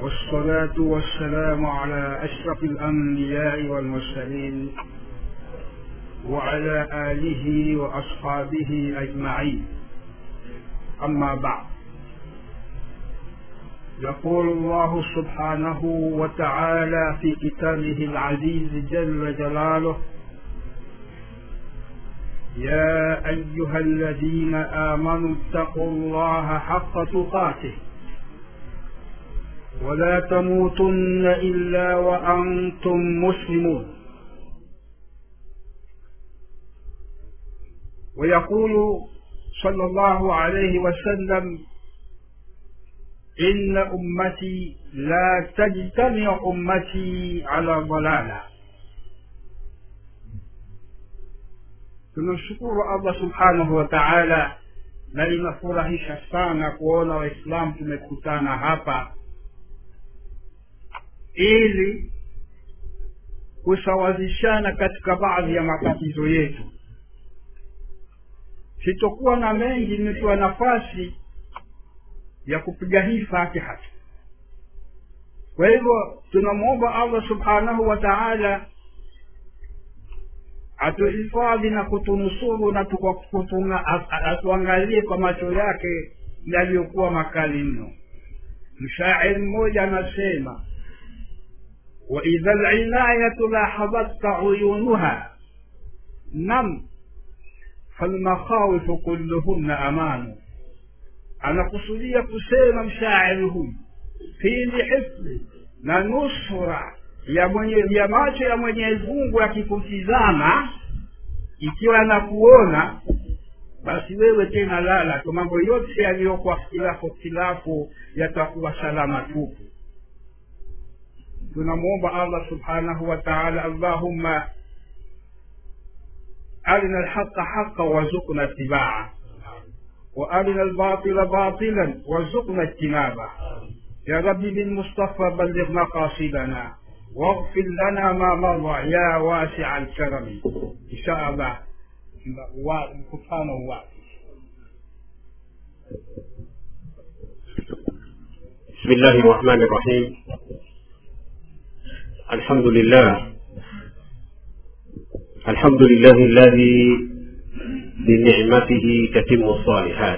والصلاة والسلام على أشرف الأنبياء والمرسلين وعلى آله وأصحابه أجمعين أما بعد يقول الله سبحانه وتعالى في كتابه العزيز جل جلاله يا أيها الذين آمنوا اتقوا الله حق تقاته ولا تموتن إلا وأنتم مسلمون ويقول صلى الله عليه وسلم إن أمتي لا تجتمع أمتي على ضلالة tunamshukuru allah subhanahu wa taala na linafurahisha sana kuona waislamu tumekutana hapa ili kusawazishana katika baadhi ya matatizo yetu sitokuwa na mengi nimepewa nafasi ya kupiga hii fatiha kwa hivyo tunamwomba allah subhanahu wa taala atuhifadhi na kutunusuru na atuangalie kwa macho yake yaliyokuwa makali mno mshairi mmoja anasema waidha linayatu lahadhatka uyunuha nam falmakhawifu kulluhunna amanu anakusudia kusema mshairi huyu pindi hifdhi na nusra ya mwenye ya macho ya mwenyezi mungu yakikutizama ikiwa anakuona basi wewe tena lala tu mambo yote yaliyokuwa khilafu khilafu yatakuwa salama tupu tunamwomba allah subhanahu wa taala allahumma arina alhaqa haqa warzuqna itibaa وارنا الباطل باطلا وارزقنا اجتنابه يا ربي بالمصطفى بلغ مقاصدنا واغفر لنا ما مضى يا واسع الكرم ان شاء الله مكutano wake بسم الله الرحمن الرحيم الحمد لله الحمد لله الذي بنعمته تتم الصالحات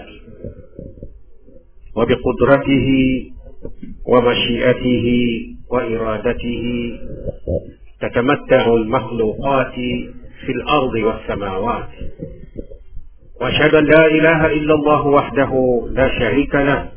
وبقدرته ومشيئته وإرادته تتمتع المخلوقات في الأرض والسماوات وأشهد أن لا إله إلا الله وحده لا شريك له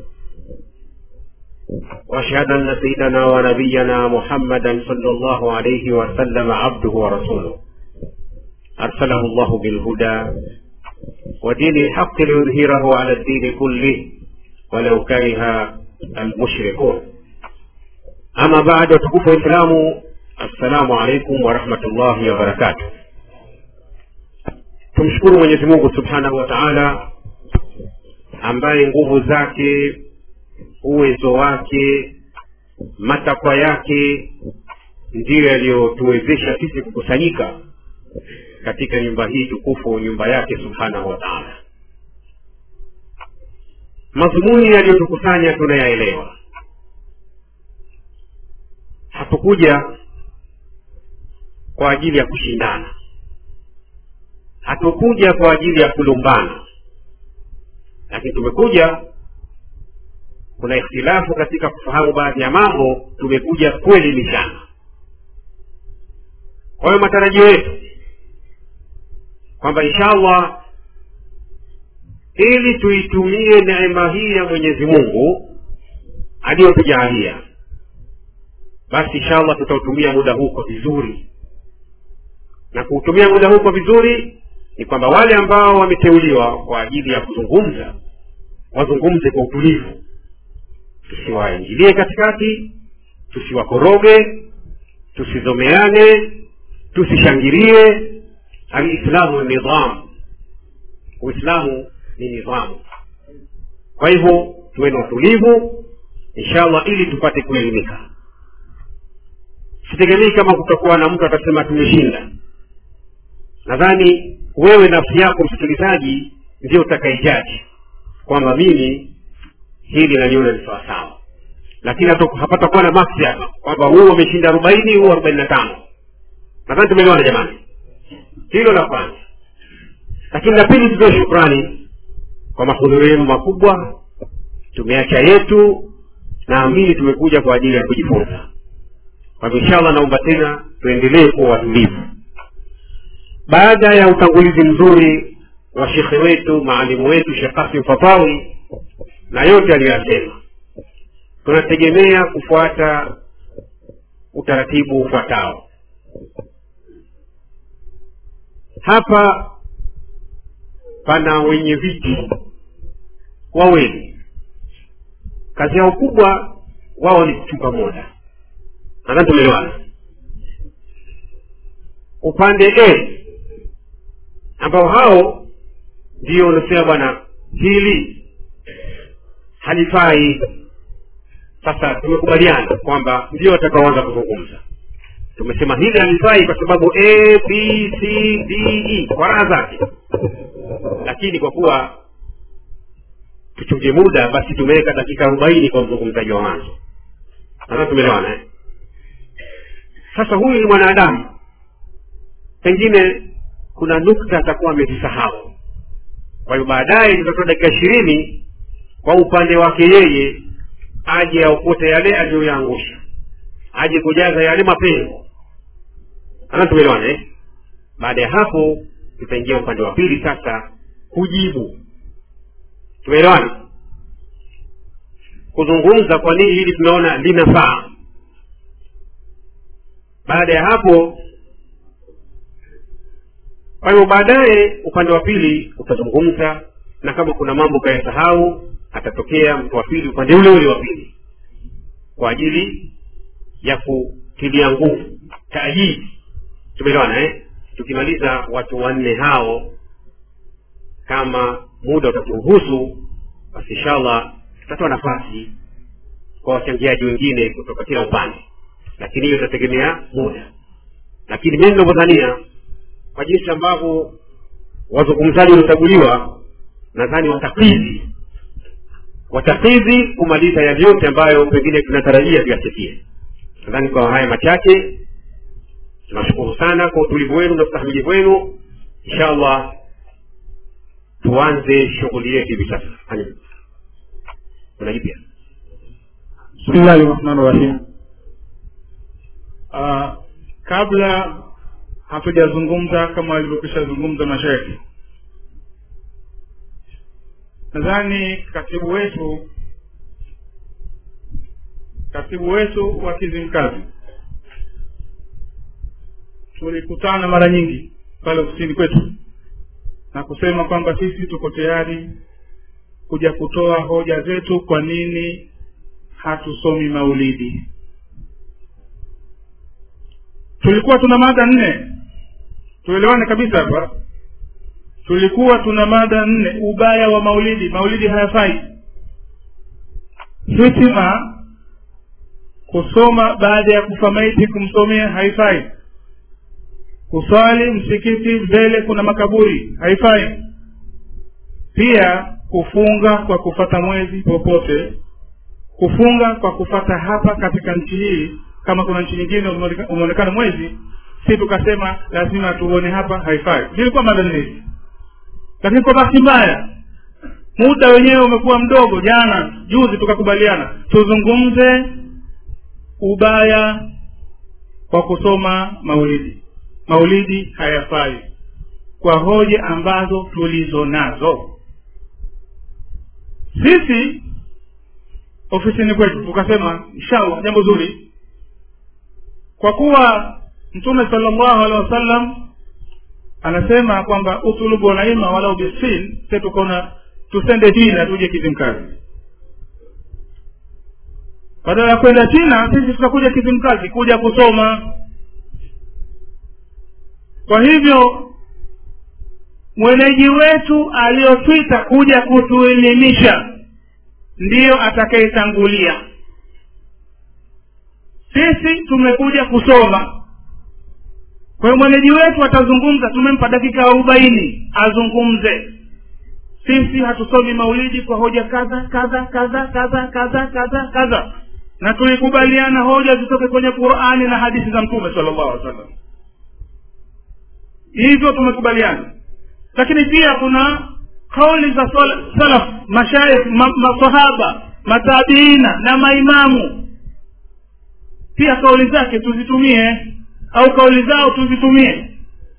وأشهد أن سيدنا ونبينا محمدا صلى الله عليه وسلم عبده ورسوله أرسله الله بالهدى ودين الحق ليظهره على الدين كله ولو كره المشركون ama baada ya utukufu wa islamu assalamu alaikum warahmatullahi wabarakatuh tumshukuru mwenyezi mungu subhanahu wa taala ambaye nguvu zake uwezo wake matakwa yake ndiyo yaliyotuwezesha sisi kukusanyika katika nyumba hii tukufu nyumba yake subhanahu wa taala madhumuni yaliyotukusanya tunayaelewa hatukuja kwa ajili ya kushindana hatukuja kwa ajili ya kulumbana lakini tumekuja kuna ikhtilafu katika kufahamu baadhi ya mambo tumekuja kuelimishana kwa hiyo matarajio yetu kwamba inshallah ili tuitumie neema hii ya mwenyezi mungu aliyotujaalia basi inshallah tutautumia muda huu kwa vizuri na kuutumia muda huu kwa vizuri ni kwamba wale ambao wameteuliwa kwa ajili ya kuzungumza wazungumze kwa utulivu tusiwaingilie katikati tusiwakoroge tusizomeane tusishangilie alislamu ni nidhamu uislamu ni nidhamu kwa hivyo tuwe na utulivu inshallah ili tupate kuelimika sitegemei kama kutakuwa na mtu atasema tumeshinda nadhani wewe nafsi yako msikilizaji ndio utakaijaji kwamba mimi hili naliona ni sawasawa lakini hatu- hapatakuwa na maksi hapa kwamba huu wameshinda arobaini huu arobaini na tano nadhani tumeelewana jamani hilo la kwanza lakini la pili tutoe shukrani kwa mahudhurio yenu makubwa tumeacha yetu naamini tumekuja kwa ajili ya kujifunza kwa hivyo inshallah naomba tena tuendelee kuwa watulivu baada ya utangulizi mzuri wa shekhe wetu maalimu wetu shekh kasim fatawi na yote aliyoyasema tunategemea kufuata utaratibu ufuatao hapa pana wenye viti wawili kazi yao kubwa wao ni kuchunga muda nadhani tumeelewana upande a ambao hao ndio wanasema bwana hili halifai sasa tumekubaliana kwamba ndio watakaoanza kuzungumza tumesema hili halifai kwa sababu a b c d e kwa raha zake lakini kwa kuwa tuchunge muda basi tumeweka dakika arobaini kwa mzungumzaji wa mwanzo nadhani tumeelewana eh? sasa huyu ni mwanadamu pengine kuna nukta atakuwa amezisahau kwa hiyo baadaye tutatoa dakika ishirini kwa upande wake yeye aje aokote yale aliyoyaangusha aje kujaza yale mapengo ana tumeelewana eh? baada ya hapo tutaingia upande wa pili sasa kujibu tumeelewana kuzungumza kwa nini hili tunaona linafaa baada ya hapo kwa hivyo baadaye upande wa pili utazungumza na kama kuna mambo ukayasahau atatokea mtu wa pili upande ule ule wa pili kwa ajili ya kutilia nguvu taajili tumeelewana eh? tukimaliza watu wanne hao kama muda utaturuhusu basi inshallah tutatoa nafasi kwa wachangiaji wengine kutoka kila upande lakini hiyo itategemea muda lakini mimi ninavyodhania kwa jinsi ambavyo wazungumzaji waliochaguliwa nadhani watakidhi watakidhi kumaliza yale yote ambayo pengine tunatarajia tuyasikie nadhani kwa haya machache tunashukuru sana kwa utulivu wenu na ustahimilivu wenu inshallah tuanze shughuli yetu hivi sasa Hani. kuna jipya bismillahi rahmani rahim uh, kabla hatujazungumza kama walivyokwisha zungumza mashaikhi nadhani katibu wetu katibu wetu wa kizimkazi tulikutana mara nyingi pale ofisini kwetu na kusema kwamba sisi tuko tayari kuja kutoa hoja zetu kwa nini hatusomi maulidi tulikuwa tuna mada nne tuelewane kabisa hapa tulikuwa tuna mada nne ubaya wa maulidi maulidi hayafai hitima kusoma baada ya kufa maiti kumsomea haifai kuswali msikiti mbele kuna makaburi haifai pia kufunga kwa kufata mwezi popote kufunga kwa kufata hapa katika nchi hii kama kuna nchi nyingine umeoneka- umeonekana mwezi si tukasema lazima tuone hapa haifai zilikuwa mada nne hizi lakini kwa bahati mbaya muda wenyewe umekuwa mdogo jana juzi tukakubaliana tuzungumze ubaya kwa kusoma maulidi maulidi hayafai kwa hoja ambazo tulizo nazo sisi ofisini kwetu tukasema inshallah jambo zuri kwa kuwa mtume salllahu alehi wasallam anasema kwamba utulubu walaima walau bisin se tukaona tusende china tuje kizimkazi badala ya kwenda china sisi tutakuja kizimkazi kuja kusoma kwa hivyo mwenyeji wetu aliyotwita kuja kutuelimisha ndiyo atakayetangulia sisi tumekuja kusoma kwa hiyo mwenyeji wetu atazungumza tumempa dakika arobaini azungumze sisi hatusomi maulidi kwa hoja kadha kadha kadha kadha kadha kadha kadha na tulikubaliana hoja zitoke kwenye qurani na hadithi za mtume sala llahu alih wasallam hivyo tumekubaliana lakini pia kuna kauli za sal- salaf mashaikh ma, masahaba matabiina na maimamu pia kauli zake tuzitumie au kauli zao tuzitumie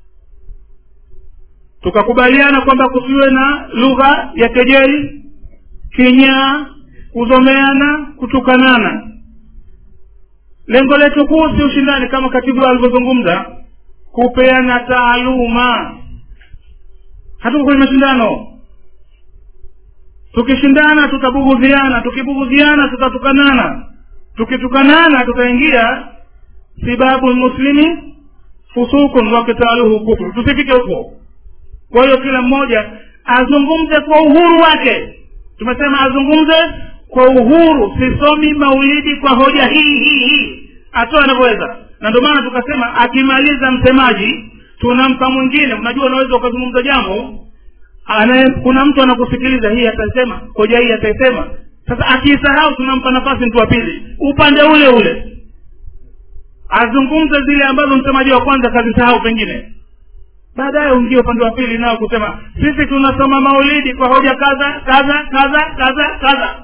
tukakubaliana kwamba kusiwe na lugha ya kejeli kinyaa kuzomeana kutukanana lengo letu kuu si ushindani kama katibu alivyozungumza kupeana taaluma hatuko kwenye mashindano tukishindana tutabugudhiana tukibugudhiana tutatukanana tukitukanana tutaingia sibabu lmuslimi fusukun wakitaluhu kufru tusifike huko kwa hiyo kila mmoja azungumze kwa uhuru wake tumesema azungumze kwa uhuru sisomi maulidi kwa hoja hii hii hii atoa anavyoweza na ndio maana tukasema akimaliza msemaji tunampa mwingine unajua unaweza ukazungumza jambo anaye kuna mtu anakusikiliza hii atasema hoja hii ataisema sasa akiisahau tunampa nafasi mtu wa pili upande ule ule azungumze zile ambazo msemaji wa kwanza kazisahau pengine baadaye uingie upande wa pili nao kusema sisi tunasoma maulidi kwa hoja kadha kadha kadha kadha kadha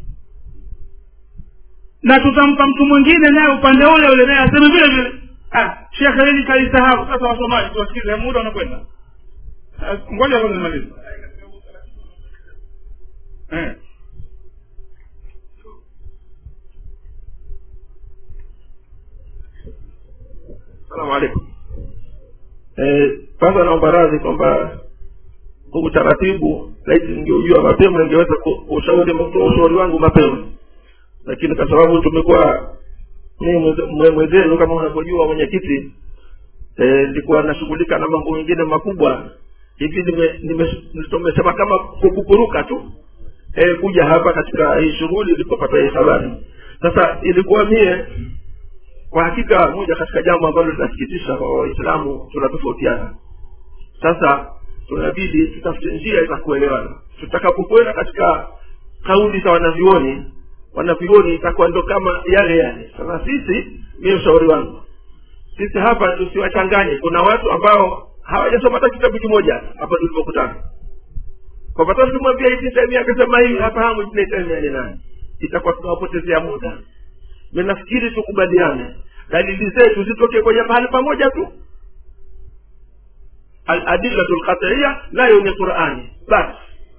na tutampa mtu mwingine naye upande ule ule naye aseme vile vile ah shekhe hili kalisahau sasa wasomaji tuwasikize muda unakwenda Ah, ngoja kwanza nimalize eh. salamu alaikum Eh, kwanza naomba radhi kwamba huu utaratibu laiti ningeujua mapema ningeweza ku- kushauri kutoa ushauri wangu mapema lakini kwa sababu tumekuwa mimi mweze- mwe- mwenzenu kama unavyojua mwenyekiti eh, nilikuwa nashughulika na mambo mengine makubwa hivi nime- nime- tumesema kama kukuruka tu eh, kuja hapa katika hii shughuli ilipopata hii habari sasa ilikuwa mie kwa hakika moja katika jambo ambalo linasikitisha kwa waislamu tunatofautiana sasa tunabidi tutafute njia za kuelewana tutakapokwenda katika kauli za wanavyuoni wanavyuoni itakuwa ndo kama yale yale sasa sisi mie ushauri wangu sisi hapa tusiwachanganye kuna watu ambao hawajasoma hata kitabu kimoja hapa tulipokutana kwa pata tukimwambia ibni taimia akasema hivi hafahamu ibni taimia ni nani itakuwa tunawapotezea muda mi nafikiri tukubaliane dalili zetu zitoke kwenye mahali pamoja tu aladillatu lqatiia nayo ni qurani basi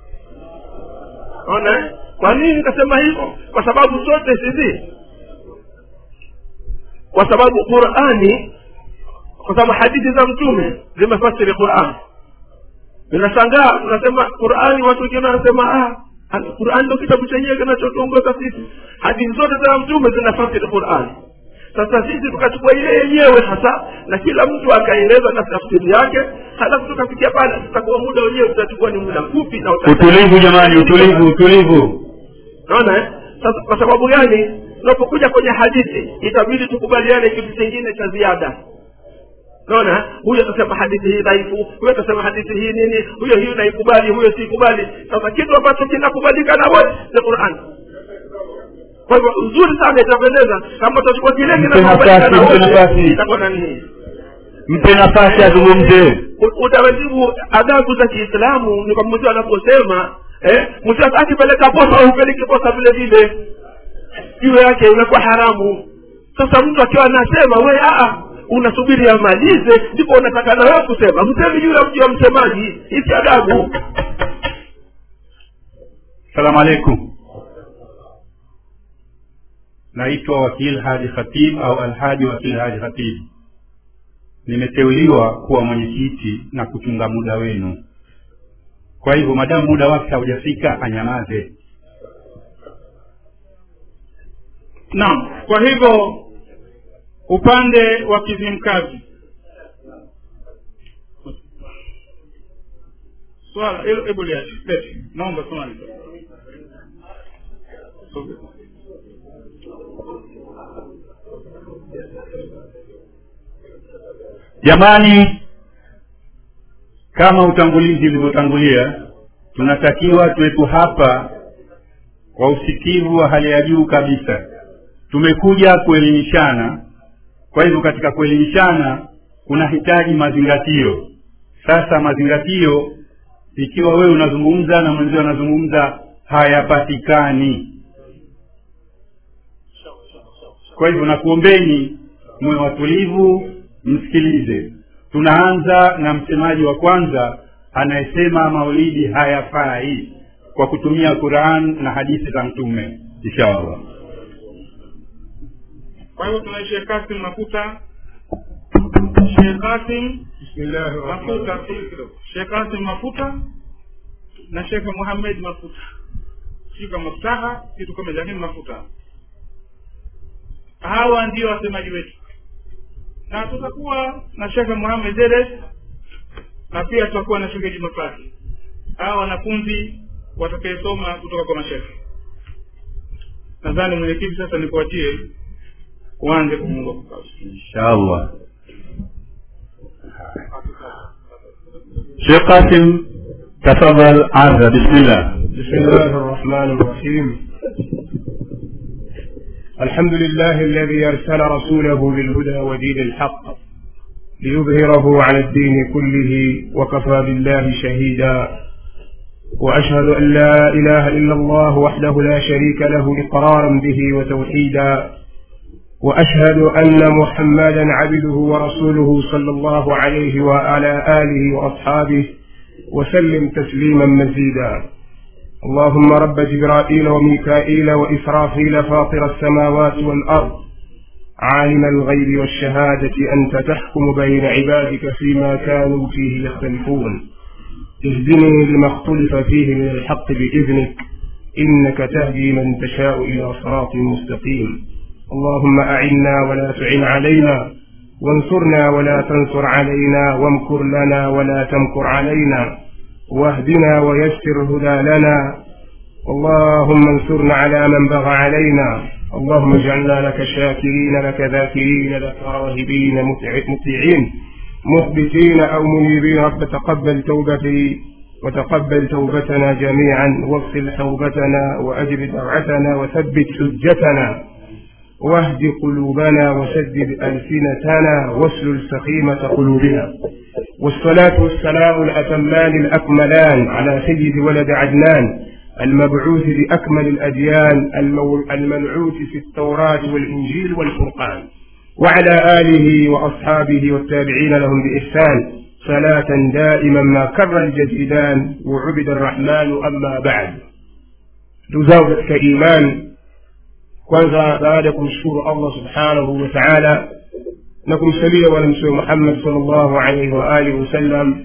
ona eh? kwa nini nikasema hivyo kwa sababu zote sisi kwa sababu qurani kwa sababu hadithi za mtume zimefasiri qurani ninashangaa tunasema qurani watu wengine wanasema ah, qurani ndo kitabu chenyewe kinachotuongoza sisi hadithi zote za mtume zinafasiri qurani sasa sisi tukachukua ile yenyewe hasa na kila mtu akaeleza na tafsiri yake halafu tukafikia pale tutakuwa muda wenyewe utachukua ni muda mfupi na uta- utulivu jamani utulivu utulivu naona eh? sasa kwa sababu gani tunapokuja kwenye hadithi itabidi tukubaliane kitu kingine cha ziada naona huyo atasema hadithi hii dhaifu huyo atasema hadithi hii nini huyo hii naikubali huyo siikubali sasa kitu ambacho kinakubalika na wote ni quran kwa hivyo uzuri sana itapendeza kama tutachukua kile kinakubalika na nafasi, mpe wote nafasi. itakuwa nani hii mpe nafasi azungumze U- utaratibu adabu za kiislamu ni kwamba mtu anaposema eh, mtu akipeleka posa upeleke posa vile vile juu yake unakuwa haramu sasa mtu akiwa anasema we aa unasubiri amalize ndipo unataka na wewe kusema msemi juu ya mji wa msemaji hisi adabu salamu alaikum naitwa wakil haji khatib au alhaji wakil haji khatib nimeteuliwa kuwa mwenyekiti na kuchunga muda wenu kwa hivyo madamu muda wake haujafika anyamaze naam kwa hivyo upande wa kizimkazi swala hilo hebu liache lete naomba swali jamani kama utangulizi ulivyotangulia tunatakiwa tuwepo hapa kwa usikivu wa hali ya juu kabisa tumekuja kuelimishana kwa hivyo katika kuelimishana kunahitaji mazingatio sasa mazingatio ikiwa wewe unazungumza na mwenzio anazungumza hayapatikani kwa hivyo nakuombeni mwe watulivu msikilize tunaanza na msemaji wa kwanza anayesema maulidi hayafai kwa kutumia quran na hadithi za mtume inshallah kwa hivyo tuna shekh kasim mafuta shekh kasim mafuta shekh kasim mafuta na shekh muhamed mafuta sio kama mafutaha kitu kama lakini mafuta hawa ndio wasemaji wetu na tutakuwa na shekhe muhamed zedes na pia tutakuwa na shekhe jumapati hawa wanafunzi watakayesoma kutoka kwa mashekhe nadhani mwenyekiti sasa nikuachie uanze kumunga inshallah شيخ قاسم تفضل عرض بسم الله بسم الله الرحمن الرحيم الحمد لله الذي أرسل رسوله بالهدى ودين الحق ليظهره على الدين كله وكفى بالله شهيدا وأشهد أن لا إله إلا الله وحده لا شريك له إقرارا به وتوحيدا وأشهد أن محمدا عبده ورسوله صلى الله عليه وعلى آله وأصحابه وسلم تسليما مزيدا اللهم رب جبرائيل وميكائيل وإسرافيل فاطر السماوات والأرض عالم الغيب والشهادة أنت تحكم بين عبادك فيما كانوا فيه يختلفون اهدني لما اختلف فيه من الحق بإذنك إنك تهدي من تشاء إلى صراط مستقيم اللهم أعنا ولا تعن علينا وانصرنا ولا تنصر علينا وامكر لنا ولا تمكر علينا واهدنا ويسر هدى لنا اللهم انصرنا على من بغى علينا اللهم اجعلنا لك شاكرين لك ذاكرين لك راهبين مطيعين مخبتين أو منيبين رب تقبل توبتي وتقبل توبتنا جميعا واغسل توبتنا وأجب دعوتنا وثبت حجتنا واهد قلوبنا وسدد ألسنتنا واسلل سخيمة قلوبنا والصلاة والسلام الأتمان الأكملان على سيد ولد عدنان المبعوث بأكمل الأديان المنعوت في التوراة والإنجيل والفرقان وعلى آله وأصحابه والتابعين لهم بإحسان صلاة دائما ما كر الجديدان وعبد الرحمن أما بعد تزاوجت كإيمان kwanza baada ya kumshukuru allah subhanahu wa taala na kumsalia bwana mtume muhammad salllahu alaihi wa alihi wasallam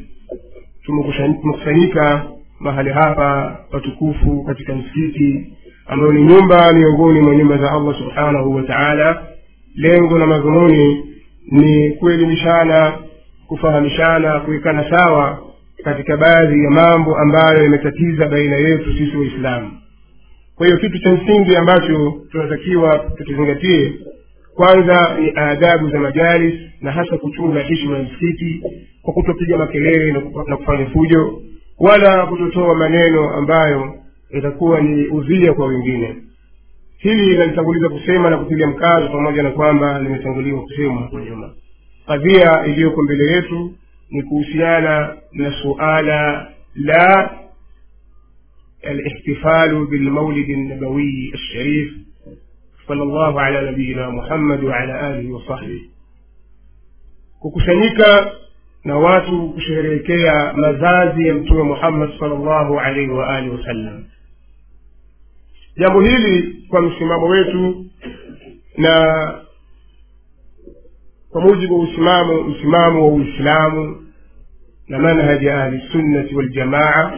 tumekusanyika mahali hapa patukufu katika msikiti ambayo ni nyumba miongoni mwa nyumba za allah subhanahu wa taala lengo na madhumuni ni kuelimishana kufahamishana kuwekana sawa katika baadhi ya mambo ambayo yametatiza baina yetu sisi waislamu kwa hiyo kitu cha msingi ambacho tunatakiwa tukizingatie kwanza ni adabu za majalis na hasa kuchunga heshima ya msikiti kwa kutopiga makelele na kufanya fujo wala kutotoa maneno ambayo yatakuwa ni udhia kwa wengine hili linalitanguliza kusema na kutilia mkazo pamoja na kwamba limetanguliwa kusemwa hapo nyuma kadhia iliyoko mbele yetu ni kuhusiana na suala la الاحتفال بالمولد النبوي الشريف صلى الله على نبينا محمد وعلى آله وصحبه kukusanyika na watu kusherehekea mazazi ya mtume muhammad salllahu alaihi waalihi wasallam jambo hili kwa msimamo wetu na kwa mujibu wa usimamo msimamo wa uislamu na manhaji ya ahlisunnati waljamaa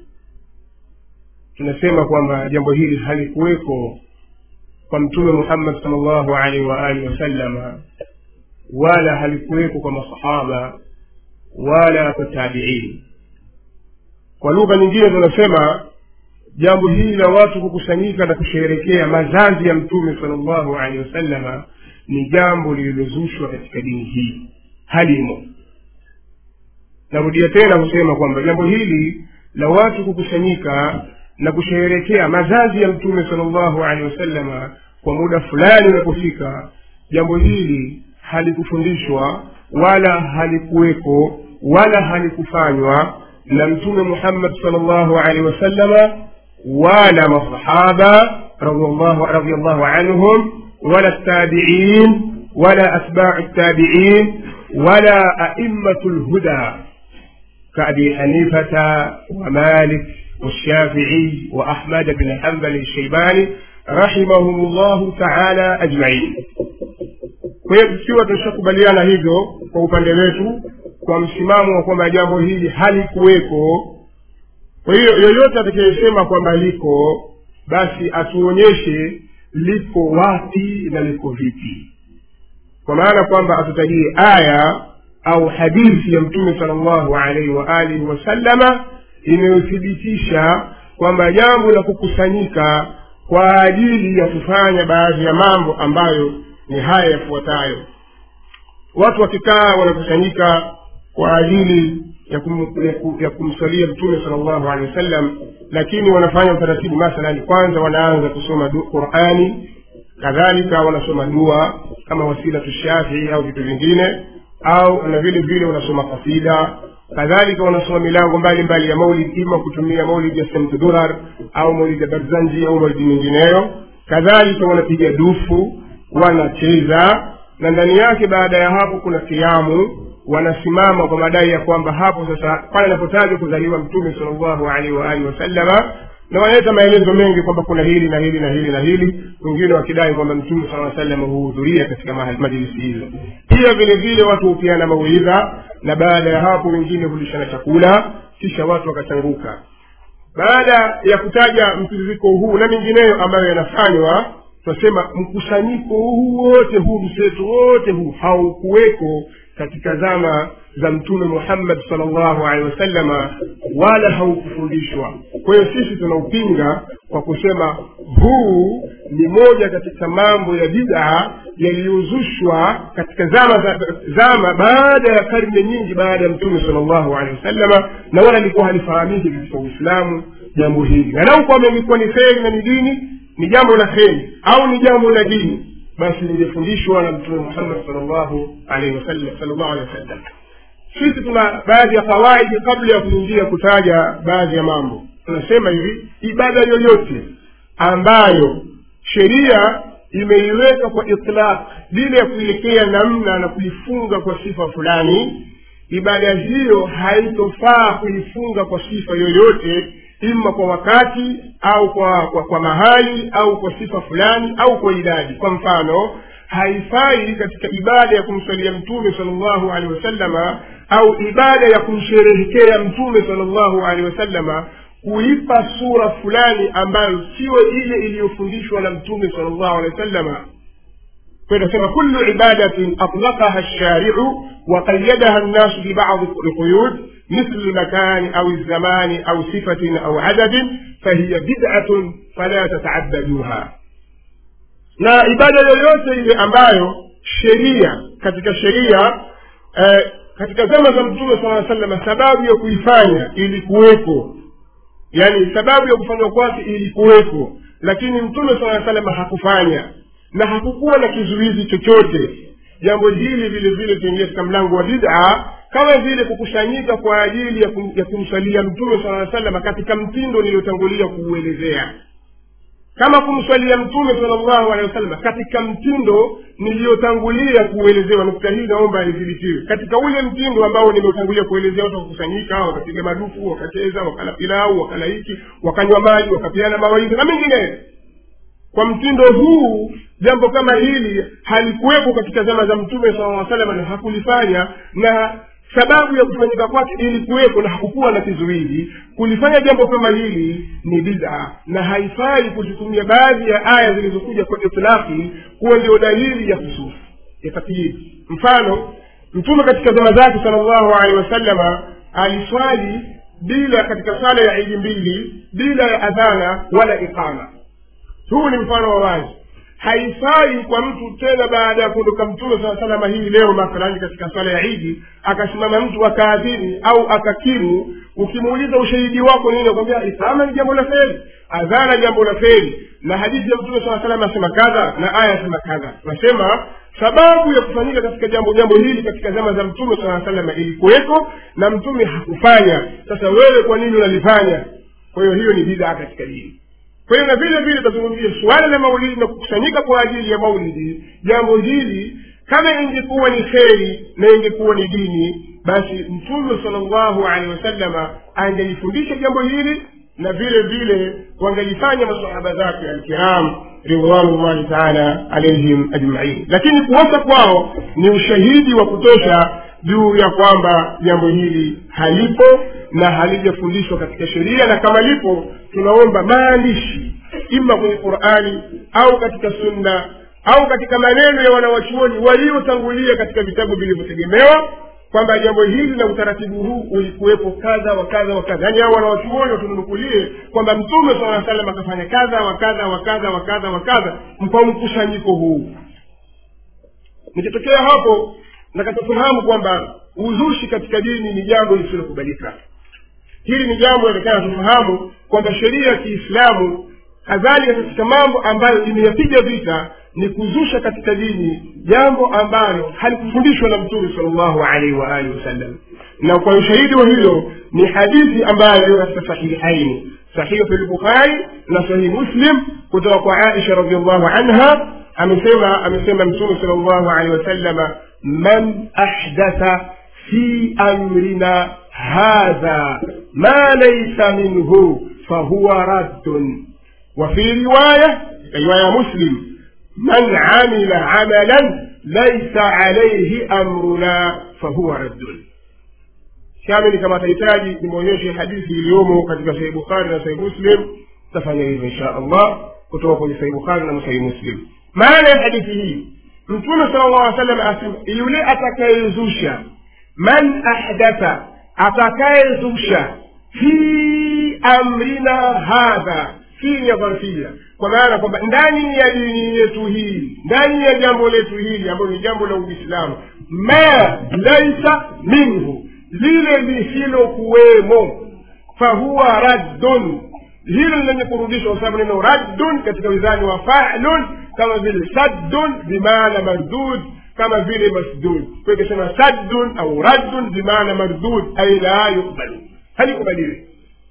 tunasema kwamba jambo hili halikuweko kwa mtume muhammad salllahu alaihi waalihi wasallama wala halikuweko kwa masahaba wala kwa tabiini kwa lugha nyingine tunasema jambo hili la watu kukusanyika na kusherekea mazazi ya mtume salllahu alehi wasallama ni jambo lililozushwa katika dini hii halimo narudia tena kusema kwamba jambo hili la watu kukusanyika na kusherehekea mazazi ya mtume salllahu alehi wasallama kwa muda fulani unapofika jambo hili halikufundishwa wala halikuweko wala halikufanywa na mtume muhammad salllahu alaihi wasallama wala masahaba radiallahu radiallahu anhum wala tabiin wala atbau tabiin wala aimmatu lhuda كأبي حنيفة ومالك والشافعي وأحمد بن حنبل الشيباني رحمهم الله تعالى أجمعين kwa hiyo tukiwa tushakubaliana hivyo kwa upande wetu kwa msimamo wa kwamba jambo hili halikuweko kwa hiyo yoyote atakayesema kwamba liko basi atuonyeshe liko wapi na liko vipi kwa maana kwamba atutajie aya au hadithi ya mtume sala llahu alaihi waalihi wasallama inayothibitisha kwamba jambo la kukusanyika kwa ajili ya kufanya baadhi ya mambo ambayo ni haya yafuatayo watu wakikaa wanakusanyika kwa ajili ya, kum, ya, kum, ya kumsalia mtume sala llahu alehi wasallam lakini wanafanya utaratibu mathalani kwanza wanaanza kusoma qurani kadhalika wanasoma dua kama wasilatu shafii au vitu vingine au na vile vile wanasoma kasida kadhalika wanasoma milango mbalimbali ya maulid ima kutumia maulid ya semt durar au maulid ya barzanji au maulidi mingineyo kadhalika wanapiga dufu wanacheza na ndani yake baada ya hapo kuna kiamu wanasimama kwa madai ya kwamba hapo sasa pale anapotajwa kuzaliwa mtume salllahu alaihi waalihi wasallama na wanaleta maelezo mengi kwamba kuna hili na hili na hili na hili wengine wakidai kwamba mtume saa salam huhudhuria katika majilisi hizo pia vile vile watu hupiana mauidha na baada ya hapo wengine hulishana chakula kisha watu wakachanguka baada ya kutaja mtiririko huu na mingineyo ambayo yanafanywa tunasema mkusanyiko huu wote huu mseto wote huu haukuweko katika zama za mtume muhammad salllahu alehi wasallama wala haukufundishwa kwa hiyo sisi tunaupinga kwa kusema huu ni moja katika mambo ya bidaa yaliyozushwa katika zama za, zama baada ya karne nyingi baada ya mtume salllahu alehi wasallama na wala likuwa halifahamiki katika uislamu jambo hili na lau kwamba ilikuwa ni kheri na ni dini ni jambo la kheri au ni jambo la dini basi lingefundishwa na mtume muhammad salllahu alaihi wasallam salllahu alehi wasallam sisi tuna baadhi ya fawaidi kabla ya kuingia kutaja baadhi ya mambo tunasema hivi ibada yoyote ambayo sheria imeiweka kwa itlaq bila ya kuelekea namna na kuifunga kwa sifa fulani ibada hiyo haitofaa kuifunga kwa sifa yoyote ima kwa wakati au kwa, kwa, kwa mahali au kwa sifa fulani au kwa idadi kwa mfano haifai katika ibada ya kumswalia mtume salllahu alehi wasallama au ibada ya kumsherehekea mtume salllahu alehi wasallama kuipa sura fulani ambayo sio ile iliyofundishwa na mtume salllahu alehi wasallama فنسمى كل عبادة أطلقها الشارع وقيدها الناس ببعض القيود مثل المكان أو الزمان أو صفة أو عدد فهي بدعة فلا تتعبدوها na ibada yoyote ile ambayo sheria katika sheria eh, katika zama za mtume saa salama sababu ya kuifanya ilikuweko yaani sababu ya kufanywa kwake ilikuweko lakini mtume saa salama hakufanya na hakukuwa na kizuizi chochote jambo hili vile vile tuingia katika mlango wa bid'a kama vile kukusanyika kwa ajili ya, kum, ya kumswalia mtume saa salama katika mtindo niliyotangulia kuuelezea kama kumswalia mtume salllahu alehi wasallam katika mtindo niliyotangulia kuuelezewa nukta hii naomba idhibitiwe katika ule mtindo ambao nimeutangulia kuelezea watu wakusanyika wakapiga madufu wakacheza wakala pilau wakala hiki wakanywa maji wakapeana mawaidha na mengineyo kwa mtindo huu jambo kama hili halikuwepo katika zama za mtume saa salama na hakulifanya na sababu ya kufanyika kwake ilikuwepo na hakukuwa na kizuizi kulifanya jambo kama hili ni bid'a na haifai kuzitumia baadhi ya aya zilizokuja kwa itlaki kuwa ndio dalili ya hususi ya takyidi mfano mtume katika zama zake salllahu alehi wasallama aliswali bila katika sala ya idi mbili bila ya adhana wala iqama huu ni mfano wa wazi haifai kwa mtu tena baada ya kuondoka mtume saa salama hii leo mathalani katika swala ya idi akasimama mtu akaadhini au akakimu ukimuuliza ushahidi wako nini akwambia isama ni jambo la feri adhana jambo la feri na hadithi ya mtume saa salama asema kadha na aya asema kadha nasema sababu ya kufanyika katika jambo jambo hili katika zama za mtume saa salama ilikuweko na mtume hakufanya sasa wewe kwa nini unalifanya kwa hiyo hiyo ni bidhaa katika dini kwa hiyo na vile vile tazungumzia suala la maulidi na kukusanyika kwa ajili ya maulidi jambo hili kama ingekuwa ni kheri na ingekuwa ni dini basi mtume salllahu alehi wasallama angelifundisha jambo hili na vile vile wangelifanya masahaba zake alkiram ridwanullahi taala alaihim ajmain lakini kuosa kwao ni ushahidi wa kutosha juu ya kwamba jambo hili halipo na halijafundishwa katika sheria na kama lipo tunaomba maandishi ima kwenye qurani au katika sunna au katika maneno ya wanawachuoni waliotangulia katika vitabu vilivyotegemewa kwamba jambo hili na utaratibu huu ulikuwepo kadha wa kadha wa kadha yaani hao wanawachuoni watununukulie kwamba mtume saa salam akafanya kadha wa kadha wa kadha wa kadha wa kadha kwa mkusanyiko huu nikitokea hapo nakatafahamu kwamba uzushi katika dini ni jambo lisilokubalika hili ni jambo inatakana tufahamu kwamba sheria ya kiislamu kadhalika katika mambo ambayo imeyapiga vita ni kuzusha katika dini jambo ambalo halikufundishwa na mtume salllahu alaihi waalihi wasallam na kwa ushahidi wa hilo ni hadithi ambayo iliyo katika sahihaini sahihu fi lbukhari na sahihi muslim kutoka kwa aisha radiallahu anha amesema amesema mtume salllahu alaihi wasallama man ahdatha fi amrina hadha ma laisa minhu fahuwa raddun وفي رواية رواية مسلم من عمل عملا ليس عليه أمرنا فهو رد shamili kama tahitaji nimwonyeshe hadithi iliyomo katika sahihi bukhari na sahihi muslim tafanya hivyo insha allah kutoka kwenye sahihi bukhari na sahihi muslim maana ya hadithi hii mtume sala llah salam asema yule atakayezusha man ahdatha atakayezusha fi amrina hadha hii ya dharfia kwa maana kwamba ndani ya dini yetu hii ndani ya jambo letu hili ambalo ni jambo la uislamu ma laisa minhu lile lisilokuwemo fahuwa raddun hilo lenye kurudishwa kwa sababu neno raddun katika wizani wa falun kama vile saddun bimaana mardud kama vile masdud kwa ikisema saddun au raddun bimaana mardud ai la yukbalu halikubaliwi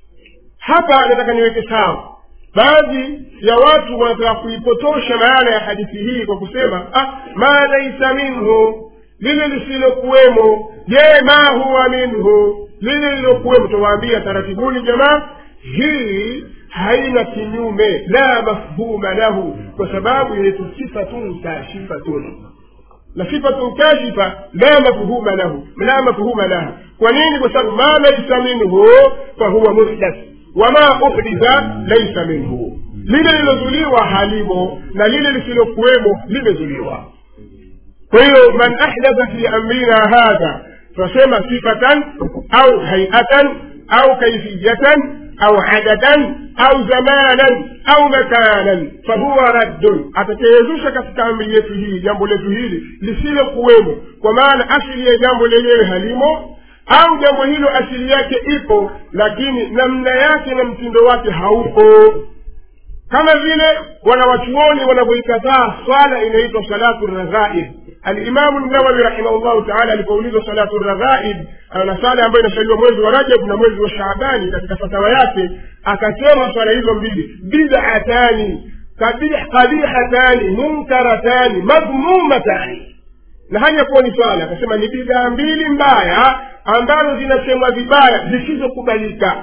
hapa nataka niweke sawa baadhi ya watu wanataka kuipotosha maana ya hadithi hii kwa kusema ah, ma laisa minhu lile lisilokuwemo je ma huwa minhu lile lilokuwemo tawaambia taratibuni jamaa hii haina kinyume la mafhuma lahu kwa sababu inaitwa sifatun kashifatun na sifatun kashifa la mafhuma lahu la mafhuma laha kwa nini kwa sababu ma laisa minhu fahuwa muhdath wama uhditha laisa minhu lile lilozuliwa halimo na lile lisilokuwemo limezuliwa kwa hiyo man ahdatha fi amrina hadha tunasema sifatan au haiatan au kaifiyatan au adadan au zamanan au makanan fahuwa raddun atakayezusha katika amri yetu hii jambo letu hili lisilokuwemo kwa maana asili ya jambo lenyewe halimo au jambo hilo asili yake ipo lakini namna yake na mtindo wake haupo kama vile wanawachuoni wanavyoikataa swala inaitwa salatu raghaib alimamu nawawi rahimahullahu taala alipoulizwa salatu raghaib na swala ambayo inasaliwa mwezi wa rajab na mwezi wa shaabani katika fatawa yake akasema swala hizo mbili bidatani qabihatani munkaratani madhmumatani na hali ya kuwa ni swala akasema ni bidhaa mbili mbaya ambazo zinasemwa vibaya zisizokubalika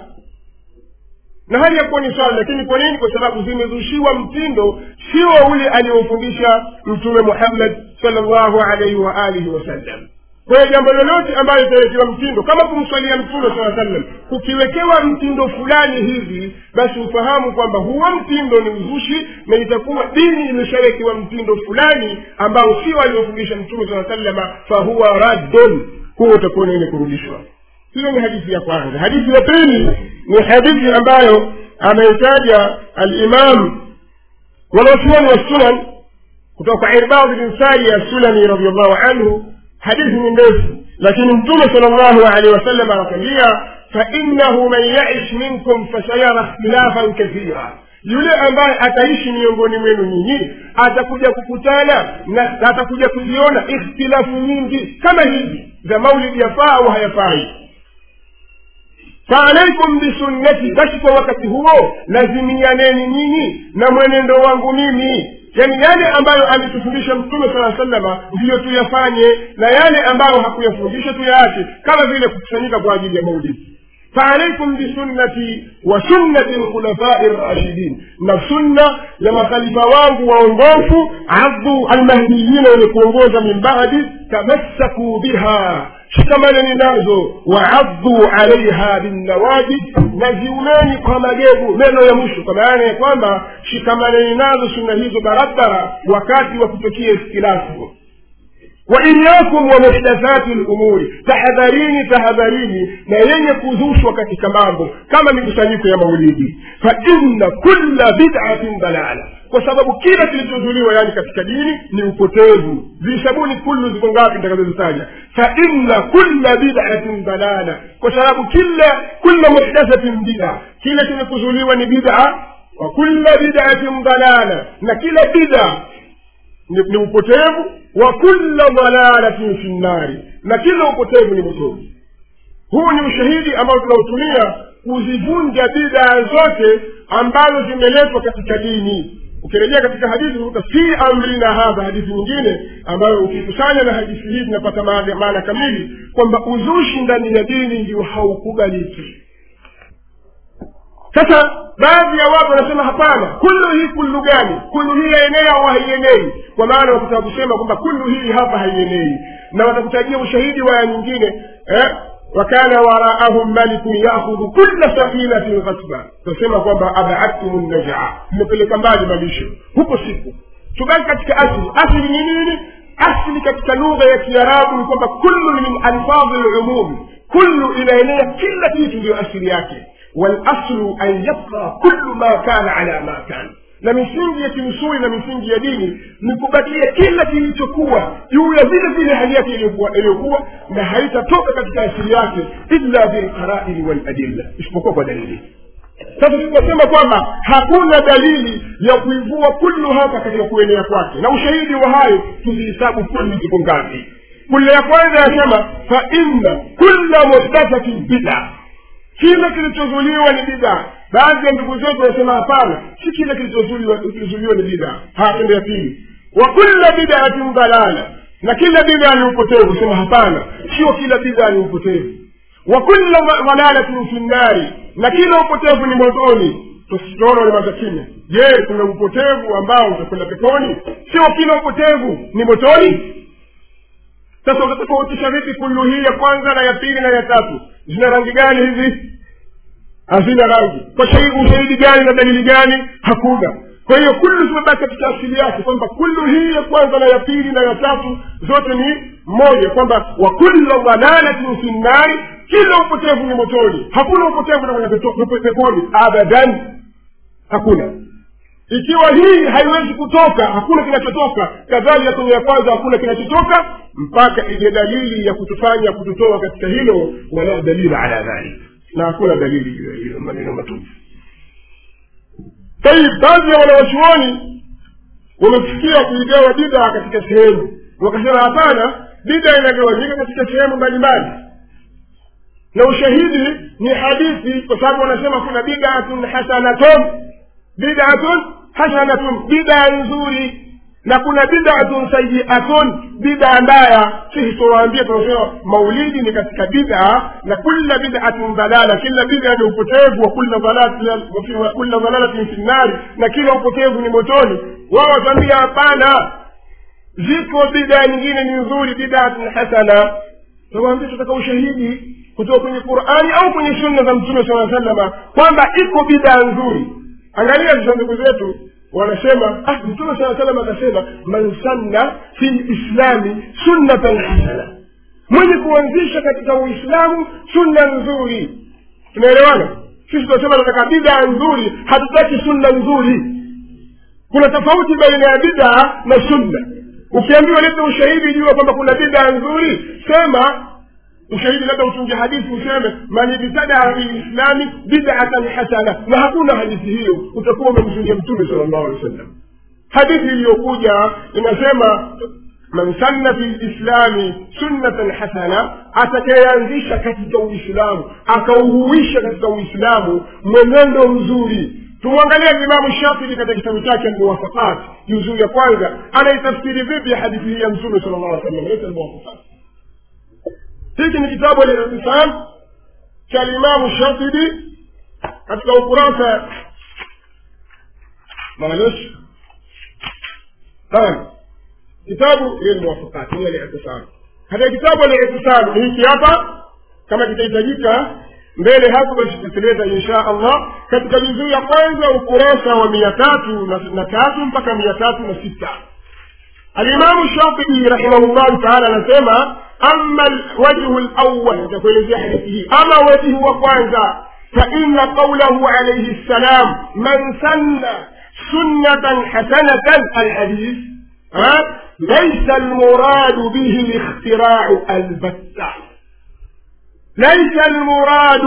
na hali ya kuwa ni swala lakini kwa nini kwa sababu zimezushiwa mtindo sio ule aliofundisha mtume muhammad salllahu alaihi wa alihi wasallam kwa hiyo jambo lolote ambayo itawekewa mtindo kama kumswalia mtume saa sallam kukiwekewa mtindo fulani hivi basi ufahamu kwamba huo mtindo ni uzushi na itakuwa dini imeshawekewa mtindo fulani ambao sio aliofundisha mtume saa sallama fahuwa raddun huo utakuwa nene kurudishwa hiyo ni hadithi ya kwanza hadithi ya pili ni hadithi ambayo ameitaja alimam wanawachuoni wa sunan kutoka kwa irbad bin sari assulami radiallahu anhu hadithi ni ndefu lakini mtume sal llahu alehi wasallam anatwambia fainahu man yaish minkum fasayara ikhtilafan kathira yule ambaye ataishi miongoni mwenu nyinyi atakuja kukutana na atakuja kuziona ikhtilafu nyingi kama hizi za maulidi yafaa au hayafai faalaikum bisunnati basi kwa wakati huo lazimianeni nyinyi na mwenendo wangu mimi yani yale ambayo ametufundisha mtume sala salama ndiyo tuyafanye na yale ambayo hakuyafundisha tuyaache kama vile kukusanyika kwa ajili ya maulidi فعليكم بسنتي وسنة الخلفاء الراشدين na sunna ya makhalifa wangu waongofu addu almahdiyina wenye kuongoza min badi tamassakuu biha shikamaneni nazo waaddu alaiha binnawajid na ziuneni kwa magegu meno ya mwisho kwa maana ya kwamba shikamaneni nazo sunna hizo barabara wakati wa kutokea ikhtilafu waiyakum wa muhdathati lumuri tahadharini tahadharini na yenye kuzushwa katika mambo kama mikusanyiko ya maulidi fa inna kulla bid'atin dalala kwa sababu kila kilichozuliwa yani katika dini ni upotevu zisabuni kullu ziko ngapi nitakazozitaja fa inna kulla bid'atin dalala kwa sababu kila kulla muhdathatin bid'a kila chenye kuzuliwa ni bid'a wa kulla bid'atin dalala na kila bid'a ni, ni upotevu wa kulla dhalalatin fi nnari na kila upotevu ni motoni huu ni ushahidi ambao tunautumia kuzivunja bidaa zote ambazo zimeletwa katika dini ukirejea katika hadithi uta fi amrina hadha hadithi nyingine ambayo ukikusanya na hadithi hii tunapata maana maana kamili kwamba uzushi ndani ya dini ndio haukubaliki sasa baadhi ya watu wanasema hapana kullu hii kullu gani kullu hii yaenea au haienei kwa maana wakutaka kusema kwamba kullu hii hapa haienei na watakutajia ushahidi wa aya nyingine eh? wakana waraahum malikun yakhudhu kulla safinatin ghasba tunasema kwamba abaadtum najaa mmepeleka mbali malisho huko siku tubaki katika asli asli ni nini asli katika lugha ya kiarabu ni kwamba kullu ni min alfadhi lumum kullu inaenea kila kitu ndiyo asili yake والاصل ان يبقى كل ما كان على ما كان na misingi ya kiusuli na misingi ya dini ni kubakia kila kilichokuwa juu ya vile vile hali yake iliyokuwa na haitatoka katika asili yake illa bilqaraini waladilla isipokuwa kwa dalili sasa tunasema kwamba hakuna dalili ya kuivua kullu hapa katika kuenea kwake na ushahidi wa hayo tuzihisabu kullu ziko ngapi kulle ya kwanza yasema fa inna kulla muhdathatin bida kile kilichozuliwa ni bidaa baadhi ya ndugu zetu wanasema hapana si kile kilichozuliwa kilichozuliwa ni bidaa hatendo ya pili wa kulla bidaatin dalala na kila bidaa ni upotevu sema hapana sio kila bidaa ni upotevu wa kulla dalalatin fi nnari na kila upotevu ni motoni tusiona walimaza kimya je kuna upotevu ambao utakwenda peponi sio kila upotevu ni motoni sasa utatofautisha vipi kullu hii ya kwanza na ya pili na ya tatu zina rangi gani hizi hazina rangi kwa shahidi ushahidi gani na dalili gani hakuna kwa hiyo kullu zimebaki katika asili yake kwamba kullu hii ya kwanza na ya pili na ya tatu zote ni moja kwamba wa kulla dhalalatin fi nnari kila upotevu ni motoni hakuna upotevu na kwenye peponi abadan hakuna ikiwa hii haiwezi kutoka hakuna kinachotoka kadhalika kwenye ya kwanza hakuna kinachotoka mpaka ije dalili ya kutufanya kututoa katika hilo wala dalila ala dhalik na hakuna dalili juu ya hilo maneno matupu tayib baadhi ya wanawachuoni wamefikia kuigawa bidhaa katika sehemu wakasema hapana bidhaa inagawanyika katika sehemu mbalimbali na ushahidi ni hadithi kwa sababu wanasema kuna bidatun hasanatun bidatun hasanatun bidaa nzuri na kuna bidatun sayiatun bidaa mbaya sisi tunawaambia tunasema maulidi ni katika bidaa na kula bidatin dalala kila bidaa ni upotevu wa kula dalalatin fi nnari na kila upotevu ni motoni wao wataambia hapana ziko bidaa nyingine ni nzuri bidatun hasana tunawaambia tutaka ushahidi kutoka kwenye qurani au kwenye sunna za mtume saa salama kwamba iko bidaa nzuri angalia sasa ndugu zetu wanasema ah, mtume saa salam akasema man sanna fi lislami sunnatan hasana mwenye kuanzisha katika uislamu sunna nzuri tunaelewana sisi tunasema tunataka bidaa nzuri hatutaki sunna nzuri kuna tofauti baina ya bidaa na sunna ukiambiwa leta ushahidi jua kwamba kuna bidaa nzuri sema ushahidi labda utunge hadithi useme man ibtadaa fi lislami bidatan hasana na hakuna hadithi hiyo utakuwa umemzulia mtume sala llahu alehi wa sallam hadithi iliyokuja inasema man sanna fi lislami sunnatan hasana atakayeanzisha katika uislamu akauhuisha katika uislamu mwenendo mzuri tumwangalie imamu shafii katika kitabu chake almuwafaqat juzuu ya kwanza anaitafsiri vipi hadithi hii ya mtume sala llah alih sallam leta almuwafaqat hiki ni kitabu alitisam cha limamu shafii katika ukurasa معلش naam kitabu ile muwafakat ni al-i'tisam hata kitabu al-i'tisam hiki hapa kama kitahitajika mbele hapo basi tuteleza insha allah katika juzuu ya kwanza ukurasa wa mia tatu na tatu mpaka mia tatu na sita alimamu shafii rahimahullahu taala anasema ama wajhu lawal nitakuelezea hadithi hii ama wajhu wa kwanza فإن قوله عليه السلام من سن سنة حسنة الحديث ها ليس المراد به الاختراع البتة ليس المراد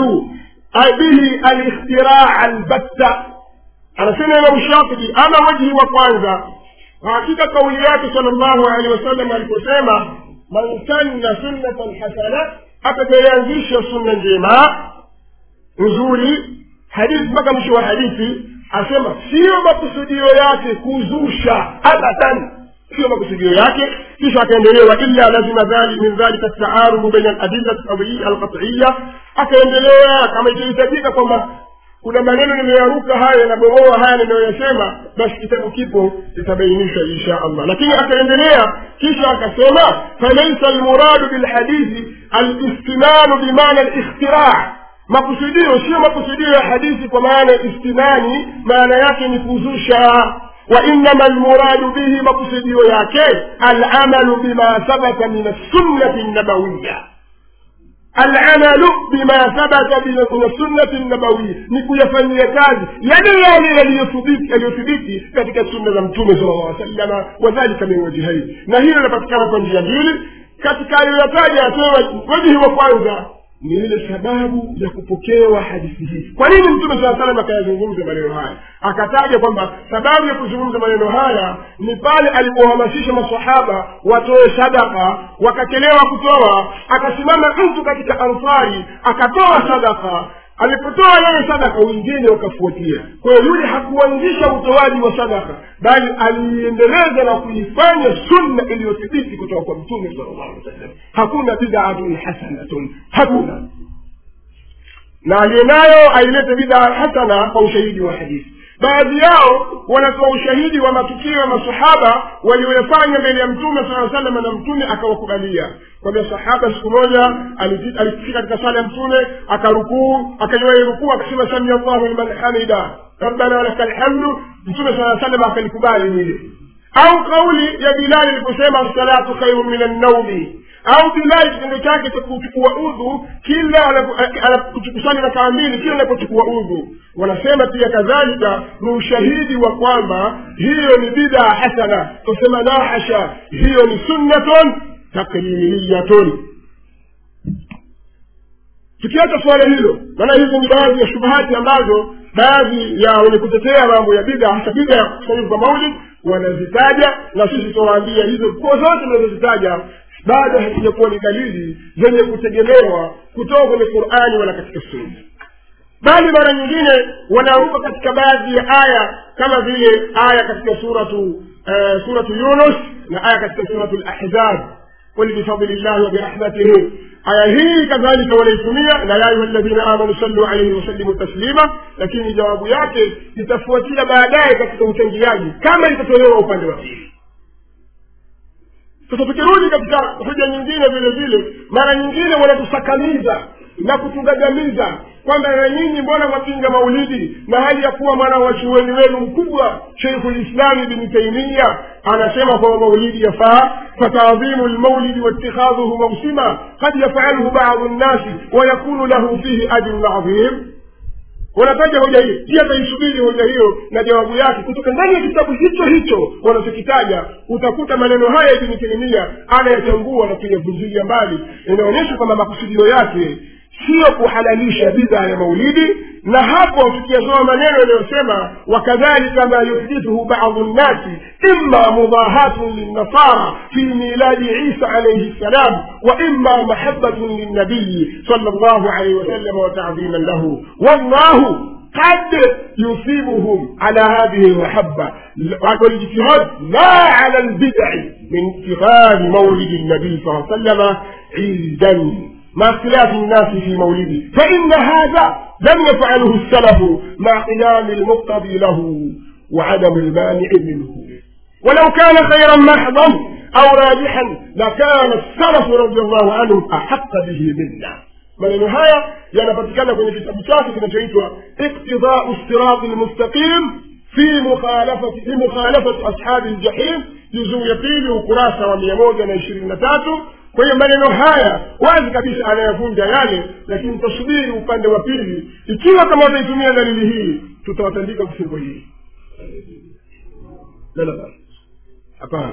به الاختراع البتة أنا سنة لو الشاطبي أنا وجهي وكوانزا hakika kauli yake salllahu alehi wasallam aliposema man sanna sunnatan hasana atakayeanzisha sunna njema nzuri hadithi mpaka mwisho wa hadithi asema siyo makusudio yake kuzusha abadan siyo makusudio yake kisha akaendelea wailla lazima dhali min dhalika taarudu baina aladilla alqatiya akaendelea kama ikihitajika kwamba kuna maneno nimeyaruka haya yanabomoa haya ninayoyasema basi kitabu kipo itabainisha insha allah lakini akaendelea kisha akasema falaisa almuradu bilhadithi alistinanu bimaana alikhtiraa makusudio sio makusudio ya hadithi kwa maana ya istinani maana yake ni kuzusha وإنما المراد به مقصدي ياكي العمل بما ثبت من السنة النبوية العمل بما ثبت من السنة النبوية نكو يفني كاzi yale yale yaliyothibiti yaliyothibiti katika sunna za mtume sala llah salama wadhalika min wajhain na hilo linapatikana kwa njia mbili katika aliyoyataja asema wajihi wa kwanza ni ile sababu ya kupokewa hadithi hii kwa nini mtume saa salam akayazungumza maneno haya akataja kwamba sababu ya kuzungumza maneno haya ni pale alipohamasisha masahaba watoe sadaka wakachelewa kutoa akasimama mtu katika ansari akatoa sadaka alipotoa yeye sadaka wengine wakafuatia kwa hiyo yule hakuanzisha utoaji wa sadaka bali aliiendeleza na kuifanya sunna iliyothibiti kutoka kwa mtume sala llahu alih wa sallam hakuna bidatun hasanatun hakuna na aliyenayo ailete bidaa hasana kwa ushahidi wa hadithi baadhi yao wanatoa ushahidi wa matukio ya masahaba walioyafanya mbele ya mtume saa salam na mtume akawakubalia kwamba sahaba siku moja alifika katika sala ya mtume akarukuu akaiwahi rukuu akasema samia llahu liman hamida rabbana walaka lhamdu mtume saa salam akalikubali hili au kauli ya bilali iliposema assalatu khairu min annaumi au bilali kitendo chake cha kuchukua udhu kila anapokusanya rakaa mbili kila anapochukua udhu wanasema pia kadhalika ni ushahidi wa kwamba hiyo ni bidaa hasana tusema la hasha hiyo ni sunnatun takririyatun tukiacha suala hilo maana hizi ni baadhi ya shubahati ambazo baadhi ya wenye kutetea mambo ya bida hasa bida ya kusanyika kwa maulid wanazitaja na sisi tunawaambia hizo kuwa zote tunazozitaja bado hazijakuwa ni dalili zenye kutegemewa kutoka kwenye qurani wala katika sunna bali mara nyingine wanaruka katika baadhi ya aya kama vile aya katika suratu uh, suratu yunus na aya katika suratu lahzab قل بفضل الله وبرحمته aya hii kadhalika wanaitumia na ya ayuha ladhina amanu sallu alaihi wasallimu taslima lakini jawabu yake itafuatia baadaye katika uchangiaji kama itatolewa upande wa pili sasa tukirudi katika hoja nyingine vile vile mara nyingine wanatusakamiza na kutugagamiza kwamba na nyinyi mbona mwapinga maulidi na hali ya kuwa mwana wa chuoni wenu mkubwa sheikhu lislami bni taimia anasema kwamba maulidi yafaa fatadhimu lmaulidi waitikhadhuhu mausima kad yafaluhu badu nnasi wayakunu lahu fihi ajrun adhim wanataja hoja hiyo pia taisubiri hoja hiyo na jawabu yake kutoka ndani ya kitabu hicho hicho wanachokitaja utakuta maneno haya ibni taimia anayachambua na kuyavunjilia mbali inaonyesha kwamba makusudio yake sio kuhalalisha bidhaa ya maulidi na hapo tukiyasoma maneno yanayosema wakadhalika ma yuhdithuhu badu nnasi ima mudahatun linnasara fi miladi isa alaihi ssalam wa ima mahabatun lilnabiyi sal llahu alaihi wasallam watadhiman lahu wallahu قد يصيبهم على هذه المحبة والاجتهاد لا على البدع من اتخاذ مولد النبي صلى الله عليه وسلم عيدا مع اختلاف الناس في مولده فإن هذا لم يفعله السلف مع قيام المقتضي له وعدم المانع منه ولو كان خيرا محضا أو راجحا لكان السلف رضي الله عنهم أحق به منا maneno haya yanapatikana kwenye kitabu chake kinachoitwa iktidau sirati lmustaqim fi mukhalafati fi mukhalafati ashabi ljahim juzuu ya pili ukurasa wa mia moja na ishirini na tatu kwa hiyo maneno haya wazi kabisa anayavunja yale lakini tasubiri upande wa pili ikiwa kama wataitumia dalili hii tutawatandika vifungo hii hapana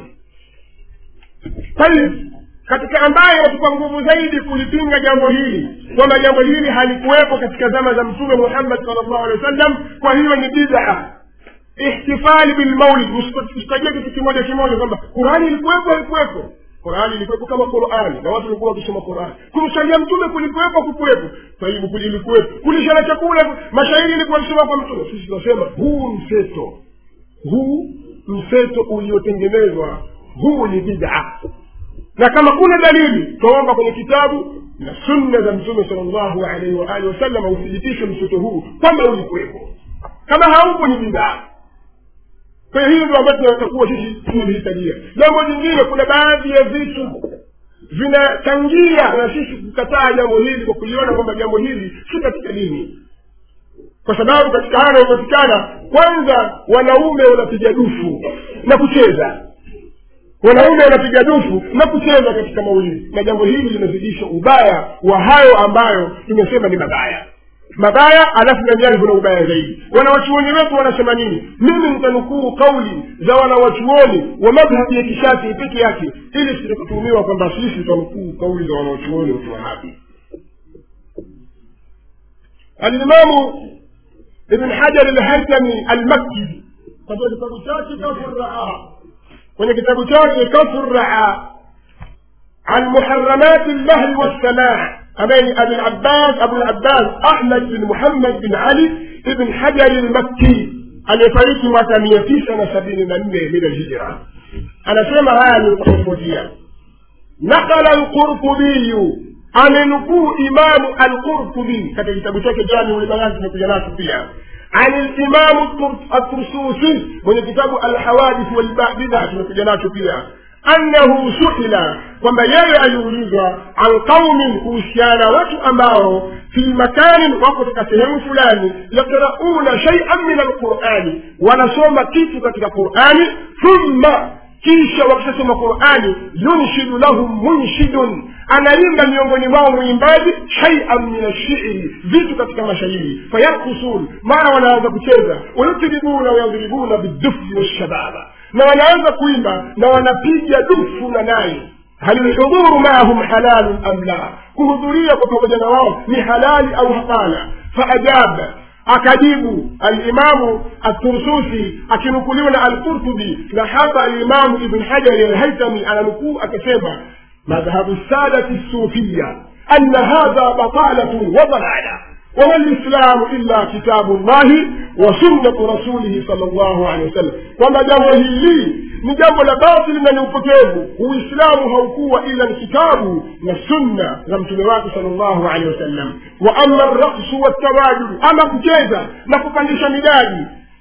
tayib katika ambayo yatupa nguvu zaidi kulipinga jambo hili kwamba jambo hili halikuwepo katika zama za mtume muhammad sal llahu alehi wa sallam kwa hiyo ni bidaa ihtifali bilmaulid usitajia kitu kimoja kimoja kwamba qurani ilikuwepo haikuwepo qurani ilikuwepo kama qurani na watu walikuwa wakisoma qurani kumsalia mtume kulikuwepo kukuwepo taibu ilikuwepo kulishana chakula mashairi ilikuwa kisoma kwa mtume sisi tunasema huu mseto huu mseto uliotengenezwa huu ni bidaa na kama kuna dalili twaomba kwenye kitabu na sunna za mtume sal llahu alaihi waalihi wasallam uthibitishe mseto huu kwamba ulikuwepo kama haupo ni bidaa kwa hiyo hiyo ndio ambayo tunatakuwa sisi tumehitajia jambo jingine kuna baadhi ya vitu vinachangia na sisi kukataa jambo hili kwa kuliona kwamba jambo hili si katika dini kwa sababu katika haya yanayopatikana kwanza wanaume wanapiga dufu na kucheza wanaume wanapiga dufu na kucheza katika maulidi na jambo hili linazidisha ubaya wa hayo ambayo tumesema ni mabaya mabaya alafu ndani yake kuna ubaya zaidi wanawachuoni wetu wanasema nini mimi nitanukuu kauli za wanawachuoni wa madhhabi ya kishafii peke yake ili sitakutumiwa kwamba sisi tutanukuu kauli za wanawachuoni wa kiwahabi alimamu ibn hajar alhaitami almakki katika kitabu chake kafurraa kwenye kitabu chake kafurraa عن محرمات اللهو والسماع أمين أبي العباس أبو العباس أحمد بن محمد بن علي بن حجر المكي aliyefariki mwaka mia tisa na sabini na nne min alhijra anasema haya ni kutofautiana nakala lqurtubiyu amenukuu imamu alqurtubi katika kitabu chake jamiu libayani tumekuja nacho pia عن الإمام الطرسوسي من كتاب الحوادث والبدع tumekuja nacho pia annahu suila kwamba yeye aliulizwa an qaumin kuhusiana watu ambao fi makanin wako katika sehemu fulani yakrauna shaian min alqurani wanasoma kitu katika qurani thumma kisha wakishasoma qurani yunshidu lahum munshidun anaimba miongoni mwao mwimbaji shaian min ashiri vitu katika mashairi fayarkusun mara wanaanza kucheza wayutribuna wayadribuna bidufi washababa na wanaanza kuimba na wanapiga dufu na nai hal lhudhuru maahum halalun am la kuhudhuria kwa pamoja na wao ni halali au hapana faajaba akajibu alimamu atursusi akinukuliwa na alqurtubi na hapa alimamu ibn hajari alhaitami ananukuu akasema madhhabu sadati sufiya ana hadha batalatun wa dalala وما الإسلام إلا كتاب الله وسنة رسوله صلى الله عليه وسلم وما jambo hili ni jambo la batili na ni upotevu uislamu haukuwa ila ni kitabu na sunna za mtume wake sal llahu alehi wasallam wa ama raksu waltawajud ama kucheza na kupandisha midadi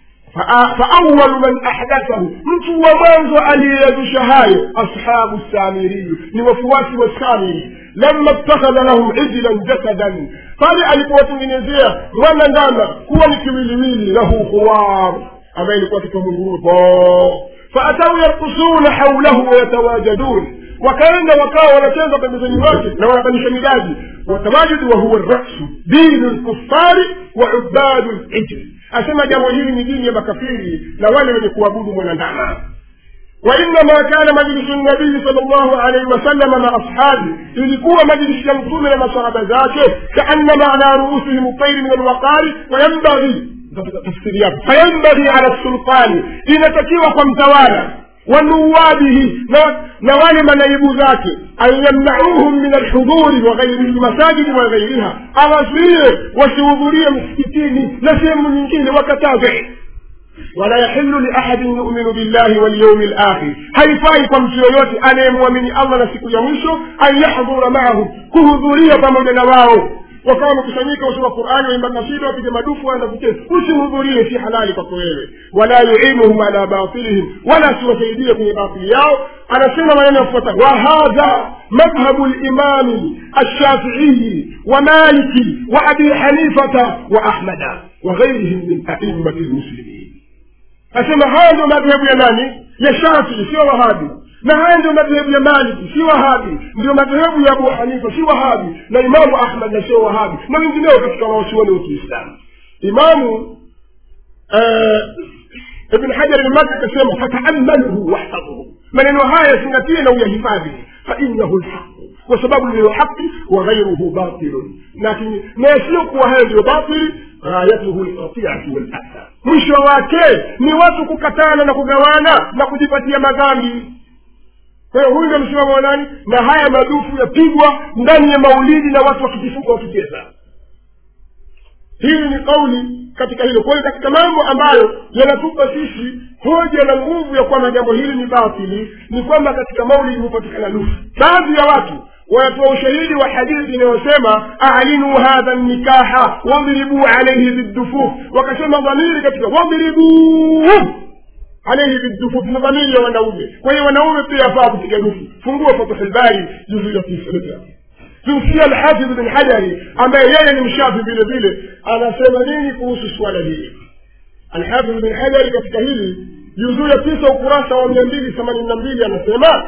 فأول من أحدثه mtu wa mwanzo aliyeyazusha hayo ashabu samiriyu ni wafuasi wa samiri lama ittakhadha lahum ijlan jasadan pale alipowatengenezea mwana ndama kuwa ni kiwiliwili lahu khuwar ambaye ilikuwa kitomunguru faatau yarkusuna haulahu wayatawajadun wakaenda wakawa wanacheza pembezoni mwake na wanabadilisha midadi watamajudu wa huwa rasu dinu lkufari wa ubadu lijri asema jambo hili ni dini ya makafiri na wale wenye kuabudu mwanandama وإنما كان مجلس النبي صلى الله عليه وسلم مع أصحابه ilikuwa majlisi ya mtume na masahaba zake kaannama ala ruusihim الطير من الوقار وينبغي tafsiri yake fayambaghi ala sultani inatakiwa kwa mtawala wanuwabihi na, na wale manaibu zake an yamnauhum min alhudhuri wa ghairi lmasajidi wa ghairiha awazuie wasihudhurie msikitini na sehemu nyingine wakataze wala yahilu liahadin yuminu billahi walyaumi lakhir haifai kwa mtu yoyote anayemwamini allah na siku ya mwisho an yahdhura maahu kuhudhuria pamoja na wao wakawa wamekusanyika usoma qurani waimba kasida wapige madufu waenda kucheza usihudhurie si halali kwako wewe wala yuinuhum ala batilihim wala siwasaidie kwenye batili yao anasema maneno yafuata wahadha madhhabu limami alshafiiyi wa maliki wa abi hanifata wa ahmada wa ghairihim min aimati lmuslimin asema haya ndio madhehebu ya nani ya shafii sio wahabi na haya ndio madhehebu ya maliki si wahabi ndio madhehebu ya abu hanifa si wahabi na imamu ahmad na sio wahabi na wengineo katika wanawachuoni wa kiislamu imamu ibn hajar almaki akasema fataamaluhu wahtadhuhu maneno haya zingatie na uyahifadhi fainahu lhaqu kwa sababu ndiyo haqi wa ghairuhu batilun lakini na yasiyokuwa hayo ndiyo batili ghayatuhu lqatiatu walasa mwisho wake ni watu kukatana na kugawana na kujipatia madhambi kwa hiyo huyu ndio msimamo wa nani na haya madufu yapigwa ndani ya maulidi na watu wakijifunga wakicheza hili ni kauli katika hilo kwa hiyo katika mambo ambayo yanatupa sisi hoja na nguvu ya kwamba jambo hili ni batili ni kwamba katika maulidi hupatikana dufu baadhi ya watu wanatoa ushahidi wa hadithi inayosema alinu hadha nikaha wadribuu alaihi bidufuf wakasema dhamiri katika wadribuu alaihi bidufuf ni dhamiri ya wanaume kwa hiyo wanaume pia afaa kupiga dufu fungua fatuhulbari juzu ya tisa tumsikia alhafidh bin hajari ambaye yeye ni mshafi vile vile anasema nini kuhusu suala hili alhafidh bin hajari katika hili juzuu ya tisa ukurasa wa mia mbili themanini na mbili anasema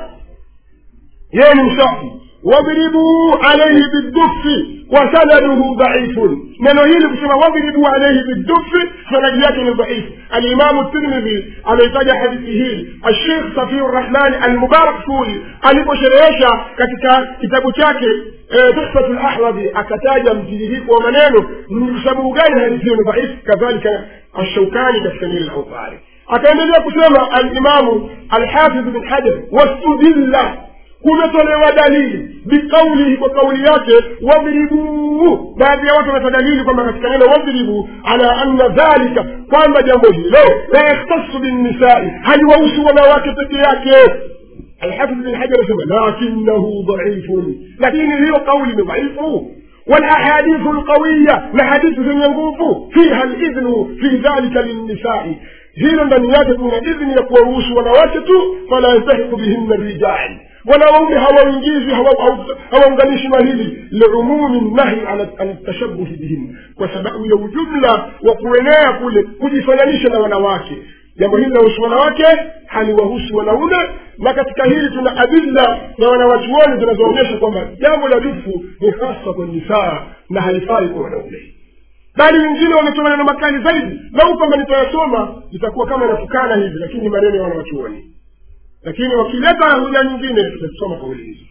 yeye ni mshafi wadribuu alaihi bidufi wasanaduhu dhaifun neno hili kusema wadribuu alaihi bidufi sanadi yake ni dhaifu alimamu tirmidhi ameitaja hadithi hii ashekh safiu rrahmani almubarak suri aliposherehesha katika kitabu chake tuhfatu lahwadhi akataja mtiririko wa maneno ni sababu gani hadithi hiyo ni dhaifu kadhalika ashaukani katika nili laufari akaendelea kusema alimamu alhafidh bin hajar wastudilla kumetolewa dalili biqaulihi kwa kauli yake wadribuu baadhi ya watu wanatoa dalili kwamba katika neno wadribuu ala anna dhalika kwamba jambo hilo la yakhtasu binnisai haliwahusu wanawake peke yake الحافظ بن حجر يقول لكنه ضعيف لكن هي قول ضعيف والأحاديث القوية لحديث ينقوف فيها الإذن في ذلك للنساء hilo ndani yake kuna idhni ya kuwaruhusu wanawake tu fala yantahiku bihinna rijal wanaume hawaingizi hawaunganishi na hili liumumi nahi an tashabuhi bihinna kwa sababu ya ujumla wa kuenea kule kujifananisha na wanawake jambo hili linahusu wanawake haliwahusu wanaume na katika hili tuna adilla na wanawachuoni zinazoonyesha kwamba jambo la dufu ni hasa kwa nisaa na halifai kwa wanaume bali wengine wametoa maneno makali zaidi lau kwamba nitayasoma itakuwa kama inatukana hivi lakini ni maneno ya wanawachuoni lakini wakileta hoja nyingine tutasoma kauli hizi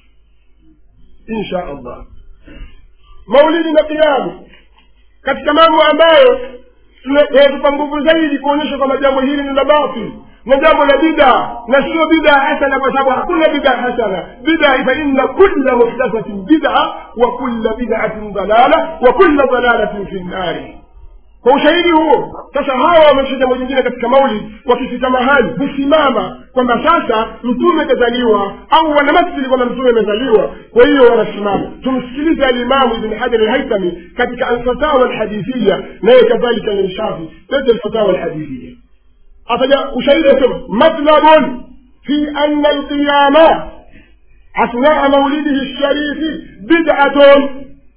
insha allah maulidi na kiamu katika mambo ambayo yanatupa nguvu zaidi kuonyesha kwamba jambo hili ni la batili na jambo la bida na sio bida hasana kwa sababu hakuna bida hasana bida fa inna kulla muhdathatin bida wa kulla bidatin dalala wa kulla dalalatin fi nnari kwa ushahidi huo sasa hawa wamesha jambo jingine katika maulid wakifika mahali husimama kwamba sasa mtume kazaliwa au wanamasili kwamba mtume amezaliwa kwa hiyo wanasimama tumsikilize alimamu ibn hajar alhaitami katika alfatawa alhadithia naye kadhalika ni mshafi lete alfatawa alhadithia ataja ushahidi asema matlabun fi anna alqiyama athnaa maulidihi lsharifi bid'atun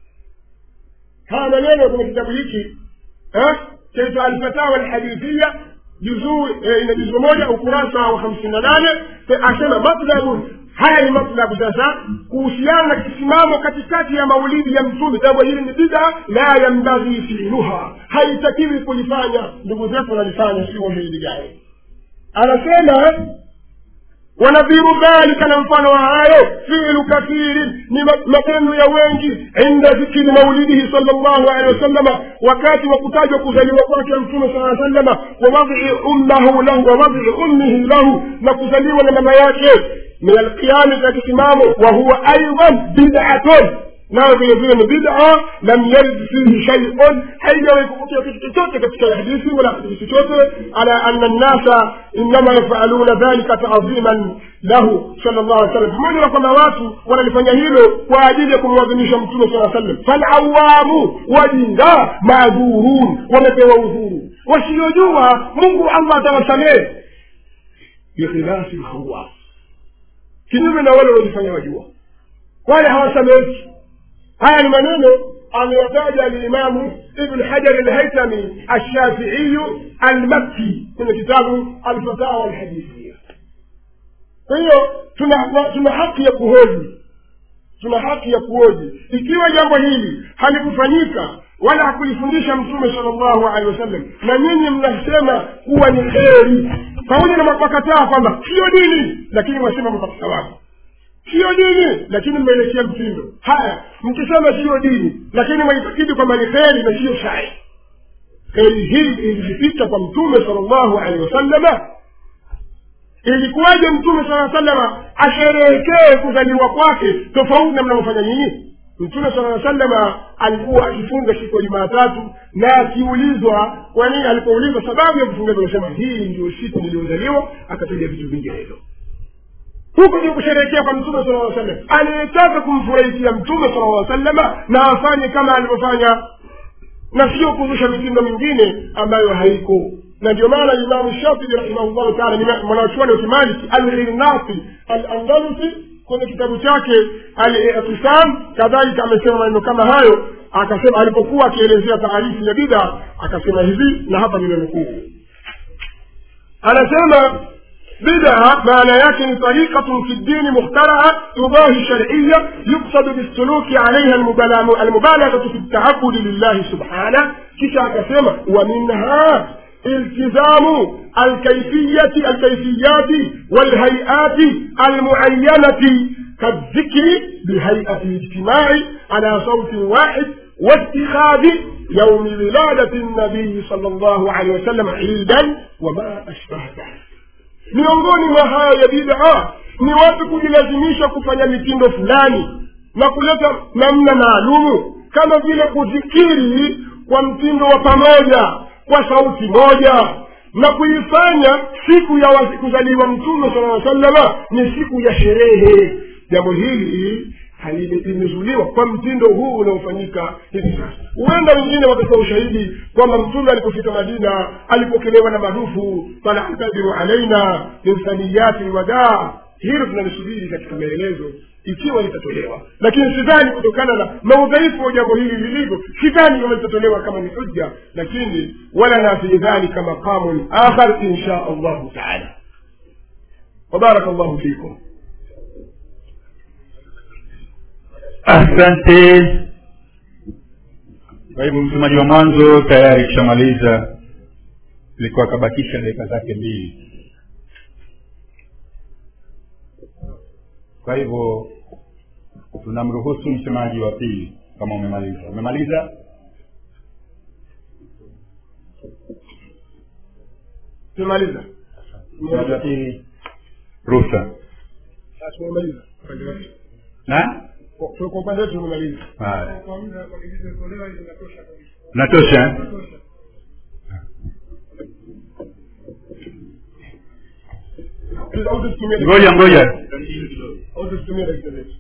haya maneno kwenye kitabu hiki chaitwa alfatawa alhadithia juzuu ina juzuu moja ukurasa wa hamsini na nane asema matlabun haya ni matlabu sasa kuhusiana na kisimamo katikati ya maulidi ya mtume jambo hili ni bida la yambaghi filuha haitakiwi kulifanya ndugu zetu wanalifanya sio hili gani anasema wanadhiru dhalika na mfano wa hayo filu kathirin ni ma- matendo ya wengi inda dhikri maulidihi sal llahu alehi wasallama wakati wa kutajwa kuzaliwa kwake mtume saa sallama wawadhi ummahu lahu wawadhi ummihi lahu na kuzaliwa na mama yake min alqiyami za kisimamo wa huwa aidan bidatun nayo vile vile ni bida lam yarid fihi shaiun haijawahi kupokea kitu chochote katika hadithi wala kitu chochote ala anna nnasa innama yafaluna dhalika taadhiman lahu sala llahu alih sallam pamoja na kwamba watu wanalifanya hilo kwa ajili ya kumwadhimisha mtume saa sallam falawamu wajinga maadhurun wamepewa udhuru wasiojua mungu allah atawasamehe bikhilafi lhawas kinyume na wale waliofanya wajua wale hawasameheki haya ni maneno ameyataja alimamu ibn hajar alhaitami alshafiiyu almakki kwenye kitabu alfatawa alhadithia kwa hiyo tuna, tuna haki ya kuhoji tuna haki ya kuhoji ikiwa jambo hili halikufanyika wala hakulifundisha mtume sala llahu alehi wasallam na nyinyi mnasema kuwa ni kheri pamoja na mapakataa kwamba siyo dini lakini mwasema mpaka sawabu siyo dini lakini mmeelekea mtindo haya mkisema siyo dini lakini mwaitakidi kwamba ni kheri na siyo shari kheri hii ilipita kwa mtume sala llahu alehi wasallama ilikuwaje mtume sala salama asherehekee kuzaliwa kwake tofauti na mnavyofanya nyinyi mtume sala salama alikuwa akifunga siku ya jumaatatu na akiulizwa kwa nini alipoulizwa sababu ya kufunga anasema hii ndio siku niliyozaliwa akataja vitu vinginevyo huko ndio kusherehekea kwa mtume sala lla sallam anayetaka kumfurahikia mtume sala lla sallama na afanye kama alivyofanya na sio kuzusha mitindo mingine ambayo haiko na ndio maana imamu shafii rahimahullahu taala ni mwanachuoni wa kimaliki alghirnasi alandalusi kwenye kitabu chake alitisam kadhalika amesema maneno kama hayo akasema alipokuwa akielezea taarifu ya bida akasema hivi na hapa nimenukuu anasema بدعة معنى يكن طريقة في الدين مخترعة تضاهي شرعية يقصد بالسلوك عليها المبالغة, المبالغة في التعبد لله سبحانه كشا كسمة ومنها التزام الكيفية الكيفيات والهيئات المعينة كالذكر بهيئة الاجتماع على صوت واحد واتخاذ يوم ولادة النبي صلى الله عليه وسلم عيدا وما أشبه ذلك miongoni mwa haya ya bidaa ni watu kujilazimisha kufanya mitindo fulani na kuleta namna maalumu kama vile kuzikiri kwa mtindo wa pamoja kwa sauti moja na kuifanya siku ya wazi- kuzaliwa mtume sala aa salama ni siku ya sherehe jambo hili halime- limezuliwa kwa mtindo huu unaofanyika hivi sasa huenda wengine wakatoa ushahidi kwamba mtume alipofika madina alipokelewa na madufu falantadiru alaina min thaniyati lwadaa hilo tunalisubiri katika maelezo ikiwa litatolewa lakini sidhani kutokana na maudhaifu wa jambo hili lilivyo sidhani kama litatolewa kama ni hujja lakini walana fi dhalika maqamun akhar insha allahu taala wabaraka llahu fikum asante kwa hivyo msomaji wa mwanzo tayari kishamaliza ilikuwa akabakisha dakika zake mbili kwa hivyo tunamruhusu msemaji wa pili kama umemaliza umemaliza tumemaliza msemaji wa pili ruhusa Sasa tumemaliza upande wetu. na Kwa- kwa upande wetu tumemaliza haya natosha eh? au tusitumie dakika- ngoja ngoja au tusitumie dakika zetu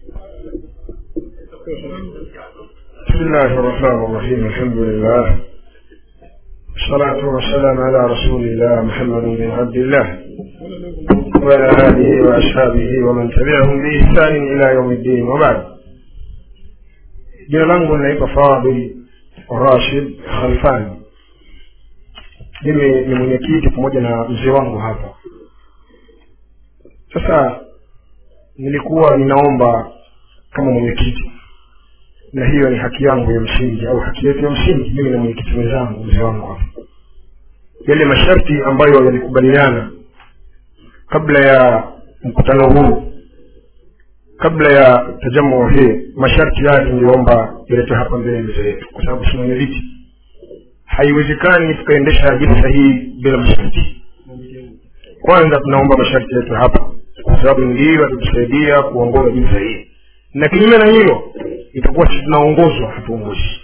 بسم الله الرحمن الرحيم الحمد لله والصلاة والسلام على رسول الله محمد بن عبد الله وعلى آله وأصحابه ومن تبعهم بإحسان إلى يوم الدين وبعد jina langu linaitwa fadil rashid khalfani mimi ni mwenyekiti pamoja na mzee wangu hapa sasa nilikuwa ninaomba kama mwenyekiti na hiyo ni haki yangu ya msingi au haki yetu ya msingi mimi na mwenyekiti mwenzangu mzee wangu hapa yale masharti ambayo yalikubaliana kabla ya mkutano huu kabla ya tajamu hii masharti haya tungeomba yaletwe hapa mbele ya meza yetu kwa sababu simame viti haiwezekani tukaendesha jilsa hii bila masharti kwanza tunaomba masharti yetu hapa kwa sababu ndiyo yatatusaidia kuongoza jilsa hii na kinyume na hilo itakuwa sisi tunaongozwa hatuongozi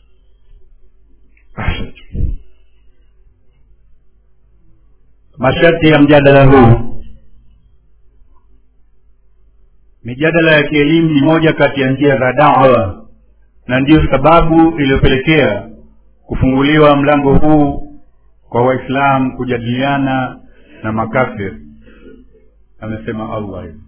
asante masharti ya mjadala huu mijadala ya kielimu ni moja kati ya njia za dawa na ndiyo sababu iliyopelekea kufunguliwa mlango huu kwa waislamu kujadiliana na makafir amesema allah hivi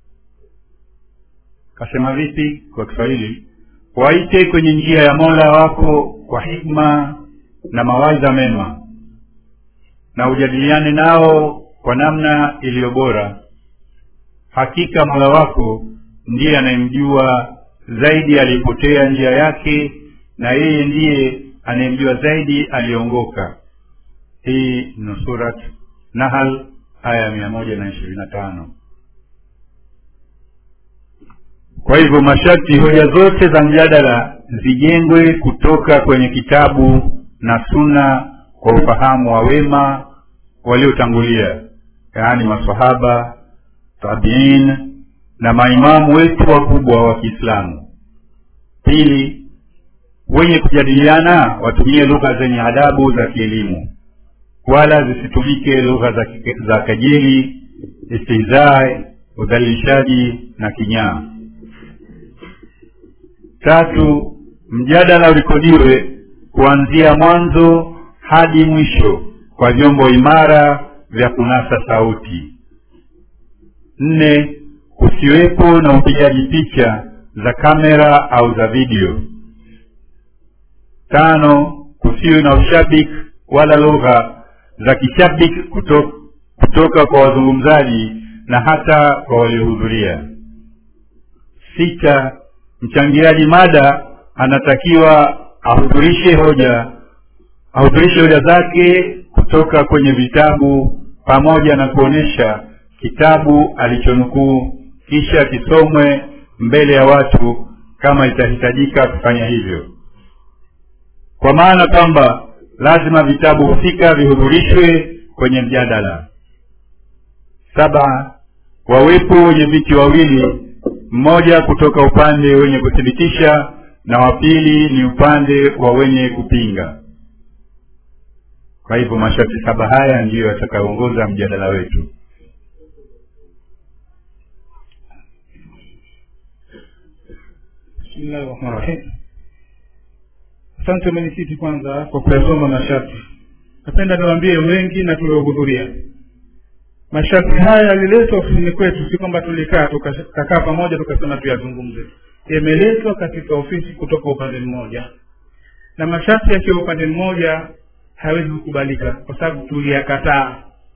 kasema vipi kwa kiswahili waite kwenye njia ya mola wako kwa hikma na mawaidha mema na ujadiliane nao kwa namna iliyo bora hakika mola wako ndiye anayemjua zaidi aliyepotea njia yake na yeye ndiye anayemjua zaidi aliyeongoka hii ni surat nahal aya ya mia moja na ishirini na tano kwa hivyo masharti hoja zote za mjadala zijengwe kutoka kwenye kitabu na suna kwa ufahamu wa wema waliotangulia yaani masahaba tabiin na maimamu wetu wakubwa wa kiislamu pili wenye kujadiliana watumie lugha zenye adabu za kielimu wala zisitumike lugha za, za kejeli istihzai udhalilishaji na kinyaa tatu mjadala urekodiwe kuanzia mwanzo hadi mwisho kwa vyombo imara vya kunasa sauti nne kusiwepo na upigaji picha za kamera au za video tano kusiwe na ushabiki wala lugha za kishabiki kutoka, kutoka kwa wazungumzaji na hata kwa waliohudhuria sita mchangiaji mada anatakiwa ahudhurishe hoja ahudhurishe hoja zake kutoka kwenye vitabu pamoja na kuonyesha kitabu alichonukuu kisha kisomwe mbele ya watu kama itahitajika kufanya hivyo kwa maana kwamba lazima vitabu husika vihudhurishwe kwenye mjadala saba wawepo wenye viti wawili mmoja kutoka upande wenye kuthibitisha na wa pili ni upande wa wenye kupinga kwa hivyo masharti saba haya ndiyo yatakayoongoza mjadala wetu bismillahi rahmani rahim asante mwenyekiti kwanza kwa kuyasoma masharti napenda niwaambie wengi na tuliohudhuria masharti haya yaliletwa ofisini kwetu si kwamba tulikaa tukakaa pamoja tukasema tuyazungumze yameletwa katika ofisi kutoka upande mmoja na masharti yakiwa upande mmoja hawezi kukubalika kwa sababu tuliyakataa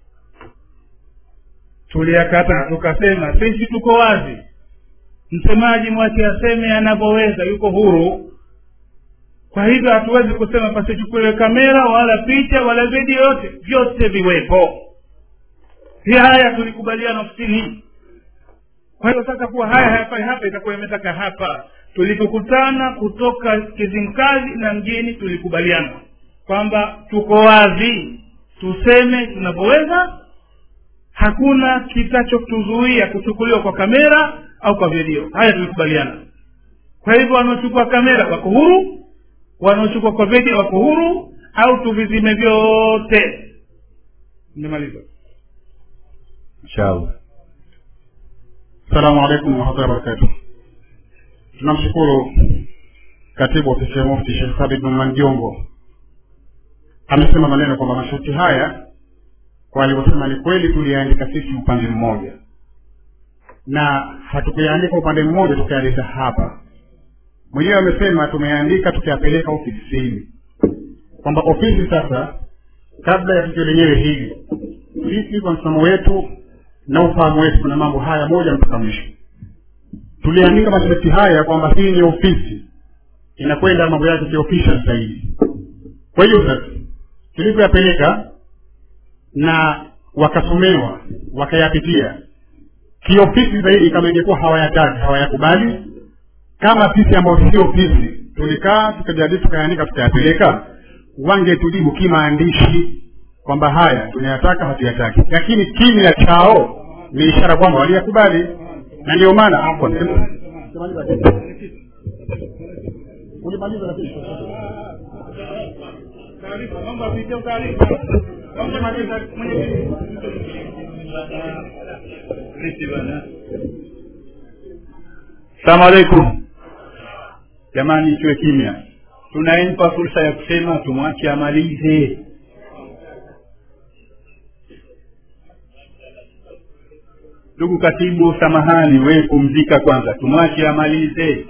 tuliyakataa tukasema sisi tuko wazi msemaji mwache aseme anavyoweza yuko huru kwa hivyo hatuwezi kusema pasichukuliwe kamera wala picha wala video yote vyote viwepo si haya tulikubaliana ofisini kwa hiyo sasa kuwa haya hayafai hapa itakuwa imetaka hapa tulipokutana kutoka kizimkazi na mjini tulikubaliana kwamba tuko wazi tuseme tunavyoweza hakuna kitachotuzuia kuchukuliwa kwa kamera au kwa video haya tulikubaliana kwa hivyo wanaochukua kamera wako huru wanaochukua kwa video wako huru au tuvizime vyote nimemaliza inshallah Assalamu alaikum warahmatullahi wabarakatuh. Tunamshukuru katibu ofisi ya mufti Sheikh Thabit bin Manjongo amesema maneno kwamba masharti haya kwa alivyosema ni kweli tuliyaandika sisi upande mmoja na hatukuyaandika upande mmoja tukayaleta hapa mwenyewe amesema tumeandika tukayapeleka ofisini kwamba ofisi sasa kabla ya tukio lenyewe hili sisi kwa msimamo wetu na ufahamu wetu kuna mambo haya moja mpaka mwisho tuliandika masharti haya kwamba hii ni ofisi inakwenda mambo yake kiofficial zaidi kwa hiyo sasa tulivyoyapeleka na wakasomewa wakayapitia kiofisi zaidi kama ingekuwa hawayataki hawayakubali kama sisi ambao si ofisi tulikaa tukajadili tukaandika tukayapeleka wangetujibu kimaandishi kwamba haya tunayataka hatuyataki lakini kimya chao ni ishara kwamba waliyakubali na ndio maana afwan ulimaliza lakini salamu alaikum jamani tuwe kimya tunampa fursa ya kusema tumwache amalize ndugu katibu samahani we pumzika kwanza tumwache amalize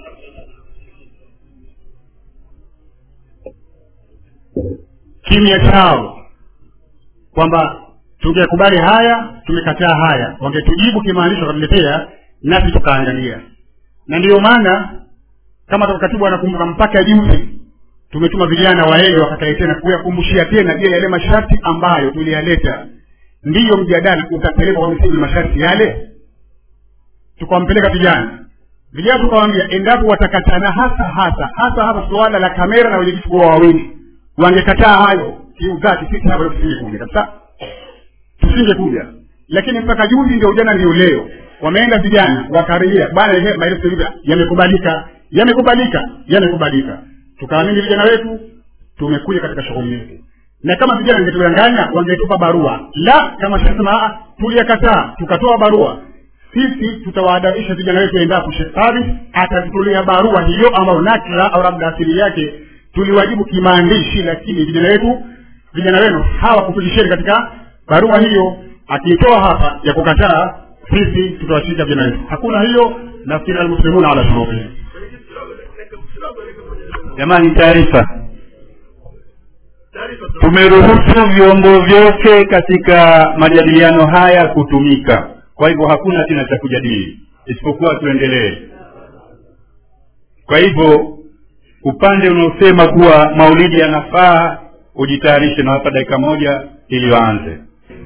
kimya chao kwamba tungekubali haya tumekataa haya wangetujibu kimaanisho wakatuletea nasi tukaangalia na ndiyo maana kama toka katibu anakumbuka mpaka juzi tumetuma vijana waende wakakae tena kuyakumbushia tena je yale masharti ambayo tuliyaleta ndiyo mjadala utapelekwa kwa misingi masharti yale tukawampeleka vijana vijana tukawaambia endapo watakatana hasa hasa hasa hasa suala la kamera na wenyekiti kuwa wawili wangekataa hayo kiudhati sisi hapa tusingekuja kabisa tusingekuja lakini mpaka juzi ndio jana ndio leo wameenda vijana wakarejea bana ehe, maelezo hivi yamekubalika yamekubalika yamekubalika tukaamini vijana wetu tumekuja katika shughuli yetu na kama vijana ingetudanganya wangetupa barua la kama tunasema tuliyakataa tukatoa barua sisi tutawaadabisha vijana wetu endapo Sheikh Thabit atatutolea barua hiyo ambayo nakla au labda asili yake tuliwajibu kimaandishi lakini vijana wetu vijana wenu hawakupitisheni katika barua hiyo akiitoa hapa ya kukataa sisi tutawashika vijana wetu hakuna hiyo nafikiri almuslimuna ala shurutihim jamani taarifa tumeruhusu vyombo vyote katika majadiliano haya kutumika kwa hivyo hakuna tena cha kujadili isipokuwa tuendelee kwa hivyo upande unaosema kuwa maulidi yanafaa ujitayarishe na hapa dakika moja ili waanze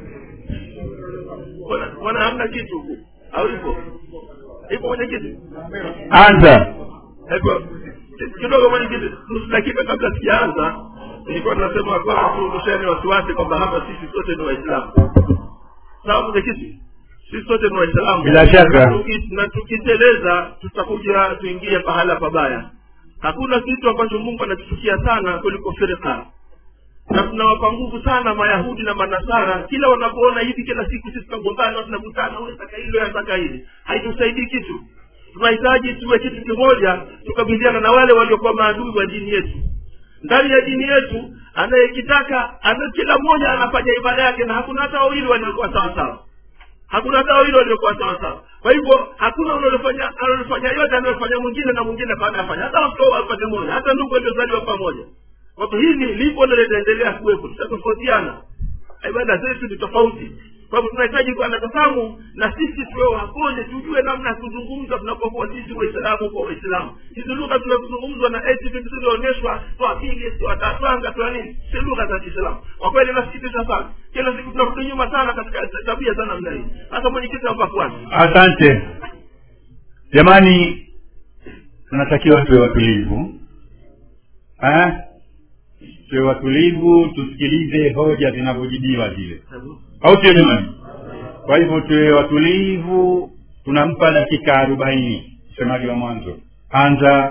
wana hamna kitu au ipo ipo mwenyekiti anza Hebu, kidogo mwenyekiti nusu dakika kabla sijaanza nilikuwa nasema kwamba tuondosheni wasiwasi kwamba hapa sisi sote ni waislamu sawa mwenyekiti sisi sote ni waislamu Bila shaka. Tuki- na tukiteleza tutakuja tuingie pahala pabaya hakuna kitu ambacho mungu anakichukia sana kuliko firqa na tunawapa nguvu sana mayahudi na manasara kila wanapoona hivi kila siku sisi tunagombana tunakutana unataka hilo anataka hili haitusaidii kitu tunahitaji tuwe kitu kimoja tukabiliana na wale waliokuwa maadui wa dini yetu ndani ya dini yetu anayekitaka ana kila mmoja anafanya ibada yake na hakuna hata wawili waliokuwa sawa sawa hakuna hata wawili waliokuwa sawa sawa kwa hivyo hakuna analofanya analofanya yote anayofanya mwingine na mwingine baada afanya hata watoto wapate moja hata ndugu waliozaliwa pamoja kwa hivyo hili lipo na litaendelea kuwepo tutatofautiana ibada zetu ni tofauti kwa hivyo tunahitaji kuwa na tafahamu na sisi tuwe wakonje tujue namna ya kuzungumza tunapokuwa sisi waislamu kwa waislamu hizi lugha tunazozungumzwa na eti vitu zilionyeshwa twapige twatapanga twa nini si lugha za kiislamu kwa kweli nasikitisha sana kila siku tunarudi nyuma sana katika tabia za namna hii hasa mwenyekiti amba kwanza asante jamani tunatakiwa tuwe watulivu eh? tuwe watulivu tusikilize hoja zinavyojibiwa zile au sio jamani kwa hivyo tuwe watulivu tunampa dakika arobaini msemaji wa mwanzo anza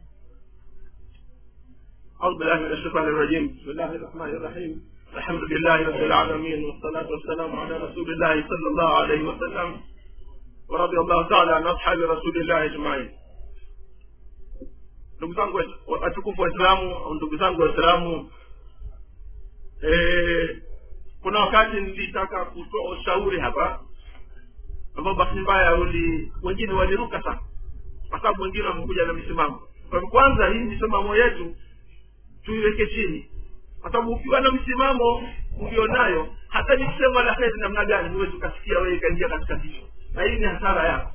أعوذ بالله من الشيطان الرجيم بسم الله الرحمن الرحيم الحمد لله رب العالمين والصلاة والسلام على رسول الله صلى الله عليه وسلم ورضي الله تعالى عن أصحاب رسول الله أجمعين ndugu zangu wa- watukufu waislamu au ndugu zangu waislamu eh, kuna wakati nilitaka kutoa ushauri hapa ambao bahati mbaya uli wengine waliruka sana kwa sababu wengine wamekuja na misimamo kwa hivyo kwanza hii misimamo yetu tuiweke chini kwa sababu ukiwa na msimamo ulionayo hata nikisema la heri namna gani huwezi ukasikia wewe ikaingia katika kichwa na hii ni hasara yako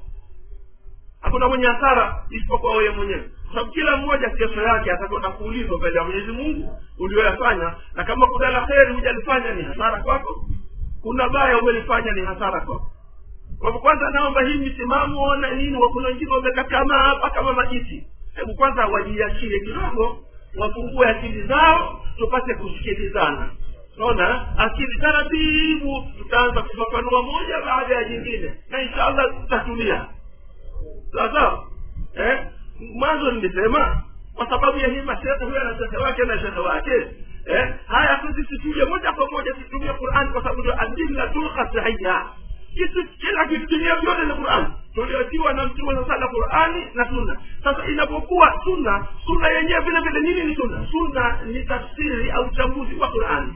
hakuna mwenye hasara isipokuwa wewe mwenyewe kwa sababu kila mmoja kesho yake atakwenda kuulizwa mbele ya mwenyezi mungu ulioyafanya na kama kuna la heri hujalifanya ni hasara kwako kuna baya umelifanya ni hasara kwako kwa hivyo kwanza naomba hii misimamo na nini kuna wengine wamekakama hapa kama majiti hebu kwanza wajiachie kidogo wafungue akili zao tupate kusikilizana naona akili taratibu tutaanza kufafanua moja baada ya jingine na inshallah tutatulia sawa sawa eh? mwanzo nilisema kwa sababu ya hii mashehe huyo na shehe wake na shehe wake eh? haya sisi tuje moja kwa moja tutumie quran kwa sababu ndio adillatul qat'iyya kitu kila kitu dunia vyote ni quran tuliotiwa na mtume sa sala qurani na sunna sasa inapokuwa sunna sunna yenyewe vile vile nini ni sunna sunna ni tafsiri au uchambuzi wa qurani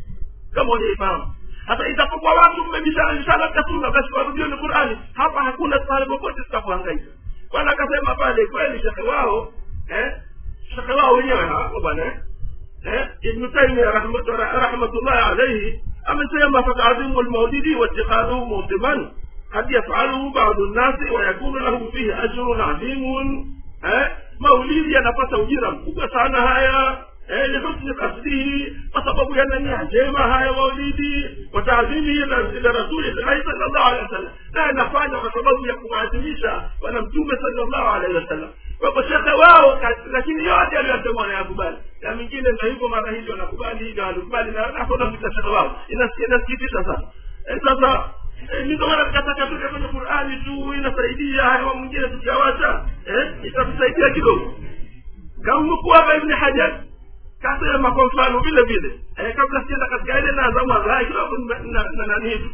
kama unaifahamu sasa itapokuwa watu mmebishana bishana katika sunna basi warudioni qurani hapa hakuna pale popote tutakuhangaika bwana akasema pale kweli shekhe wao eh shekhe wao wenyewe hapo bwana eh eh ibnu taimia rahmatullahi alaihi amesema fatadhimu lmaulidi watikhadhuhu mutiman قد يفعله بعض الناس ويكون له فيه أجر عظيم eh maulidi yanapata ujira mkubwa sana haya eh, lihusni kasdihi kwa sababu yana nia njema haya maulidi wataadhimihi ila rasulillahi salllahu alehi wasallam na yanafanya kwa sababu ya kumwadhimisha bwana mtume salllahu alehi wasallam kwako shekhe wao lakini yote aliyosema wanayakubali na mingine ndo hivyo mara hili wanakubali hili wanakubali na nakonamita shekhe wao inasikitisha sana eh, sasa ndio maana tukataka tuke kwenye qurani tu inasaidia hayo mwingine tukiawacha eh, itatusaidia kidogo kamnukuu hapa ibni hajar kasema kwa mfano vile vile eh, kabla sienda katika ile naanza mwanzo kidogo na nani hivi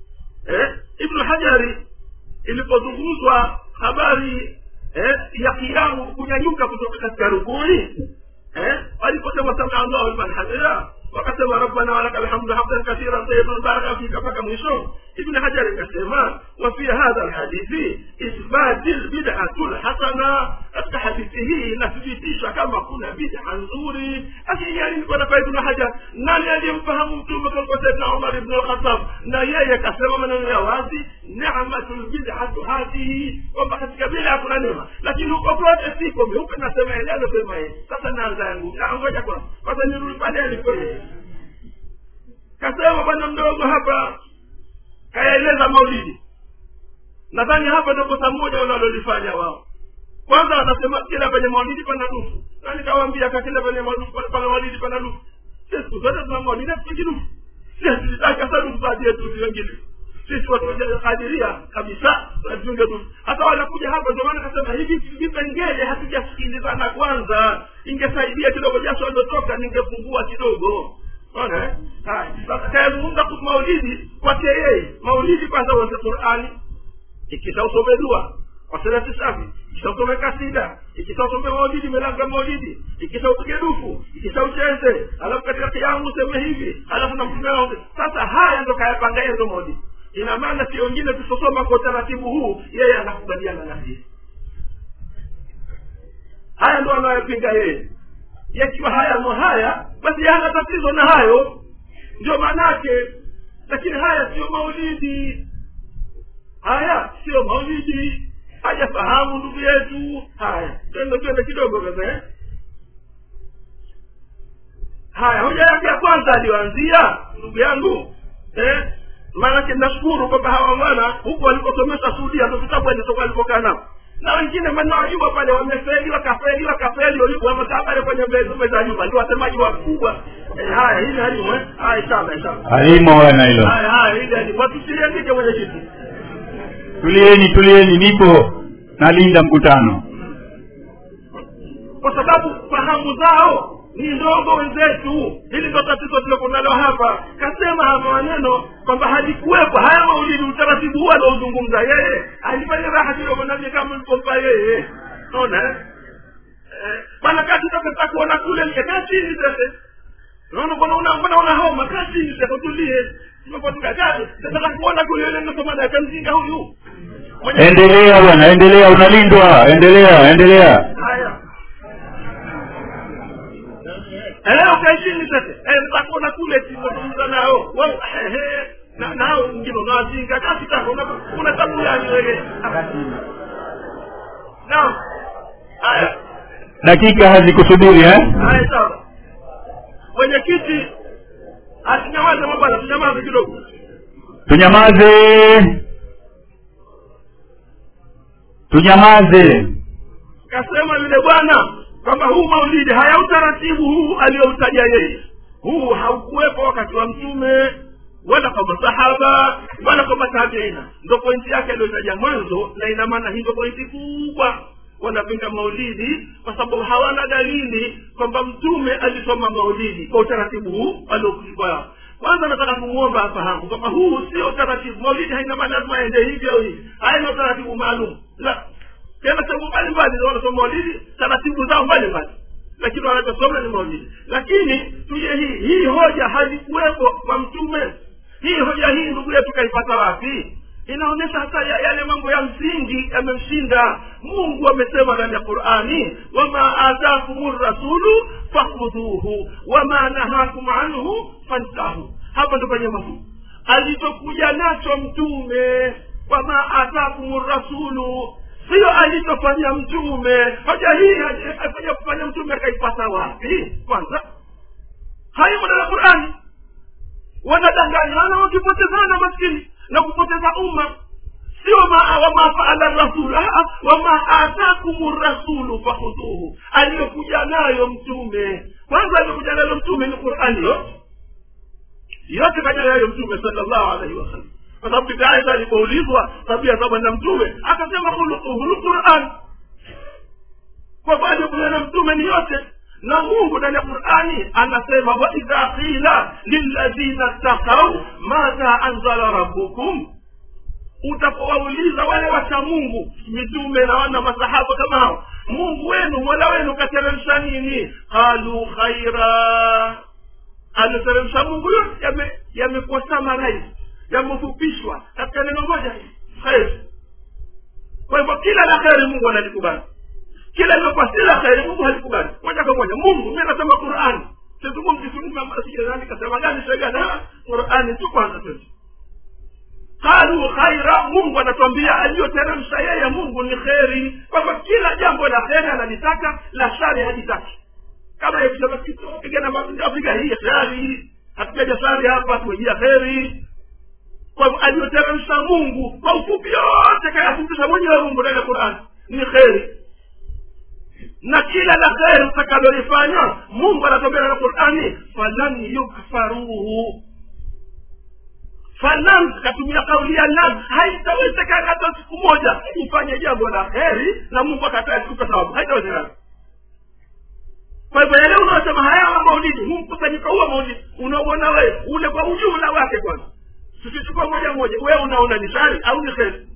eh, ibnu hajari ilipozungumzwa habari eh, ya kiamu kunyanyuka kutoka katika rukuni eh, aliposema samia allahu liman hamida wakasema rabbana walaka alhamdu hamdan kathiran tayiban baraka fika mpaka mwisho ibn hajar akasema wa fi hadha alhadithi ithbati lbidatu lhasana katika hadithi hii inathibitisha kama kuna bid'a nzuri lakini yani nikuwa kwa ibn hajar nani aliyemfahamu mtume kuliko saidna umar ibn alkhatab na yeye kasema maneno ya wazi ni'matu lbid'atu hadhihi kwamba katika bid'a kuna neema lakini huko kote siko meupe nasema yeye anasema yeye sasa naanza yangu ngoja kwa kwanza nirudi pale alipoje kasema bwana mdogo hapa kayaeleza maulidi nadhani hapa ndio kosa moja wanalolifanya wao kwanza wanasema kila penye maulidi pana nusu na nikawaambia kakila penye pana maulidi pana nusu sisi siku zote tuna maulidi hatupigi nusu sisi tulitaka hasa nusu baadhi yetu sisi wengine sisi watu wakadiria kabisa tunajiunga nusu hata wanakuja hapa ndio maana kasema hivi vipengele hatujasikilizana kwanza ingesaidia kidogo jasho aliotoka ningepungua kidogo ona eh? haya sasa kayazungumza kuhusu maulidi kwake yeye maulidi kwanza uanze qurani ikisha usome dua wasalati safi ikisha usome kasida ikisha usome maulidi milango ya maulidi ikisha upige dufu ikisha ucheze alafu katika kiamu useme hivi alafu na mtume wao sasa haya ndo kayapanga yeye ndo maulidi ina maana si wengine tusosoma kwa utaratibu huu yeye anakubaliana na sisi haya ndo anayopinga yeye yakiwa haya mo haya basi hana tatizo na hayo ndio maanake lakini haya sio maulidi haya sio maulidi hajafahamu ndugu yetu haya twende twende kidogo sasa eh? haya hoja yake ya kwanza aliyoanzia ndugu yangu eh? maanake nashukuru kwamba hawa bwana huku walikosomesha sudia ndo vitabu alisoka alipokaa nao na wengine manaojua pale wamefeli wakafeli wakafeli wamekaa pale kwenye meza nyuma ndio wasemaji wakubwa haya hili halimu eh? haya inshallah inshallah halimo wana hilo haya haya hili halimu watusiendike mwenye kiti tulieni tulieni nipo nalinda mkutano kwa sababu fahamu zao ni ndogo wenzetu hili ndo tatizo tulokunalo hapa kasema hapa maneno kwamba halikuwepo haya maulidi utaratibu huu anaozungumza yeye alifanya raha kidogo navye kama ulipompa yeye naona eh? bwana kati takata kuona kule kaa chini sasa naona mbona una mbona una homa kaa chini sasa tulie tumepotukakaa nataka kuona kule yule nasoma na kamzinga huyu endelea bwana endelea unalindwa endelea endelea haya Eh, ukae chini sasa Eh, nitakuona kule tizungumza nao Wao, ehe, na nao wengine unawazinga kasi tako una- una tabu gani wewe naam haya dakika hazikusubiri eh? haya sawa mwenyekiti asinyamaze mabwana tunyamaze kidogo tunyamaze tunyamaze kasema yule bwana kwamba huu maulidi haya utaratibu huu aliyoutaja yeye huu haukuwepo wakati wa mtume wala kwa masahaba wala kwa matabiina ndo pointi yake aliyotaja mwanzo na ina maana hii ndo pointi kubwa wanapinga maulidi kwa sababu hawana dalili kwamba mtume alisoma maulidi kwa utaratibu huu aliokuwa kwanza nataka kumwomba afahamu kwamba huu sio utaratibu maulidi haina maana lazima aende hivi au hivi haina utaratibu maalum la tena sehemu mbalimbali ndio wanasoma maulidi taratibu zao mbalimbali lakini wanachosoma ni maulidi lakini tuje hii hii hoja halikuwepo kwa mtume hii hoja hii ndugu yetu kaipata wapi inaonyesha hata ya- yale mambo ya msingi yamemshinda mungu amesema ndani ya qurani wama atakum rasulu fakhudhuhu wama nahakum anhu fantahu hapa ndo penye mafunzo alichokuja nacho mtume wama atakum rasulu sio alichofanya mtume hoja hii akuja kufanya mtume akaipata wapi kwanza haimo ndani ya qurani wanadanganyana wakipotezana maskini na kupoteza umma sio ma- wama faala rasul wama atakum rasulu fakhudhuhu aliyokuja nayo mtume kwanza aliyokuja nayo mtume ni qurani yote yote kaja nayo mtume salllahu alaihi wasallam kwa sababu bibi aisha alipoulizwa tabia za bwana mtume akasema khuluquhu lquran kwa baada ya kuja na mtume ni yote na mungu ndani ya qurani anasema waidha qila lilladhina ttakau madha anzala rabbukum utapowauliza wale wacha mungu mitume na wana masahaba kama hao mungu wenu mola wenu kateremsha nini qalu khaira alioteremsha mungu yote yame- yamekuwa samarais yamefupishwa katika neno moja kheri kwa hivyo kila la kheri mungu analikubali kila lilokuwa si la kheri mungu halikubali moja kwa moja mungu mi nasema qurani sizungumzisijani kasema gani shegana qurani tu kwanza tu qalu khaira mungu anatuambia aliyoteremsha yeye mungu ni kheri kwamba kila jambo la kheri analitaka la shari halitaki kama yakisema pigana afrika hii kheri hatujaja shari hapa tumejia kheri kwa hivyo aliyoteremsha mungu kwa ufupi yote kayafundisha mwenyewe mungu ndani ya qurani ni kheri na kila la kheri utakalolifanya mungu anatobea na qurani falan yukfaruhu falan katumia kauli ya lam haitawezekana hata siku moja ufanye jambo la kheri na mungu akataa sikupa sababu haitawezekana kwa hivyo yale unaosema haya maulidi huu mkusanyiko huo maulidi unaona wewe ule kwa ujumla wake kwanza tukichukua moja moja wewe unaona ni shari au ni kheri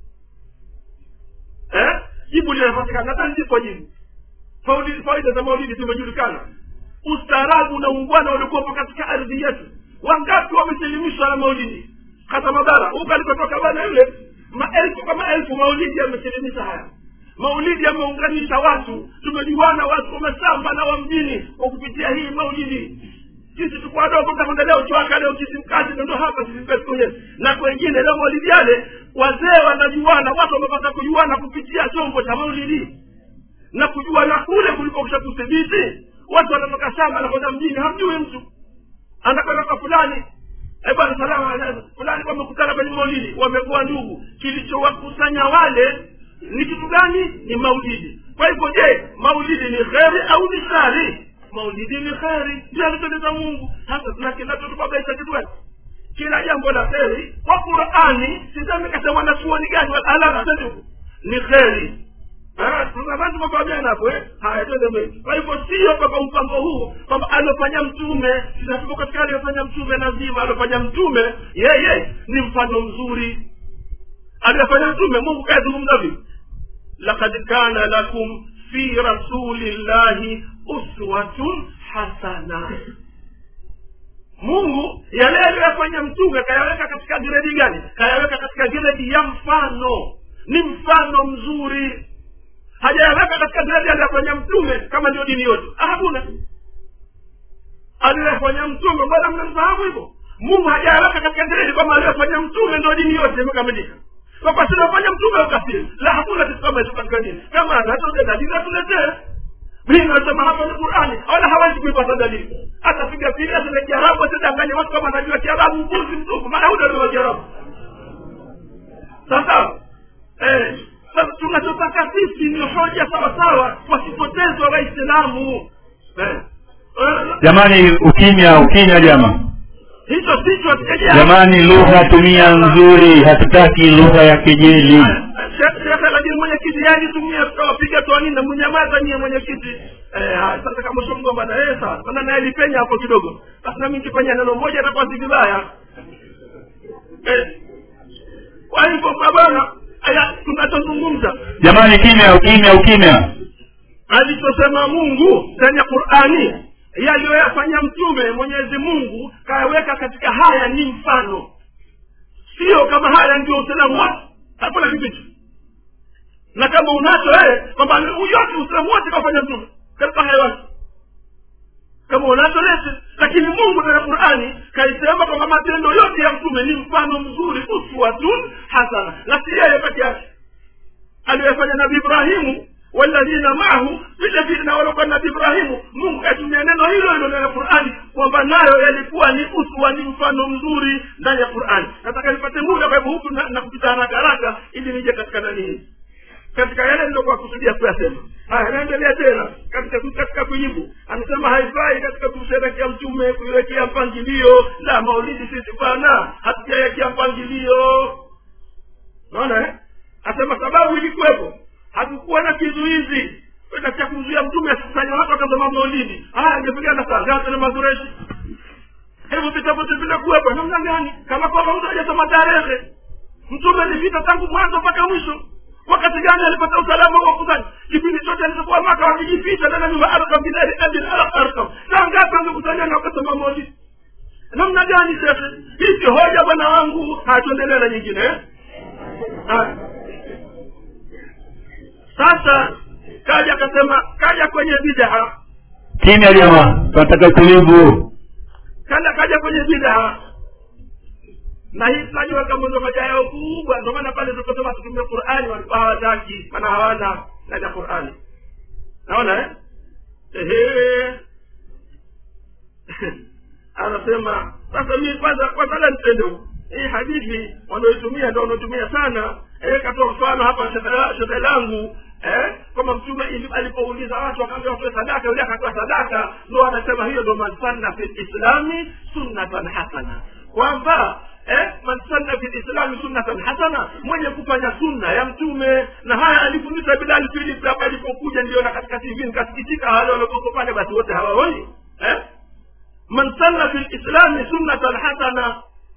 eh? jibu linapatikana hata ndipo jibu Fauli- faida za maulidi zimejulikana ustaarabu na ungwana uliokuwepo katika ardhi yetu wangapi wamesilimishwa na maulidi hata mabara huko alikotoka bana yule maelfu kwa maelfu maulidi yamesilimisha haya maulidi yameunganisha watu tumejuana watu wa mashamba na wa mjini kwa kupitia hii maulidi sisi tuko wadogo kama leo chwaka leo kisimkazi ndo hapa sisi kwetu wenyewe na kwengine leo maulidi yale wazee wanajuana watu wamepata kujuana kupitia chombo cha maulidi na kujuana kule kuliko kusha kudhibiti watu wanatoka shamba nakwenda mjini hamjui mtu anakwenda kwa fulani Eh, bwana salama alaikum. fulani wamekutana kwenye maulidi wamekuwa ndugu kilichowakusanya wale ni kitu gani ni maulidi kwa hivyo je maulidi ni kheri au ni shari maulidi ni kheri ndio alitoleza mungu sasa tunakinachotubabaisha kitu gani kila jambo la kheri kwa qurani sisemi kasa mwanachuoni gani alala ni kheri tunabantumapaamana hapo eh? haya twende mbele kwa hivyo sio kwamba mpango huu kwamba alofanya mtume tunatuko katika aliyofanya mtume nazima alofanya mtume yeye ni mfano mzuri aliyofanya mtume mungu kayazungumza vipi lakad kana lakum fi rasulillahi uswatun hasana mungu yale aliyoyafanya mtume kayaweka katika gredi gani kayaweka katika gredi ya mfano ni mfano mzuri hajayaweka katika gredi aliyofanya mtume kama ndio dini yote Ah, hakuna aliyofanya mtume mbona mnamfahamu hivyo mungu hajaweka katika dini kwamba aliyofanya mtume ndo dini yote imekamilika kwamba sinafanya mtume ukafiri la hakuna kitu kama hicho katika dini kama anatoja dalili atuletee mimi nasema hapa ni qurani wala hawezi kuipata dalili atapiga pili aseme kiarabu atadanganya watu kama anajua kiarabu mbuzi mtupu maana huda ndio kiarabu sasa eh, sasa tunachotaka sisi ni hoja sawasawa wasipotezwa waislamu eh, eh, jamani ukimya ukimya jama hicho sicho hatujaja- jamani lugha tumia nzuri hatutaki lugha ya kejeli shekhe lakini mwenyekiti yajitumia tutawapiga toani na mnyamaza nyie mwenyekiti Eh, haya, sasa kama shomgo bana eh sawa kwanza naye lipenya hapo kidogo basi nami nikifanya neno moja itakuwa si vibaya Eh, kwa hivyo bwana aya tunachozungumza jamani kimya ukimya ukimya alichosema mungu ndani ya qurani yaliyoyafanya mtume mwenyezi mungu kayaweka katika haya ni mfano sio kama haya ndio uislamu wote hakuna kitu hicho na kama unacho wewe kwamba yote uislamu wote kafanya mtume katika haya yote kama unacho lete lakini mungu ndani ya qurani kaisema kwamba matendo yote ya mtume ni mfano mzuri uswatun hasana na si yeye peke yake aliyofanya nabi ibrahimu walladhina maahu vile vile na waliokuwa nabi ibrahimu mungu katumia neno hilo hilo ndani ya qurani kwamba nayo yalikuwa ni uswa ni mfano mzuri ndani ya qurani nataka nipate muda kwa hivyo huku na, na kupita haraka haraka ili nije katika nani hii katika yale nilokuwa kusudia kuyasema haya naendelea tena katika katika kujibu anasema haifai katika kumsherekea mtume kuiwekea mpangilio la maulidi sisi bana hatujawekea mpangilio naona eh? asema sababu ilikuwepo hakukuwa na kizuizi katika kumzuia mtume asikusanya watu akasema maulidi haya angepigana saa ngapi na mazureshi hivyo vitabu vinakuwepo namna gani kama kwamba mtu hajasoma tarehe mtume alipita tangu mwanzo mpaka mwisho wakati gani alipata usalama wa kusanya kipindi chote alichokuwa maka wakijificha ndani ya nyumba arkam bidari abin arkam saa ngapi angekusanya na wakasema maulidi namna gani shekhe hii si hoja bwana wangu hatuendelee na nyingine eh? Haya. sasa kaja akasema kaja kwenye bidaa kimya jamaa tunataka utulivu kaja kaja kwenye bidaa na hii tunajua kama ndio hoja yao kubwa ndio maana pale tuliposema tutumie qurani walikuwa hawataki maana hawana ndani ya qurani naona eh ehe anasema sasa mi kwanza kwanza la nitende huko hii hadithi wanaoitumia ndio wanaotumia sana eh, katoa mfano hapa shekhe langu eh, kwamba mtume ili- alipouliza watu akaambia watoe sadaka yule akatoa sadaka ndo anasema hiyo ndo man sanna fi lislami sunnatan hasana kwamba eh, man sanna fi lislami sunnatan hasana mwenye kufanya sunna ya mtume na haya alifundisha bilal philip hapa alipokuja ndio na katika tv nikasikitika wale waliokoko pale basi wote hawaoni eh? man sanna fi lislami sunnatan hasana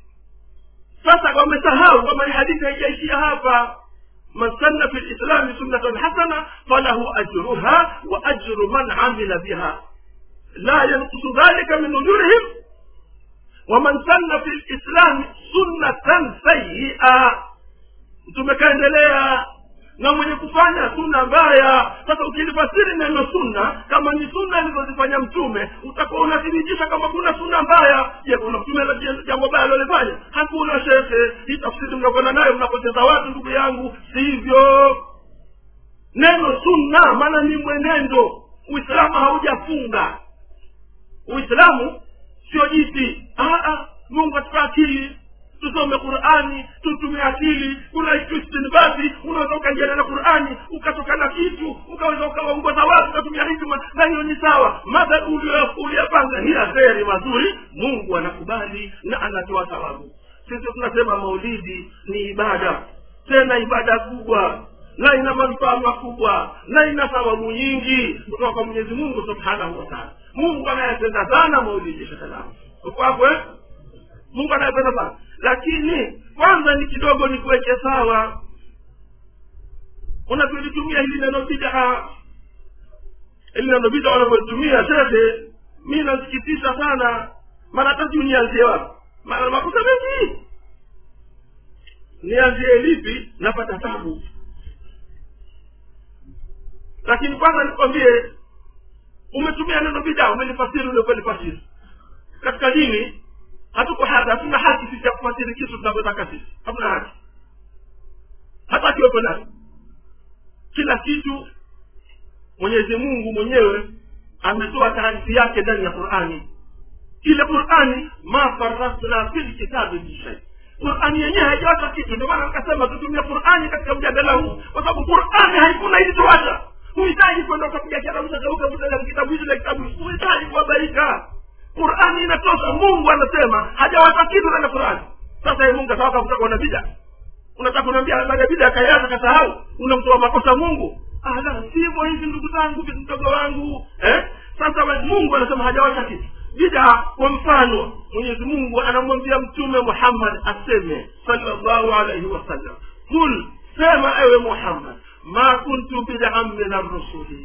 sasa wamesahau kwamba hii hadithi haijaishia hapa man sanna fi lislami sunnatan hasana falahu ajruha wa ajru man amila biha la yankusu dhalika min ujurihim waman sanna fi lislami sunnatan sayia mtume kaendelea na mwenye kufanya sunna mbaya sasa ukilifasiri neno sunna kama ni sunna alizozifanya mtume utakuwa unathibitisha kama kuna sunna mbaya je kuna mtume la- jambo baya alilofanya hakuna shekhe hii tafsiri mnakwenda nayo mnapoteza watu ndugu yangu sivyo neno sunna maana ni mwenendo uislamu haujafunga uislamu sio jiti Ah, ah, mungu atupa akili tusome qurani tutumie akili kuna istinbati unaweza ukaingiana na qurani ukatoka na kitu ukaweza ukawaongoza watu ukatumia hikma na hiyo ni sawa madha uliyopanga ni ya kheri mazuri mungu anakubali na anatoa thawabu sisi tunasema maulidi ni ibada tena ibada kubwa na ina manufaa makubwa na ina thawabu nyingi kutoka kwa mwenyezi mungu subhanahu wa taala mungu anayependa sana maulidi shekalamu uko hapo eh? mungu anayependa sana lakini kwanza ni kidogo ni kuweke sawa unavyolitumia hili neno bidaa hili neno bidaa wanavyolitumia shekhe mi nasikitisha sana mara hata sijui nianzie wapi maana makosa mengi nianzie lipi napata tabu lakini kwanza nikwambie umetumia neno bidaa umelifasiri uliopolifasiri katika dini hatuko hata hatuna haki sisi ya kufuatili kitu tunavyotaka sisi hatuna haki hata akiwepo nani kila kitu mwenyezi mungu mwenyewe ametoa taarifi yake ndani ya qurani ile qurani ma farasna fil kitabi bishai qurani yenyewe haijawacha kitu ndio maana nikasema tutumie qurani katika mjadala huu kwa sababu qurani haikuna ilituacha huhitaji kwenda ukapiga karausakauka kitabu hichi na kitabu hichi huhitaji kuhabarika qurani inatosha mungu anasema hajawacha kitu ndani ya qurani sasa ye mungu atawaka kutaka na bida unataka kunaambia habari ya bida akaiacha kasahau unamtoa makosa mungu Ah, la sivyo hivi ndugu zangu mdogo wangu eh? sasa we- mungu anasema hajawacha kitu bida kwa mfano mwenyezi mungu anamwambia mtume muhammad aseme salllahu alaihi wasallam kul sema ewe muhammad ma kuntu bidan min arrusuli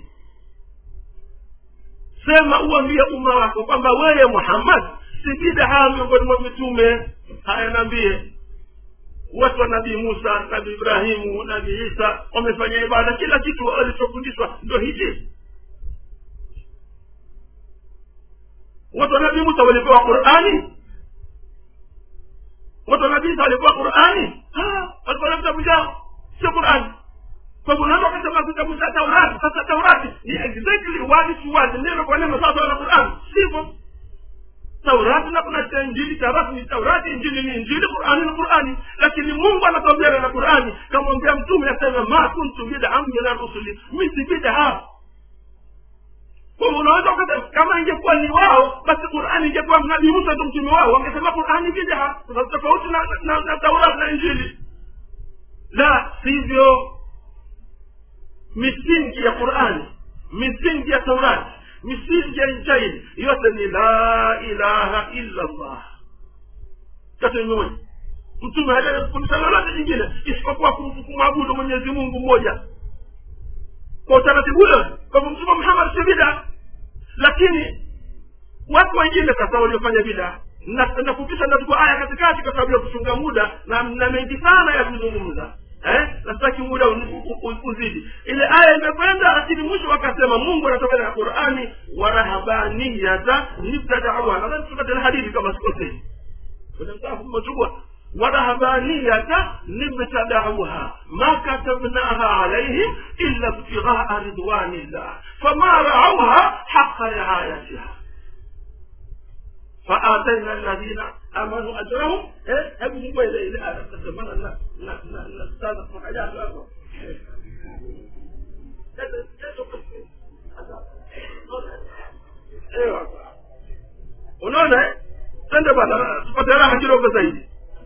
sema uambie umma wako kwamba wewe muhammad si bidaa miongoni mwa mitume haya naambie watu wa nabii musa nabii ibrahimu nabii isa wamefanya ibada kila kitu walichofundishwa ndo hichi watu wa nabii musa walipewa qurani watu wa nabii isa walipewa qurani Ah, walikuwa na vitabu vyao sio qurani kwa hivyo unaweza ukasema kitabu cha taurati sasa taurati ni exactly word to word neno kwa neno sawa na qurani sivyo taurati na kuna cha injili taurati ni taurati injili ni injili qurani ni qurani lakini mungu anatuambia na qurani kamwambia mtume asema ma kuntu bidan min arusuli mi si bidaa kwa hivyo unaweza ukasema kama ingekuwa ni wao basi qurani ingekuwa nabii musa ndo mtume wao wangesema qurani bidaa kwa sababu tofauti na, na, na taurati na injili la sivyo misingi ya qurani misingi ya taurati misingi ya injili yote ni la ilaha illa llah yote ni moja mtume hajafundisha lolote jingine isipokuwa kum- kumwabudu mwenyezi mungu mmoja kwa utaratibu ule kwa hivyo mtume muhammad si bida lakini watu wengine sasa waliofanya bida na nafupisha nachukua aya katikati kwa sababu ya kuchunga muda na na mengi sana ya kuzungumza eh nasitaki muda uni- u- u- uzidi ile aya imekwenda lakini mwisho wakasema mungu anatoka na qurani warahabaniyata nibtadauha nadhani tupate na hadithi kama sikosei kwenye msahafu mmechukua ورهبانية ابتدعوها ما كتبناها عليهم إلا ابتغاء رضوان الله فما رعوها حق رعايتها فآتينا الذين آمنوا أجرهم إيه هبوا هو إلى إلى آية تسمى لا لا لا لا استاذ حاجات ايوه unaona eh? twende bana tupate raha kidogo zaidi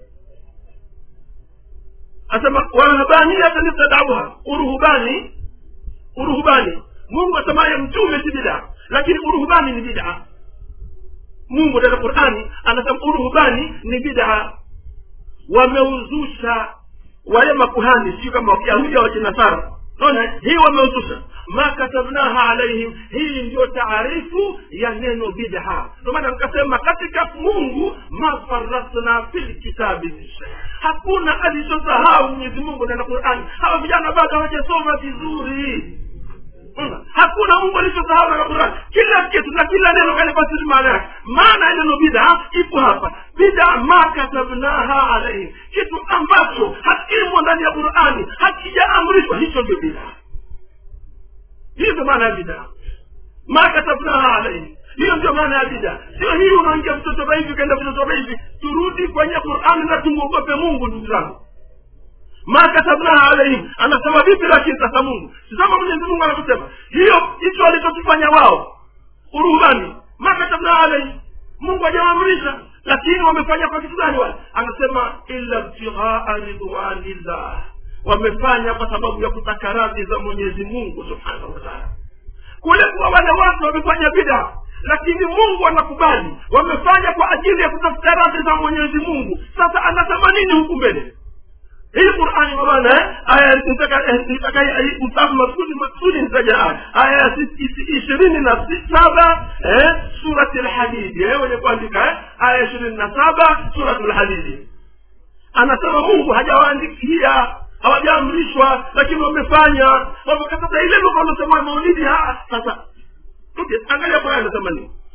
asema warahabaniyatan ibtadauha uruhubani uruhubani mungu asemaye mtume si bidaa lakini uruhubani ni bidaa mungu ndani ya qurani anasema uruhubani ni bidaa wameuzusha wale makuhani sio kama wakiyahudi au kinasara naona hii wameuzusha ma katabnaha alaihim hii ndio taarifu ya neno bidha ndio maana nikasema katika mungu ma farasna fil kitabi min shay hakuna alichosahau mwenyezi mungu ndani ya qurani hawa vijana bado hawajasoma vizuri Unaona? hakuna mungu alichosahau na qurani kila kitu na kila neno kalifasiri maana yake maana ya neno bidha ipo hapa bidha ma katabnaha alaihim kitu ambacho hakimo ndani ya qurani hakijaamrishwa hicho ndio bidha hiyo ndio maana ya bidha ma katabnaha alaihim hiyo ndio maana ya bidha sio hii unaingia mtoto hivi ukaenda mtoto hivi turudi kwenye qurani na tumwogope mungu ndugu zangu ma katabnaha alaihim anasema vipi lakini sasa mungu tazama mwenyezi mungu anavyosema hiyo hicho alichokifanya wao uruhubani ma katabnaha alaihim mungu hajawaamrisha lakini wamefanya kwa kitu gani wale anasema illa btighaa ridwanillah wamefanya kwa sababu ya kutaka radhi za mwenyezi mungu subhanahu wataala kule kuwa wale watu wamefanya bida lakini mungu anakubali wamefanya kwa ajili ya kutafuta radhi za mwenyezi mungu sasa anasema nini huku mbele hii qurani kwa maana eh, aya nitaka msafu maksudi maksudi nitaja aya aya ya ishirini na saba eh, surati lhadidi eh, wenye kuandika eh, aya ishirini na saba surati lhadidi anasema mungu hajawaandikia hawajaamrishwa lakini wamefanya wamekataza ile lugha wanasema maulidi sasa okay, angalia qurani anasema nini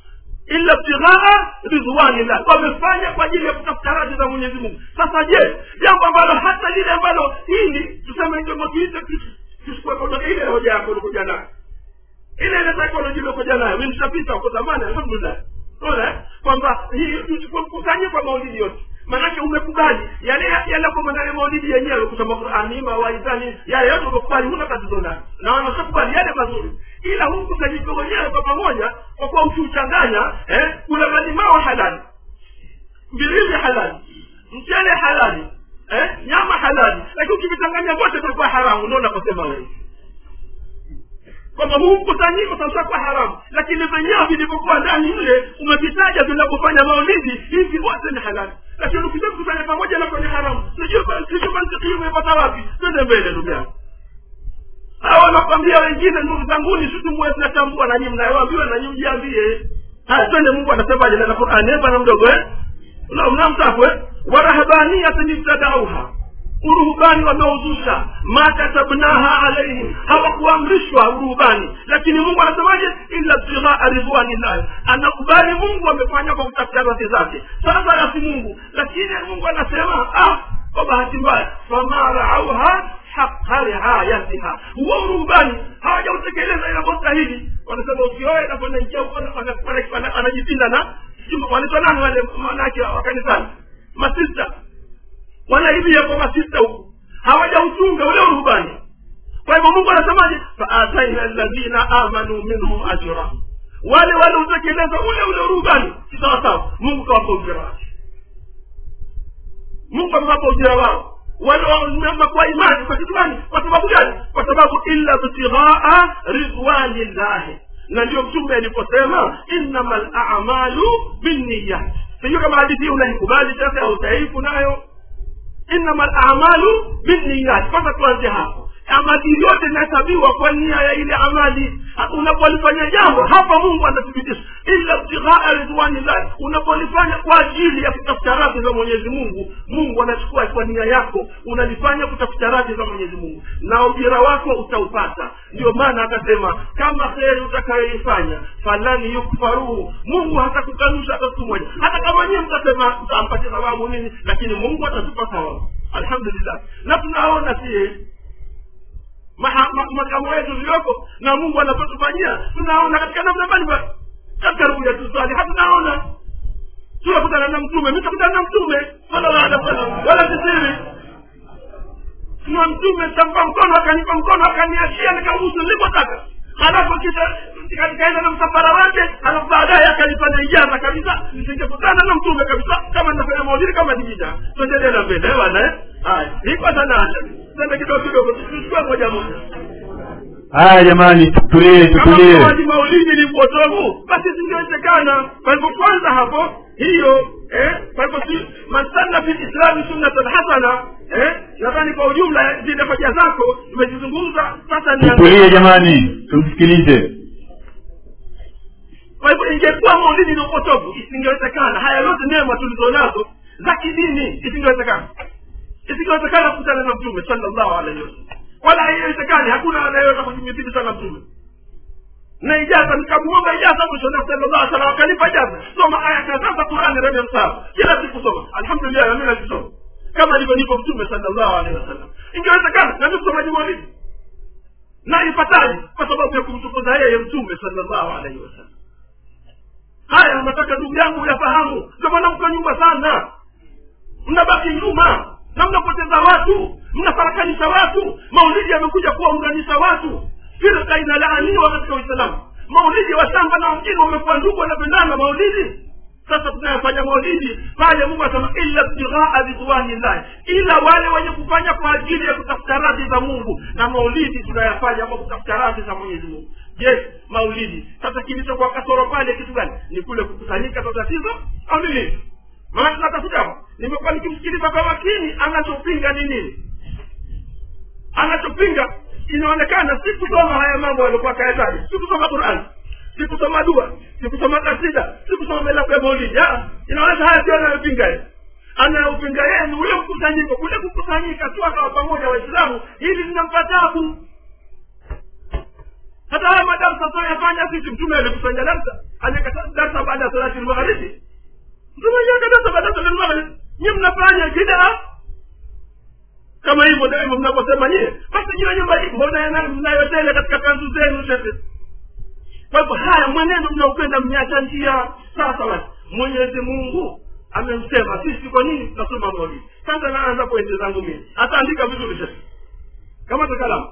illa ibtighaa ridwanillah wamefanya kwa ajili ya kutafuta radhi za mwenyezi mungu sasa je jambo ambalo hata lile ambalo hili tuseme ndio tuite tusikuweka ile hoja yako ulikuja nayo ile ile psychology uliokuja nayo mimi nishapita huko zamani alhamdulillah unaona kwamba hii tusikusanye kwa maulidi yote maanake umekubali yale yale kwa ndani ya maulidi yenyewe kusoma Qur'ani mawaidhani yale yote umekubali huna tatizo nayo na wanashakubali yale mazuri ila huu mkusanyiko wenyewe kwa pamoja kwa kuwa ukiuchanganya eh kula malimao halali mbilizi halali mchele halali eh nyama halali lakini ukivichanganya vyote vitakuwa haramu ndio unaposema wewe kwamba huu mkusanyiko sasa kwa haramu lakini venyewe vilivyokuwa ndani mle umevitaja vinavyofanya maulidi hivi wote ni halali lakini ukisema kusanya pamoja na kwenye haramu sijui sijui mantiki umepata wapi twende mbele ndugu yangu hawa wanakwambia wengine ndugu zanguni sisi mwe tunatambua na nyinyi mnayoambiwa na nyinyi mjiambie haya twende mungu anasemaje na Qur'ani hapa na mdogo eh mnamtafu eh warahabaniyatan ibtadauha uruhubani wameuzusha ma katabnaha alaihim hawakuamrishwa uruhubani lakini mungu anasemaje illa btighaa ridwanillahi anakubali mungu amefanya kwa kutafuta radhi zake sasa yasi mungu lakini mungu anasema ah kwa bahati mbaya fama raauha haqa riayatiha huo uruhubani hawajautekeleza inavyostahili wanasema ukioe naponaingia huko anajipinda na wanaitwa nani wale manake wa kanisani masista wanaibia kwa masista huku hawajautunga ule urubani kwa hivyo mungu anasemaje faataina alladhina amanu minhum ajra wale waliotekeleza ule ule urubani si sawasawa mungu kawapa ujira wake mungu amewapa ujira wao wale wameamba kwa imani kwa kitu gani kwa sababu gani kwa sababu illa btighaa ridwanillahi na ndio mtume aliposema innama lamalu binniyat sijui kama hadithi hii unaikubali sasa au utaifu nayo innama lamalu binniyat kwanza tuanze hapo amali yote inahesabiwa kwa nia ya ile amali unapolifanya jambo hapa mungu anathibitisha illa btighaa ridwanillah unapolifanya kwa ajili ya kutafuta radhi za mwenyezi mungu mungu anachukua kwa nia yako unalifanya kutafuta radhi za mwenyezi mungu na ujira wako utaupata ndio maana akasema kama kheri utakayoifanya falani yukfaruhu mungu hatakukanusha hata siku moja hata kama nyie mtasema mtampatia thawabu nini lakini mungu atatupa thawabu alhamdulillah na tunaona sie makamo yetu iliyoko na mungu anapotufanyia tunaona katika namna mbalimbali katika rubu ya tusali hatunaona tunakutana na mtume mi takutana na mtume sallallahu alaihi wasallam wala sisiri tuna mtume tampa mkono akanipa mkono akaniachia nikabusu nilipotaka halafu kisha nikaenda na msafara wake halafu baadaye akanifanya ijaza kabisa nisingekutana na mtume kabisa kama nafanya maulidi kama dijita tuendelee na mbele bwana eh haya iko sana acha twende kidogo kidogo tuchukue moja moja haya jamani tutulie kama tutulie mauaji maulidi ni upotovu basi zingewezekana kwa hivyo kwanza hapo hiyo eh, kwa hivyo si mansanna fi lislami sunnatan hasana eh, nadhani kwa ujumla zile hoja zako tumezizungumza sasa ni tutulie jamani tumsikilize kwa hivyo ingekuwa maulidi ni upotovu isingewezekana haya yote neema tulizonazo za kidini isingewezekana isingewezekana kukutana na mtume sallallahu alaihi wasallam wala haiwezekani hakuna anayeweza kujimithili sana mtume na ijaza nikamuomba ijaza mwisho na sallallahu alaihi wasallam akanipa ijaza soma aya kadhaa za Qur'ani rebe msahafu kila siku soma alhamdulillah mimi nazisoma kama alivyonipa mtume sallallahu alaihi wasallam ingewezekana na mimi kusomaji maulidi na ipataje kwa sababu ya kumtukuza yeye mtume sallallahu alaihi wasallam haya nataka ndugu yangu yafahamu ndio maana mko nyuma sana mnabaki nyuma na mnapoteza watu mnafarakanisha watu maulidi yamekuja kuwaunganisha watu firka inalaaniwa katika uislamu maulidi wa shamba na wengine wamekuwa ndugu wanapendana maulidi sasa tunayofanya maulidi pale mungu asema illa btighaa ridwanillahi ila wale wenye kufanya kwa ajili ya kutafuta radhi za mungu na maulidi tunayafanya kwa kutafuta radhi za mwenyezi mungu je maulidi sasa kilichokuwa kasoro pale kitu gani ni kule kukusanyika kwa tatizo au ni nini maana tunatafuta hapa nimekuwa nikimsikiliza kwa makini anachopinga ni nini anachopinga inaonekana si kusoma haya mambo yaliokuwa kayataji si kusoma qurani si kusoma dua si kusoma kasida si kusoma melaku ya maulidi Ah, inaonyesha haya sio anayopinga yeye anayopinga yeye ni ule mkusanyiko kule kukusanyika tu akawa pamoja waislamu hili linampa tabu hata haya madarsa tunayofanya sisi mtume alikusanya darsa amekata darsa baada ya salati lmagharibi mtume aliweka darsa baada ya salati lmagharibi nyie mnafanya bidaa kama hivyo daima mnavyosema nyie basi jiwe nyumba hii mbona mnayotele katika kanzu zenu shekhe kwa hivyo haya mwenendo mnaupenda mmeacha njia sasa basi mwenyezi mungu amemsema sisi kwa nini tunasoma maulidi sasa naanza pointi zangu mimi ataandika vizuri shekhe kama tukalamu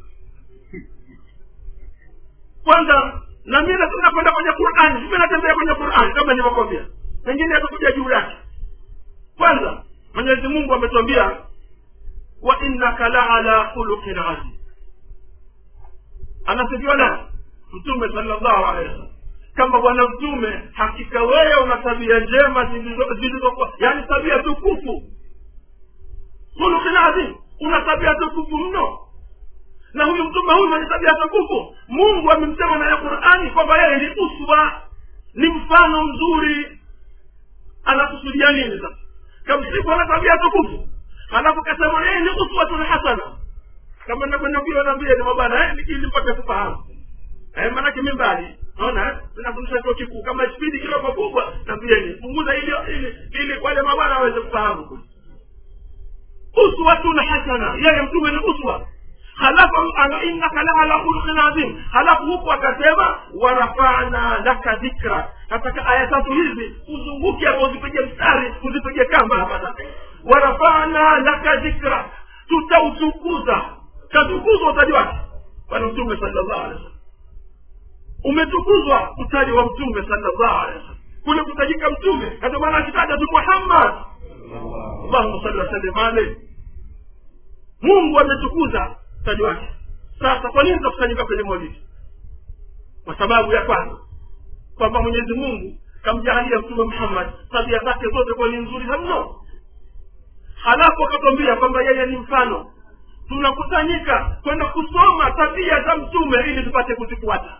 kwanza na mi nataka kwenda kwenye qurani mimi natembea kwenye qurani kama nilivyokwambia pengine atakuja juu yake kwanza mwenyezi mungu ametuambia wa innaka laala khuluqin azim anasifiwa na mtume salllahu alehi wasallam kama bwana mtume hakika wewe una tabia njema zilizokuwa yani tabia tukufu khuluqin azim una tabia tukufu mno na huyu mtume huyu mwenye tabia tukufu mungu amemsema naye qurani kwamba yeye ni uswa ni mfano mzuri anakusudia nini sasa kamsifu ana tabia tukufu halafu kasema yeye ni uswatun hasana kama navyonambia nambia ni mabana ili mpate kufahamu eh, maanake mi mbali naona nafundisha chuo kikuu kama spidi kidogo kubwa nambieni punguza ili ili ili wale mabana waweze kufahamu uswatun hasana yeye mtume ni uswa halafu innaka laala khuluqin adhim halafu huku akasema warafana laka dhikra katika aya tatu hizi uzunguke hapo uzipige mstari uzipige kamba hapa warafana laka dhikra tutautukuza katukuzwa utaji wake bwana mtume sallallahu alaihi wasallam umetukuzwa utaji wa mtume sallallahu alaihi wasallam kule kutajika mtume ndio maana akitaja tu muhammad allahumma salli wasallim alaihi mungu ametukuza utaji wake sasa kwa nini tunakusanyika kwenye maulidi kwa sababu ya kwanza kwamba mwenyezi mungu kamjahalia mtume muhammad tabia zake zote kuwa ni nzuri mno halafu akatwambia kwamba yeye ni mfano tunakusanyika kwenda kusoma tabia za mtume ili tupate kuzifuata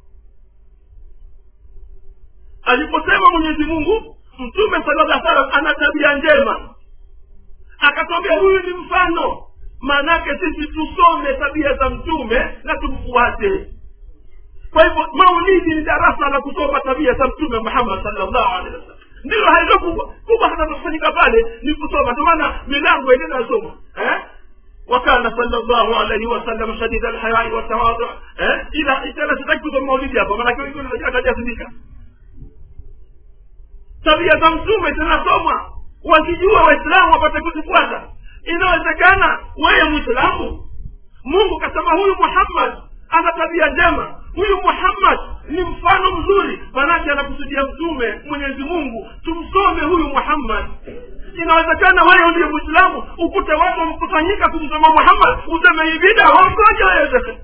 aliposema mwenyezi mungu mtume sallallahu salam ana tabia njema akatwambia huyu ni mfano maanake sisi tusome tabia za mtume na tumfuate kwa hivyo maulidi ni darasa la kusoma tabia za mtume muhammad salllahu alehi wasallam ndilo hailo kubwa kubwa hata kufanyika pale ni kusoma ndio maana milango ile inasoma eh وكان صلى الله عليه وسلم شديد الحياء والتواضع eh ila itala sitaki kusoma maulidi hapa maana kwa hiyo atajazindika tabia za mtume zinasomwa wakijua waislamu wapate kuzifuata inawezekana wewe mwislamu mungu kasema huyu muhammad ana tabia njema huyu muhammad ni mfano mzuri manake anakusudia mtume mwenyezi mungu tumsome huyu muhammad inawezekana wewe ndiye mwislamu ukute watu wamekusanyika kumsoma muhammad useme ibida wangoja wewe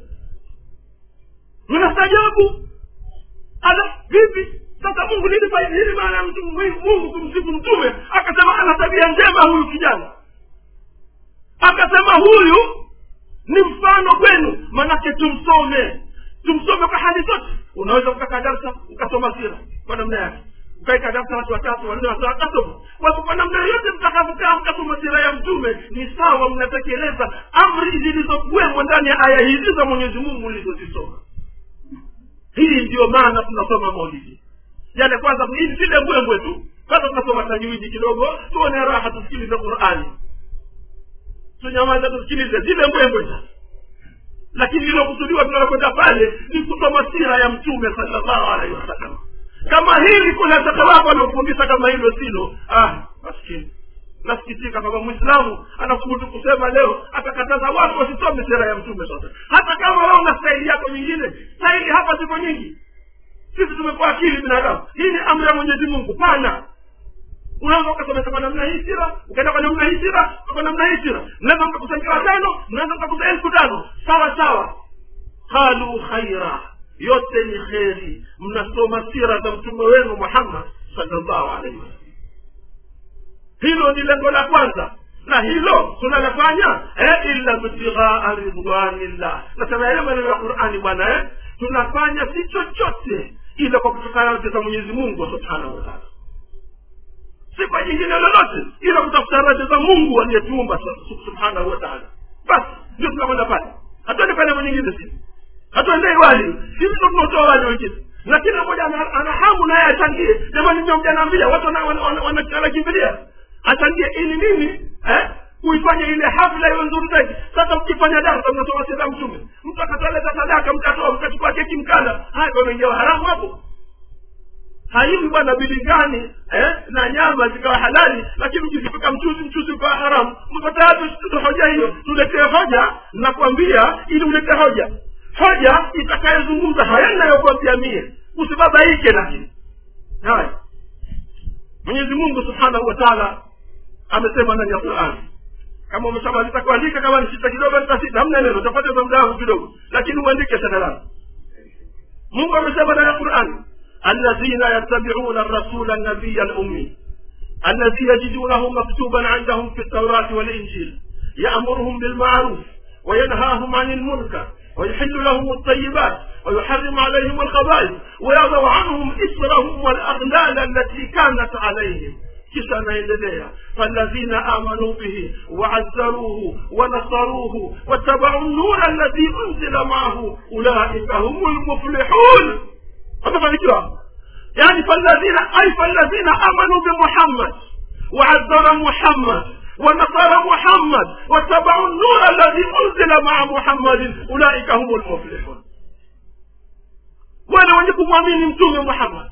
unastajabu ala vipi sasa mungu nini nini maana ya mtu- mungu kumsifu mtume akasema ana tabia njema huyu kijana akasema huyu ni mfano kwenu manake tumsome tumsome kwa hali zote unaweza ukakaa darsa ukasoma sira kwa namna yake ukaika darsa watu watatu wanne watatu wakasoma kwa hivyo kwa namna yote mtakavyokaa mkasoma sira ya mtume ni sawa mnatekeleza amri zilizokuwemo ndani ya aya hizi za mwenyezi mungu ulizozisoma hii ndiyo maana tunasoma maulidi yale kwanza hii zile mbwembwe tu kwanza tunasoma tajwidi kidogo tuone raha tusikilize qurani tunyamaza tusikilize zile mbwembwe sasa lakini lilokusudiwa tunalokwenda pale ni kusoma sira ya mtume salllahu alaihi wasallam kama hili kuna shakawapo anaofundisha kama hilo silo ah maskini nasikitika kwamba mwislamu anasubutu kusema leo atakataza watu wasisome sera ya mtume sote hata kama wao na staili yako nyingine staili hapa ziko nyingi sisi tumekuwa akili binadamu hii ni amri ya mwenyezi mungu pana unaweza ukasomesha kwa namna hii sira ukaenda kwa namna hii sira kwa namna hii sira mnaweza mkakusanyika watano mnaweza mkakusa elfu tano sawa sawa qalu khaira yote ni kheri mnasoma sira za mtume wenu muhammad salllahu alaihi wasallam hilo ni lengo la kwanza na hilo tunalafanya eh, illa btighaa ridwanillah nasema yale maneno ya qurani bwana eh, tunafanya si chochote ila kwa kutokana na za mwenyezi mungu subhanahu wataala si kwa jingine lolote ila kutafuta radhi za mungu aliyetuumba sub- subhanahu wataala basi ndio tunakwenda pale hatuende pale nyingine si hatuendei wali sisi ndo tunaotoa wali wengine na kila mmoja ana ana hamu naye achangie jamani ndio mjanaambia watu wana- wana- wana- wana- wanakimbilia achangie ili nini eh? kuifanya ile hafla iwe nzuri zaidi sasa mkifanya darsa mnasoma sira mtume mtu akatoleta sadaka mkatoa mkachukua keki mkala haya kwa mengia haramu hapo haivi bwana bilingani eh, na nyama zikawa halali lakini ukizipika mchuzi mchuzi ukawa haramu mko tayari tusikize hoja hiyo tuletee hoja nakwambia ili ulete hoja hoja itakayezungumza haya ninayokwambia mie usibabaike lakini haya mwenyezi mungu subhanahu wa taala amesema ndani ya qurani kama umeshamaliza kuandika kama ni sita kidogo nitasita hamna neno utapoteza muda wangu kidogo lakini uandike sana langu mungu amesema ndani ya qurani الذين يتبعون الرسول النبي الأمي الذي يجدونه مكتوبا عندهم في التوراة والإنجيل يأمرهم بالمعروف وينهاهم عن المنكر ويحل لهم الطيبات ويحرم عليهم الخبائث ويضع عنهم إسرهم والأغلال التي كانت عليهم kisha anaendelea faladhina amanu bihi waazzaruhu wanasaruhu wattabau nura alladhi unzila maahu ulaika humu lmuflihun wamefanikiwa yani faladhina ay faladhina amanu bimuhammad waazara muhammad ونصر محمد واتبعوا النور الذي انزل مع محمد اولئك هم المفلحون wale wenye kumwamini mtume muhammad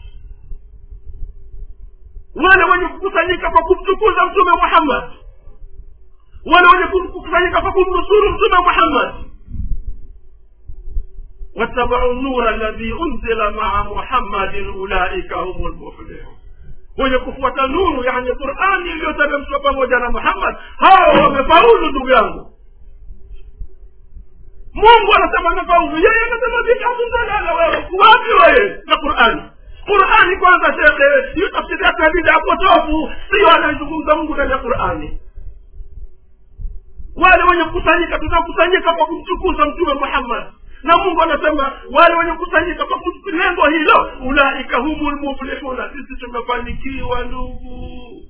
wale wenye kukusanyika kwa kumtukuza mtume muhammad wale wenye kukusanyika kwa kumnusuru mtume muhammad واتبعوا النور الذي انزل مع محمد اولئك هم المفلحون wenye kufuata nuru yani qurani iliyoteremshwa pamoja na muhammad hao wamefaulu ndugu yangu mungu anasema amefaulu yeye anasema vipi hatundalala wewe wapi wewe na qurani qurani kwanza shekhe hiyo tafsiri yake ya bida potofu sio anayezungumza mungu ndani ya qurani wale wenye kukusanyika tunakusanyika kwa kumtukuza mtume muhammad na mungu anasema wale wenye kukusanyika kwa lengo hilo ulaika humu lmuflihuna sisi tumefanikiwa ndugu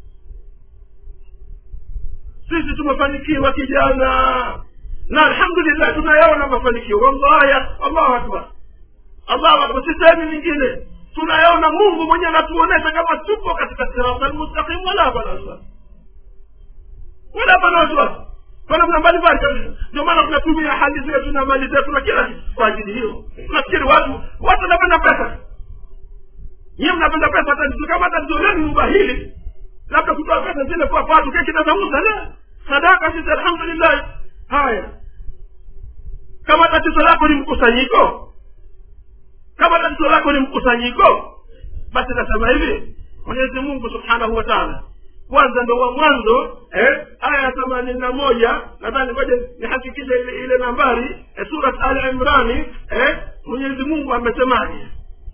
sisi tumefanikiwa kijana na alhamdulillah tunayaona mafanikio wallahi allahu akbar allahu akbar sisehemu nyingine tunayaona mungu mwenyewe anatuonesha kama tupo katika sirata lmustaqim wala hapana wasiwasi wala hapana wasiwasi kuna kuna mbalimbali kabisa ndio maana tunatumia hali zetu na mali zetu na kila kitu kwa ajili hiyo nafikiri watu watu wanapenda pesa nyiwe mnapenda pesa tatizo kama tatizo lenu ubahili labda kutoa pesa zile kwa watu keki nazauza la sadaka sisi alhamdulillah haya kama tatizo lako ni mkusanyiko kama tatizo lako ni mkusanyiko basi nasema hivi mwenyezi mungu subhanahu wa taala kwanza ndo wa mwanzo eh, aya ya themanini na moja nadhani ngoja nihakikishe ile ile nambari eh, surat al imrani eh, mwenyezi mungu amesemaje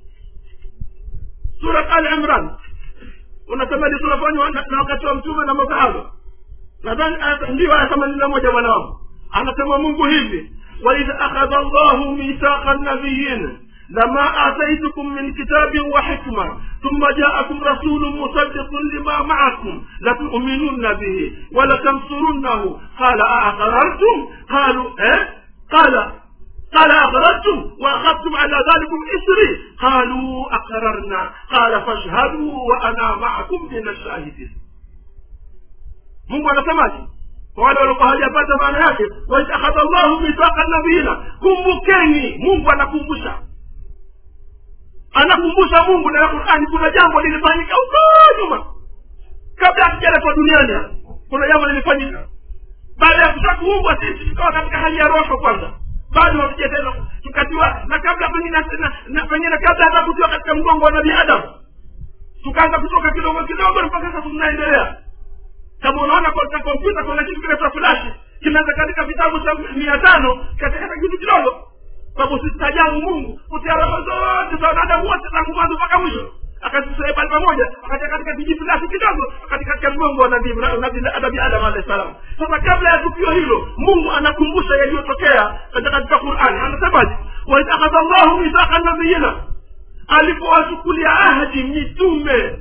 surat al imran unasema ni tunafanywa na na wakati wa mtume na masahaba nadhani aya- ndio aya themanini na moja bwana wangu anasema mungu hivi waidh akhadha llahu mithaqa nabiyin لما آتيتكم من كتاب وحكمة ثم جاءكم رسول مصدق لما معكم لتؤمنن به ولتنصرنه قال أأقررتم قالوا إيه؟ قال قال أقررتم وأخذتم على ذلكم إسري قالوا أقررنا قال فاشهدوا وأنا معكم من الشاهدين mungu anasemaje kwa wale waliokuwa hawajapata maana yake waidh akhadha llahu mithaqa nabiyina kumbukeni mungu anakumbusha anakumbusha mungu na qurani kuna jambo lilifanyika huko nyuma kabla hatujaletwa duniani hapa. kuna jambo lilifanyika baada ya kuta kuumbwa sisi tukawa katika hali ya roho kwanza bado hatuja tena tukatiwa na kabla pengine na- na- pengine kabla hata kutiwa katika mgongo wa nabii adamu tukaanza kutoka kidogo kidogo mpaka sasa tunaendelea kama unaona katika kompyuta kuna kitu kinaitwa flash kinaweza katika vitabu cha mia tano katika kitu kidogo sababu sistajabu mungu kutia roho zote za wanadamu wote tangu mwanzo mpaka mwisho akazisee pale pamoja akatia katika kijifilasi kidogo akatia katika mgongo wa nabii nabii nabii adam alahi salam sasa kabla ya tukio hilo mungu anakumbusha yaliyotokea katika katika qurani anasemaje waidh akhadha llahu mithaqa nabiyina alipowachukulia ahadi mitume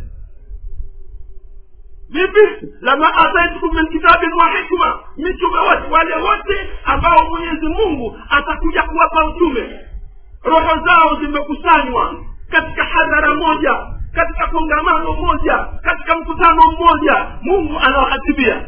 vipi lama ataitukum min kitabin wa hikma mitume wote wale wote ambao mwenyezi mungu atakuja kuwapa utume roho zao zimekusanywa katika hadhara moja katika kongamano moja katika mkutano mmoja mungu anawahatibia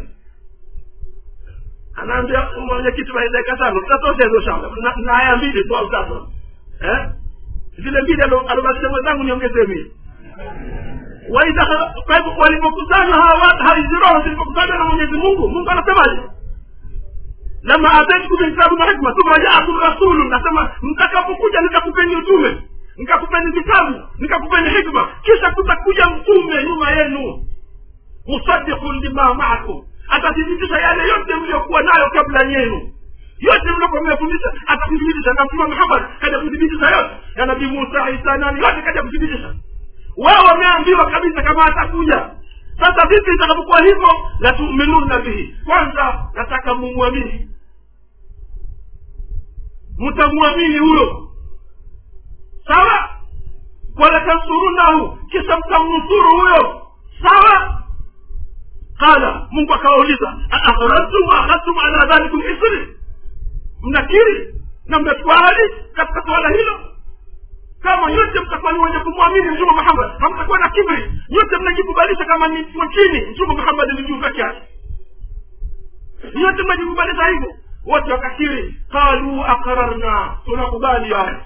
anaambia mwenyekiti wa dakika tano tutatosha hizo shamba na na aya mbili tu au tatu eh zile mbili alobakisha mwenzangu niongezee mii waidha kwa hivyo walipokusanywa hawa hizi roho zilipokusanywa na mwenyezi mungu mungu anasemaje lama ataitukum min kitabu na hikma thumma jaakum rasulu nasema mtakapokuja nitakupeni utume nikakupeni vitabu nikakupeni hikma kisha kutakuja mtume nyuma yenu musaddiqun lima maakum atathibitisha yale yote mliokuwa nayo kabla yenu yote mliokuwa mmefundisha atathibitisha na mtume muhammad kaja kuthibitisha yote ya nabii musa isa nani yote kaja kuthibitisha wao wameambiwa kabisa kama atakuja sasa vipi itakapokuwa hivyo la tuminuna bihi kwanza nataka mumwamini mtamwamini huyo sawa wala tansurunahu kisha mtamnusuru huyo sawa qala mungu akawauliza aakhrajtum waakhadtum ala dhalikum isri mnakiri na mnatwali katika suala hilo kama yote mtakuwa ni wenye kumwamini mtume muhammad hamtakuwa na kibri yote mnajikubalisha kama ni chini mtume muhammad ni juu peke yake yote mnajikubalisha hivyo wote wakakiri qalu aqrarna tunakubali haya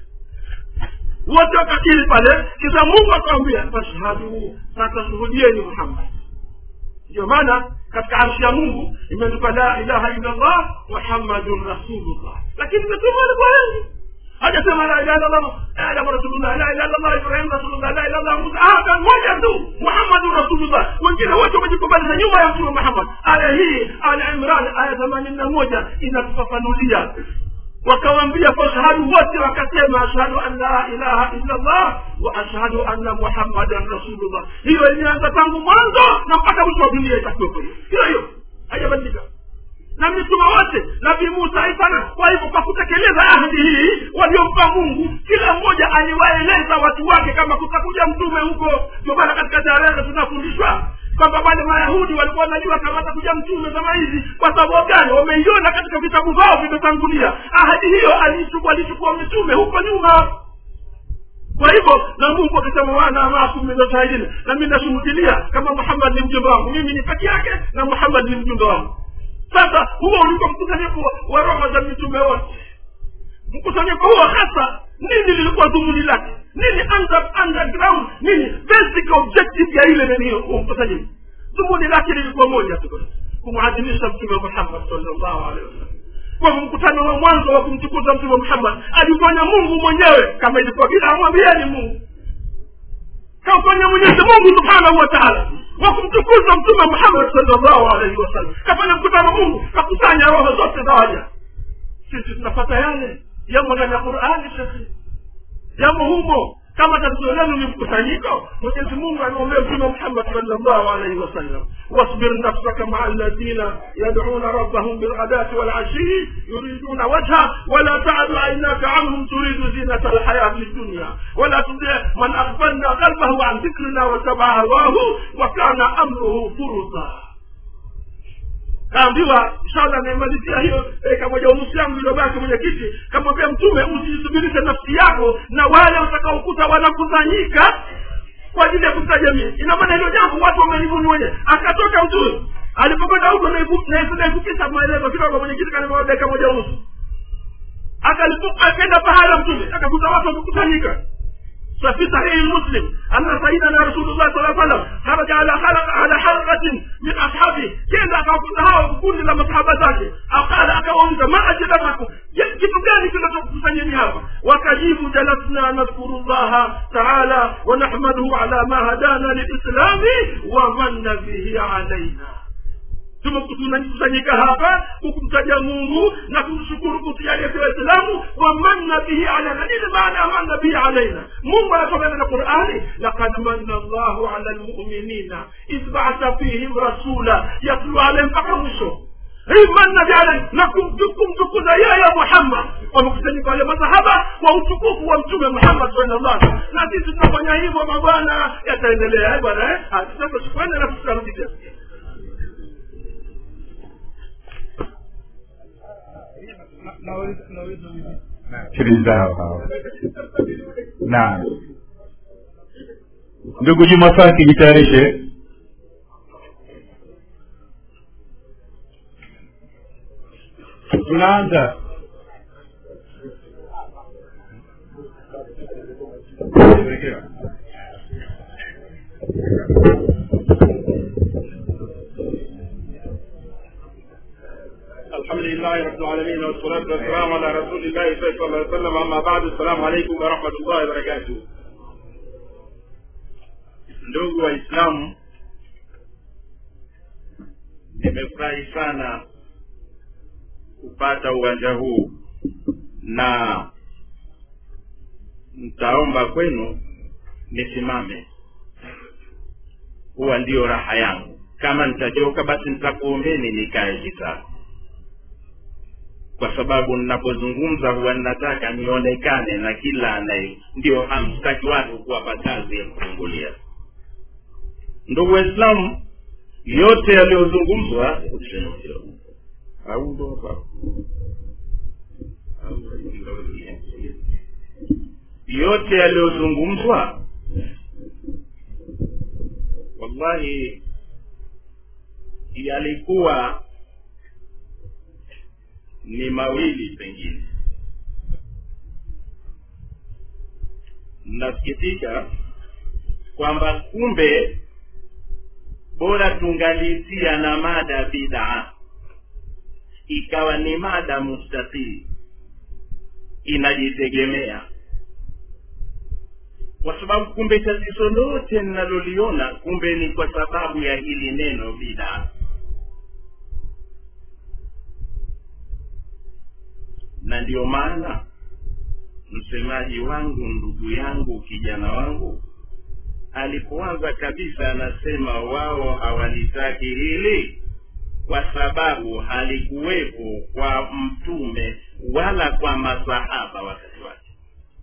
wote wakakiri pale kisha mungu akawambia fashhadu sasa shuhudieni muhammad ndio maana katika arshi ya mungu imeandikwa la ilaha illa allah muhammadun rasulullah lakini mitume walikuwa wengi hajasema la ilaha illallah adamu rasulullah la ilaha illallah ibrahim rasulullah la ilaha illallah musa ah kan moja tu muhammadun rasulullah wengine wote wamejikubalisha nyuma ya mtume muhammad aya hii ala imran aya themanini na moja inatufafanulia wakawambia fashhadu wote wakasema ashhadu an la ilaha illa allah wa ashhadu anna muhammadan rasulullah hiyo imeanza tangu mwanzo na mpaka mwisho wa dunia itakuwepo hiyo hiyo haijabadilika na mitume wote nabii musa isana kwa hivyo kwa kutekeleza ahadi hii waliompa mungu kila mmoja aliwaeleza watu wake kama kutakuja mtume huko ndio maana katika tarehe tunafundishwa kwamba wale mayahudi walikuwa wanajua kama atakuja mtume kama hizi kwa sababu gani wameiona katika vitabu vyao vimetangulia ahadi hiyo alichukua mitume huko nyuma kwa hivyo na mungu akisema wana maakum min shahidin na mi nashuhudilia kama muhammad ni mjumbe wangu mimi ni peke yake na muhammad ni mjumbe wangu sasa huo ulikuwa mkusanyiko wa roho za mitume wote mkusanyiko huo hasa nini lilikuwa dhumuni lake nini under, underground nini basic objective ya ile nini mkusanyiko dhumuni lake lilikuwa moja tu kumwadhimisha mtume muhammad salllahu alehi wasallam kwa mkutano wa mwanzo wa kumtukuza mtume muhammad alifanya mungu mwenyewe kama ilikuwa vile amwambieni mungu kafanya mwenyezi mungu subhanahu wa taala wa kumtukuza mtume muhammad salllahu alaihi wasallam kafanya mkutano mungu kakusanya roho zote za waja sisi tunapata yale yamo ndani ya qurani shekhi yamo humo kama tatizo lenu ni mkusanyiko mwenyezi mungu anaombea mtume muhammad salllahu alaihi wasallam واصبر نفسك مع الذين يدعون ربهم بالغداة والعشي يريدون وجهه ولا تعد عيناك عنهم تريد زينة الحياة الدنيا ولا تطيع من أغفلنا قلبه عن ذكرنا واتبع هواه وكان أمره فرطا kaambiwa inshallah naimalizia hiyo dakika moja unusu yangu iliyobaki mwenyekiti kamwambia mtume usijisubirishe nafsi yako na wale utakaokuta wanakusanyika kwa ajili ya kumtaja mimi ina maana hilo jambo watu wamelivuni wenyewe akatoka mtume alipokwenda huko naifukisha maelezo kidogo mwenyekiti kanima dakika moja unusu akaenda pahala mtume akakuta watu wamekusanyika ففي صحيح مسلم أن سيدنا رسول الله صلى الله عليه وسلم خرج على حلقة على حلقة من أصحابه كيف أكاكوتها وكل لما صحابة ذاته أقال أكاونك ما أجلبكم kitu gani kinachokusanyeni hapa wakajibu jalasna nadhkuru llaha taala wanahmaduhu ala ma hadana lilislami wa manna bihi alaina tumekusanyika hapa kukumtaja mungu na kumshukuru kutujalia waislamu wamanna bihi alaina nini maana ya manna bihi alaina mungu anasomana na qurani lakad manna llahu ala lmuminina idh baatha fihim rasula yatlu alaihim mpaka mwisho manna bihi na kumtukuza yeye muhammad wamekusanyika wale masahaba kwa utukufu wa mtume muhammad sallallahu alaihi wasallam na sisi tunafanya hivyo mabwana yataendelea bwana sasa shukrani na tutarudi tena siri zao hawa naam ndugu juma faki jitayarishe tunaanza الحمد لله رب العالمين والصلاة والسلام على رسول الله صلى الله عليه وسلم أما بعد السلام عليكم ورحمة الله وبركاته ndugu waislamu nimefurahi sana kupata uwanja huu na ntaomba kwenu nisimame huwa ndiyo raha yangu kama nitachoka basi nitakuombeni nikae kitako kwa sababu ninapozungumza huwa ninataka nionekane na kila anaye ndio hamstaki watu kuwapa kazi ya kufungulia ndugu waislamu yote yaliyozungumzwa au ndo hapa yote yaliyozungumzwa wallahi yalikuwa ni mawili pengine nasikitika kwamba kumbe bora tungalitia na mada bidaa ikawa ni mada mustaqili inajitegemea kwa sababu kumbe tatizo lote ninaloliona kumbe ni kwa sababu ya hili neno bidaa na ndio maana msemaji wangu ndugu yangu kijana wangu alipoanza kabisa anasema wao hawalitaki hili kwa sababu halikuwepo kwa mtume wala kwa masahaba wakati wake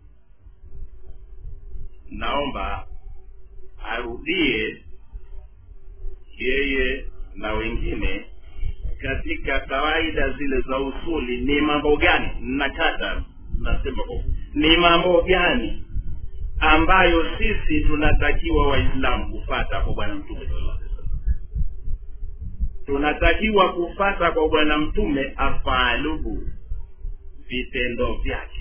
naomba arudie yeye na wengine katika kawaida zile za usuli ni mambo gani nakata nasema ni mambo gani ambayo sisi tunatakiwa waislamu kufata kwa bwana mtume sallallahu alaihi wasallam tunatakiwa kufata kwa bwana mtume afaaluhu vitendo vyake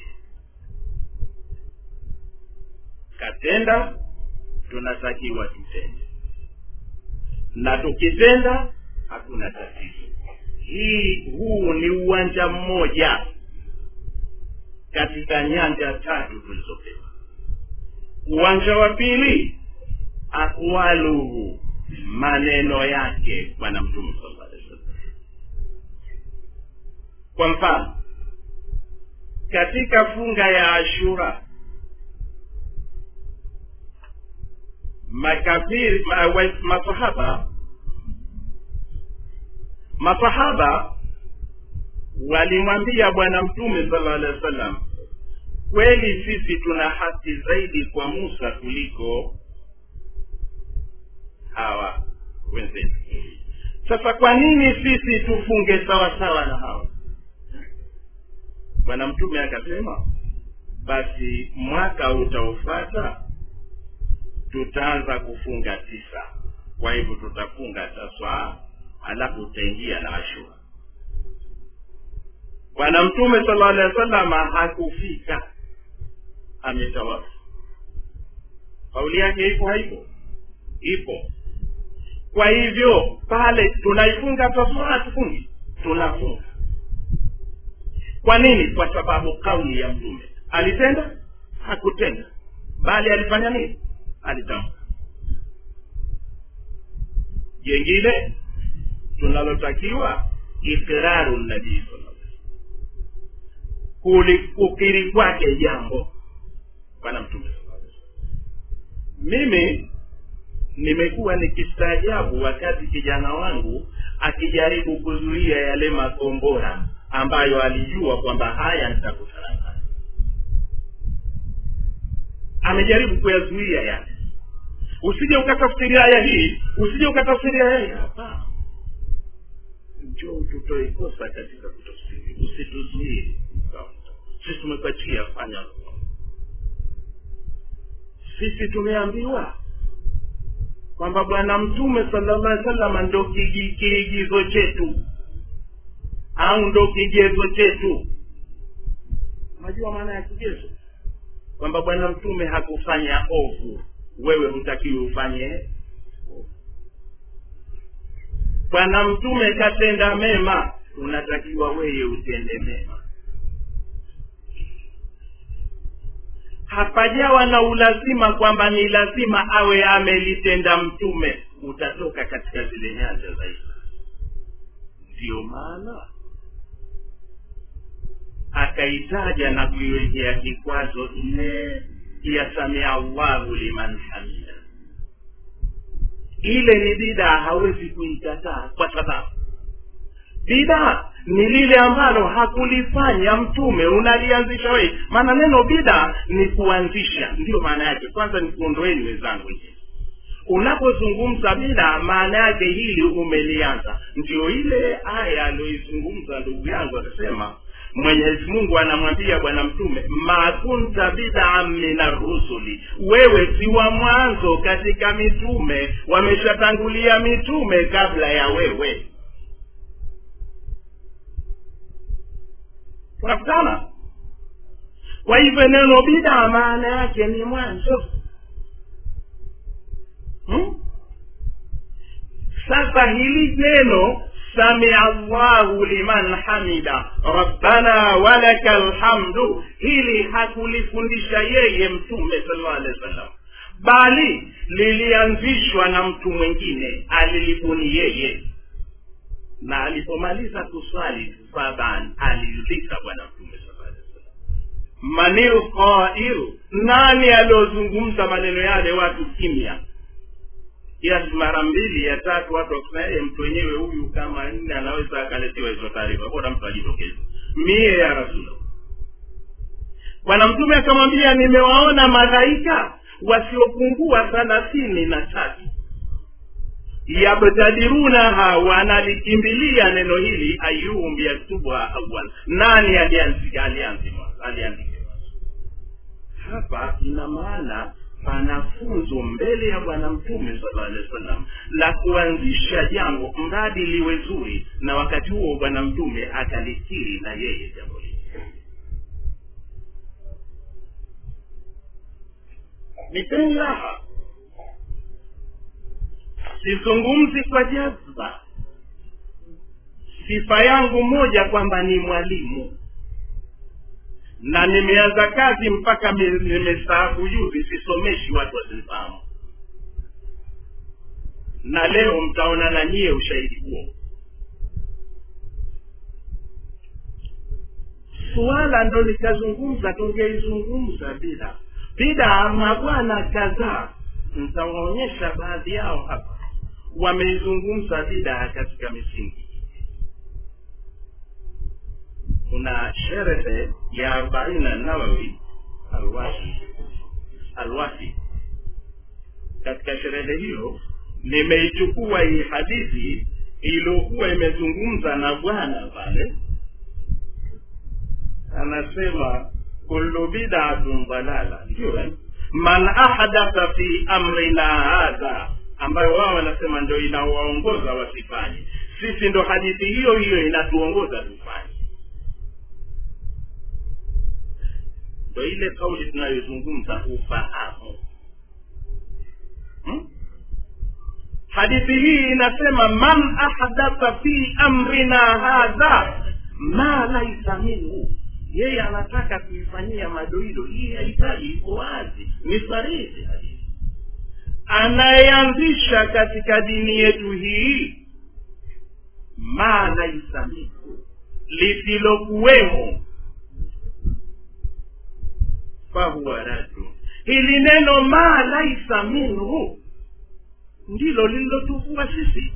katenda tunatakiwa tutende na tukitenda hakuna tatizo hii huu ni uwanja mmoja katika nyanja tatu tulizopewa uwanja wa pili aqwaluhu maneno yake bwana mtume sallallahu alaihi wasallam kwa mfano katika funga ya ashura makafiri ma, wa, masahaba masahaba walimwambia bwana mtume sallallahu alaihi wasallam kweli sisi tuna haki zaidi kwa musa kuliko hawa wenzetu sasa kwa nini sisi tufunge sawa sawa na hawa bwana mtume akasema basi mwaka utaofata tutaanza kufunga tisa kwa hivyo tutafunga taswaa halafu utaingia na ashura bwana mtume sala alehi wa sallama hakufika ametawafu kauli yake ipo haipo ipo kwa hivyo pale tunaifunga taswaa tufungi tunafunga kwa nini kwa sababu kauli ya mtume alitenda hakutenda bali alifanya nini alitamka jengine tunalotakiwa ikraru nabii kukiri kwake jambo bwana mtume mimi nimekuwa nikistaajabu wakati kijana wangu akijaribu kuzuia yale makombora ambayo alijua kwamba haya nitakutana nayo amejaribu kuyazuia yale usije ukatafsiria aya hii usije ukatafsiria aya hii hapana njoo tutoe kosa katika kutafsiri usituzuie sisi tumepatia fanya sisi tumeambiwa kwamba bwana mtume sallallahu alaihi wasallam ndo kigi- kiigizo chetu au ndo kigezo chetu unajua maana ya kigezo kwamba bwana mtume hakufanya ovu wewe hutakiwi ufanye bwana mtume katenda mema unatakiwa wewe utende mema hapajawa na ulazima kwamba ni lazima awe amelitenda mtume utatoka katika zile nyanja za Islam ndiyo maana akaitaja na kuiwekea kikwazo ile ya samia allahu liman hamida ile ni bidaa hawezi kuikataa kwa sababu bidaa ni lile ambalo hakulifanya mtume unalianzisha wewe maana neno bidaa ni kuanzisha ndiyo maana yake kwanza ni kuondoeni wenzangu nje unapozungumza bidaa maana yake hili umelianza ndio ile aya aliyoizungumza ndugu yangu akasema mwenyezi mungu anamwambia bwana mtume ma kunta bidaan min arrusuli wewe si wa mwanzo katika mitume wameshatangulia mitume kabla ya wewe tunakutana kwa hivyo neno bidaa maana yake ni mwanzo hmm? sasa hili neno samia allahu liman hamida rabbana walaka lhamdu hili hakulifundisha yeye mtume sallallahu alaihi wasallam bali lilianzishwa na mtu mwingine alilibuni yeye na alipomaliza kuswali faban aliuliza bwana mtume sallallahu alaihi wasallam manil qailu nani aliozungumza maneno yale watu kimya kiasi mara mbili ya tatu watu wakusema mtu wenyewe huyu kama nne anaweza akaletewa hizo taarifa bora mtu ajitokeze mie ya rasulallah bwana mtume akamwambia nimewaona malaika wasiopungua thalathini na tatu yabtadirunaha wanalikimbilia neno hili ayuhum yaktubuha awal nani alianzika aliandike hapa ina maana pana funzo mbele ya bwana mtume sallallahu alaihi wasallam la kuanzisha jambo mradi liwe zuri na wakati huo bwana mtume akalikiri na yeye jambo hili nipeni raha sizungumzi kwa jazba sifa yangu moja kwamba ni mwalimu na nimeanza kazi mpaka nimestaafu juzi sisomeshi watu wasinifahamu na leo mtaona na nyie ushahidi huo suala ndo nikazungumza tungeizungumza bila bila mabwana kadhaa ntawaonyesha baadhi yao hapa wameizungumza bidaa katika misingi kuna sherehe ya arobaini na nawawi alwafi alwafi katika sherehe hiyo nimeichukua hii hadithi iliyokuwa imezungumza na bwana pale anasema kullu bidatun dalala ndio eh? man ahdatha fi amrina hadha ambayo wao wanasema ndio inawaongoza wasifanye sisi ndo hadithi hiyo hiyo inatuongoza tufanye ndo ile kauli tunayozungumza ufahamu hmm? hadithi hii inasema man ahdatha fi amrina hadha ma laisa minhu yeye anataka kuifanyia madoido hii hahitaji iko wazi ni sarihi hadithi anayeanzisha katika dini yetu hii ma laisa minhu lisilokuwemo fahuwa radu hili neno ma laisa minhu ndilo lililotuvua sisi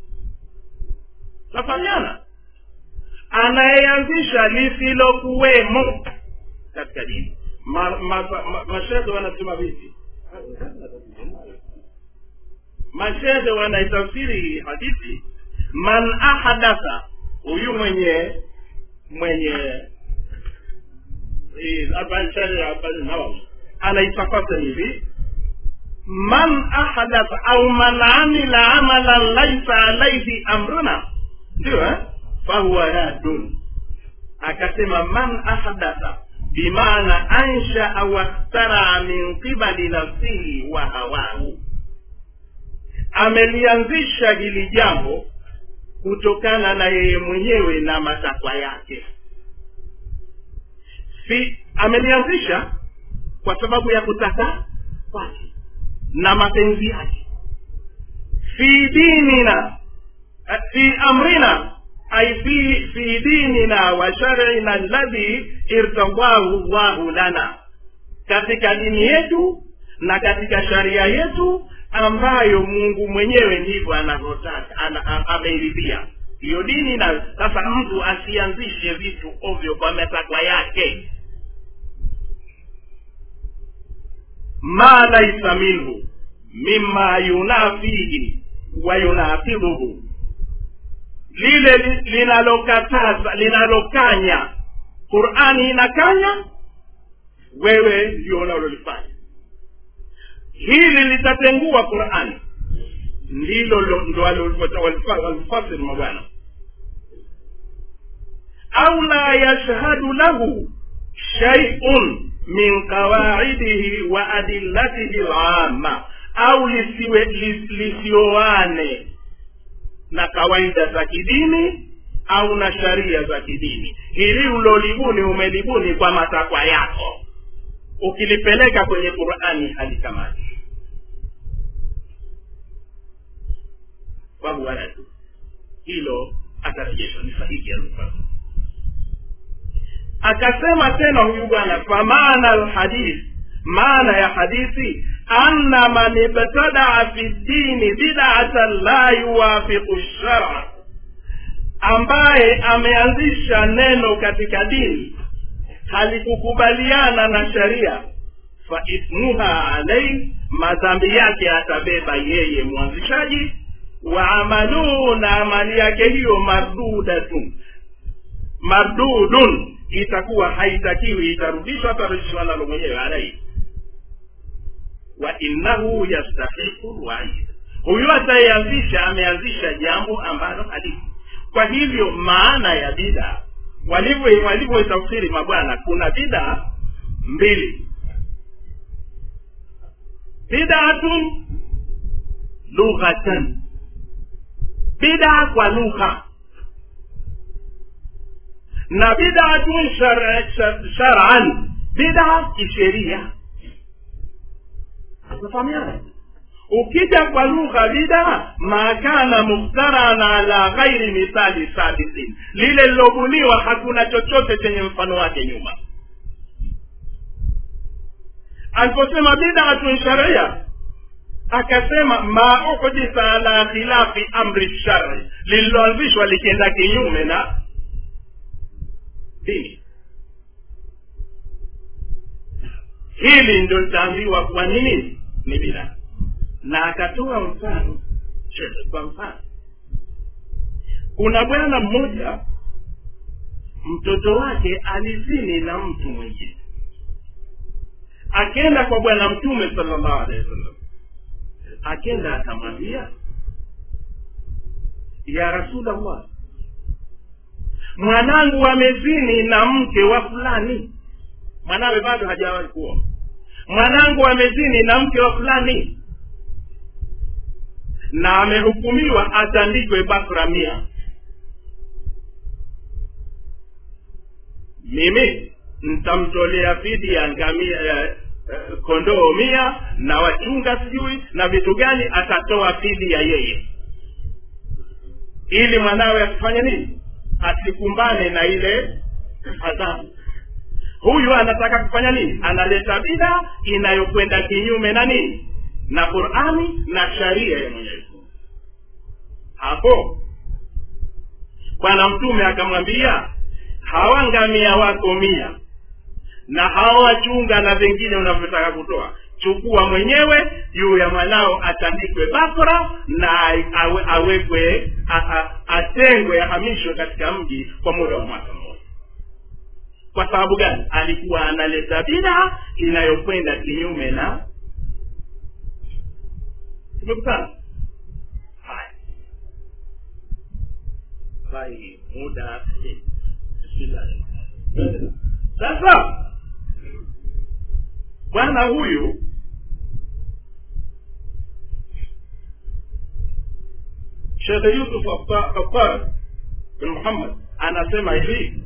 tafanyana anayeanzisha lisilokuwemo katika dini mashehe ma, ma, ma, wanasema vipi mashehe wanaitafsiri hii hadithi man ahadatha huyu mwenye mwenye nawawi anaitafasiri hivi man ahdath au man amila amalan laisa alaihi amruna ndio eh? fahuwa radun akasema man ahdatha bimaana anshaa wastaraa min qibali nafsihi wa hawahu amelianzisha hili jambo kutokana na yeye mwenyewe na matakwa yake fi amelianzisha kwa sababu ya kutaka kwake na mapenzi yake fi dinina fi amrina ay fi fi dinina wa shar'ina alladhi irtadahu llahu lana katika dini yetu na katika sharia yetu ambayo mungu mwenyewe ndivyo anavyotaka ana, ameiridhia hiyo dini na sasa mtu asianzishe vitu ovyo kwa matakwa yake ma laisa minhu mima yunafihi wa yunafidhuhu lile linalokataza linalokanya qurani inakanya wewe ndio unalolifanya hili litatengua qurani ndilo ndo walifasiri mabwana au la yashhadu lahu shaiun min qawaidihi wa adillatihi lama au lisiwe lis, lisioane na kawaida za kidini au na sharia za kidini hili ulolibuni umelibuni kwa matakwa yako ukilipeleka kwenye qurani halikamati wahuwaradu hilo atarejeshwa ni sahihi alufaa akasema tena huyu bwana famaana alhadith maana ya hadithi anna man ibtadaa fi dini bidatan la yuwafiqu shara ambaye ameanzisha neno katika dini halikukubaliana na sharia fa ithmuha alaihi madhambi yake atabeba yeye mwanzishaji wa amaluhu na amali yake hiyo mardudatun mardudun itakuwa haitakiwi itarudishwa atarudishwa nalo mwenyewe alaihi wa innahu yastahiqu lwaid huyu atayeanzisha ameanzisha jambo ambalo halifu kwa hivyo maana ya bida walivyo walivyoitafsiri mabwana kuna bida mbili bidatun lughatan bida kwa lugha na bidatun shar'an bida kisheria tufahamiana ukija kwa lugha bida makana mukhtaran ala ghairi mithali sabiqin lile lilobuniwa hakuna chochote chenye mfano wake nyuma aliposema bidatun sharia akasema ma uhditha ala khilafi amri shari lililoanzishwa likienda kinyume na dini hili ndio litaambiwa kwa nini ni bila na akatoa mfano kwa mfano kuna bwana mmoja mtoto wake alizini na mtu mwingine akenda kwa bwana mtume sallallahu alaihi wasallam akenda akamwambia ya rasulllah mwanangu amezini na mke wa fulani mwanawe bado hajawahi kuoa mwanangu amezini na mke wa fulani na amehukumiwa atandikwe bakra mia mimi ntamtolea fidia ngamia eh, eh, kondoo mia na wachunga sijui na vitu gani atatoa fidia yeye ili mwanawe asifanye nini asikumbane na ile adhabu huyu anataka kufanya nini analeta bida inayokwenda kinyume na nini na qurani na sharia ya mwenyezi Mungu. hapo bwana mtume akamwambia hawa ngamia wako mia na hawa wachunga na vingine unavyotaka kutoa chukua mwenyewe juu ya mwanao atandikwe bakra na awe, awekwe a- a- atengwe ahamishwe katika mji kwa muda wa mwaka mmoja kwa sababu gani alikuwa analeta bida inayokwenda kinyume na tumekutana haya Wallahi, muda bismillah sasa bwana huyu shekhe yusuf kafar bin muhammad anasema hivi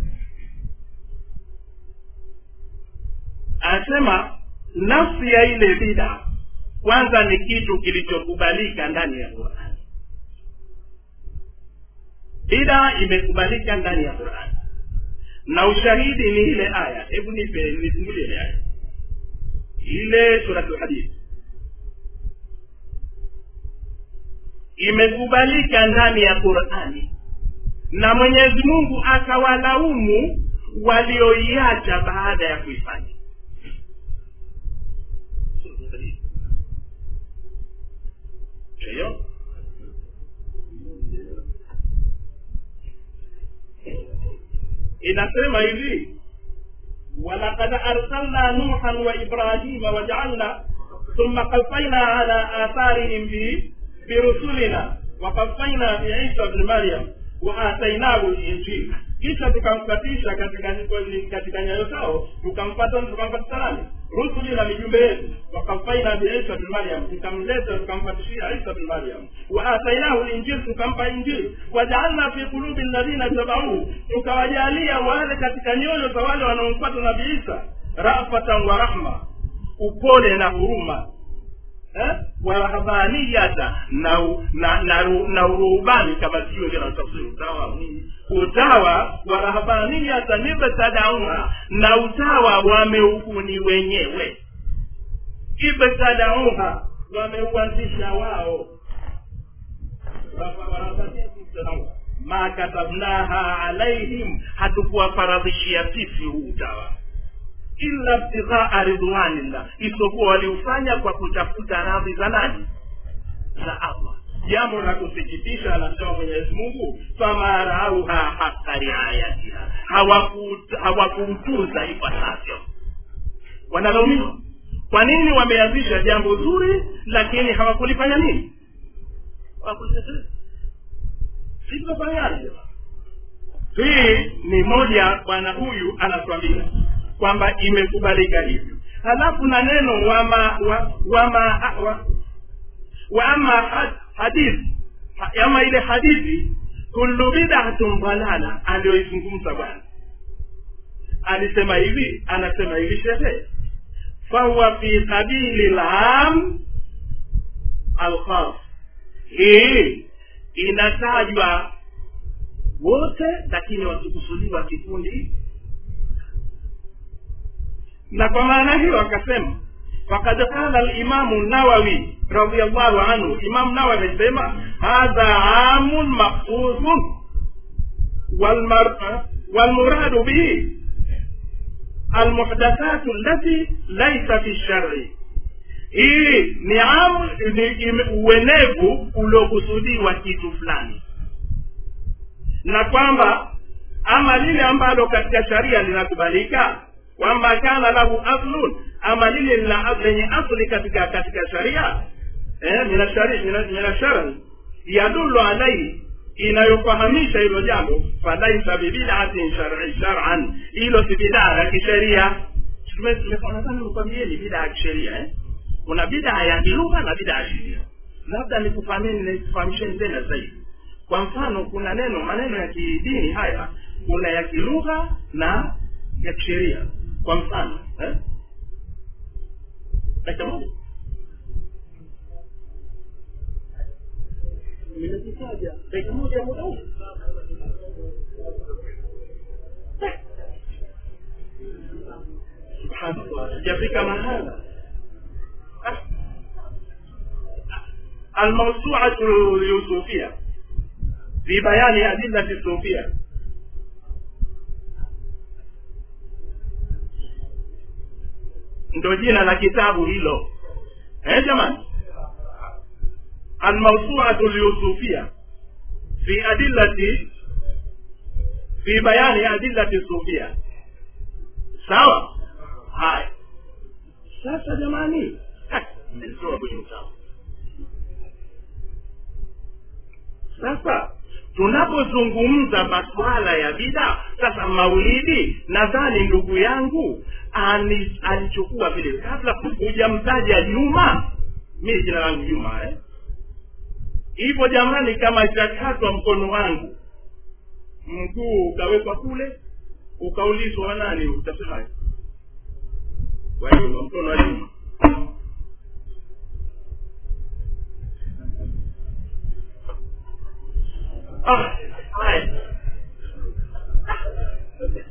anasema nafsi ya ile bida kwanza ni kitu kilichokubalika ndani ya qurani bida imekubalika ndani ya qurani na ushahidi ni ile aya hebu nipe nifungulie ile aya ile suratul hadid imekubalika ndani ya qurani na mwenyezi mungu akawalaumu walioiacha baada ya kuifanya hiyo inasema hivi walaqad arsalna nuhan wa ibrahima wajaalna thumma qafaina ala atharihim bi birusulina waqafaina biisa bni maryam wa atainahu linjil kisha tukamkatisha katika katika nyayo zao tukampata tukampatisha nani rusuli na mijumbe yetu wakafaina biisa bin maryam tukamleta tukampatishia isa bin maryam wa atainahu linjil tukampa injili wajaalna fi qulubi alladhina tabauhu tukawajalia wale katika nyoyo za wale wanaomfuata nabii isa rafatan wa rahma upole na huruma eh? warahbaniyata na na na, na uruhubani kama sio ndio natafsiri utawa utawa warahbaniyata nibtadauha na utawa wameubuni wenyewe ibtadauha wameuanzisha wao ma katabnaha alaihim hatukuwafaradhishia sisi huu utawa illa ibtighaa ridwanillah isipokuwa waliufanya kwa kutafuta radhi za nani za allah jambo la kusikitisha anasema mwenyezi mungu fama rauha haka riayatiha hawakuutunza ipasavyo wanalaumiwa kwa nini wameanzisha jambo zuri lakini hawakulifanya nini hawakulitekeleza sivyofanyaje hii ni moja bwana huyu anatuambia kwamba imekubalika hivyo halafu na neno wama wa, wama wa, wa ama had, hadithi ama ile hadithi kullu bid'atun dalala aliyoizungumza bwana alisema hivi anasema hivi shehe fahuwa fi sabili lam alkhas hii inatajwa wote lakini wakikusudiwa kikundi na kwa maana hiyo akasema fakad qala limamu nawawi radiallahu anhu imamu nawawi amesema hadha amun makhsusun walmuradu bihi almuhdathatu allati laisa fi shari hii ni am ni uenevu uliokusudiwa kitu fulani na kwamba ama lile ambalo katika sharia linakubalika kwamba kana lahu aslun ama lile lenye asli katika katika sharia eh, mina shari yadulu alaihi inayofahamisha hilo jambo falaisa bibidatin shari sharan hilo si bidaa ya kisheria nadhani nikwambieni bidaa ya kisheria eh? kuna bidaa ya kilugha na bidaa ya sheria labda nikufahamisheni tena zaidi kwa mfano kuna neno maneno ya kidini haya kuna ya kilugha na ya kisheria kwa mfano eh? dakika moja nimekitaja dakika moja ya muda huu subhanallah sijafika mahala الموسوعة اليوسفية في بيان أدلة الصوفية ndo jina la kitabu hilo eh jamani almawsuatu lyusufia fi adillati fi bayani adillati sufia sawa haya sasa jamani nilitoa kwenye utamu sasa tunapozungumza masuala ya bida sasa maulidi nadhani ndugu yangu ani- alichukua vile kabla hujamtaja juma mi jina langu juma eh? hivyo jamani kama itakatwa mkono wangu mguu ukawekwa kule ukaulizwa wanani utasemaje wajuma mkono wa juma ah, haya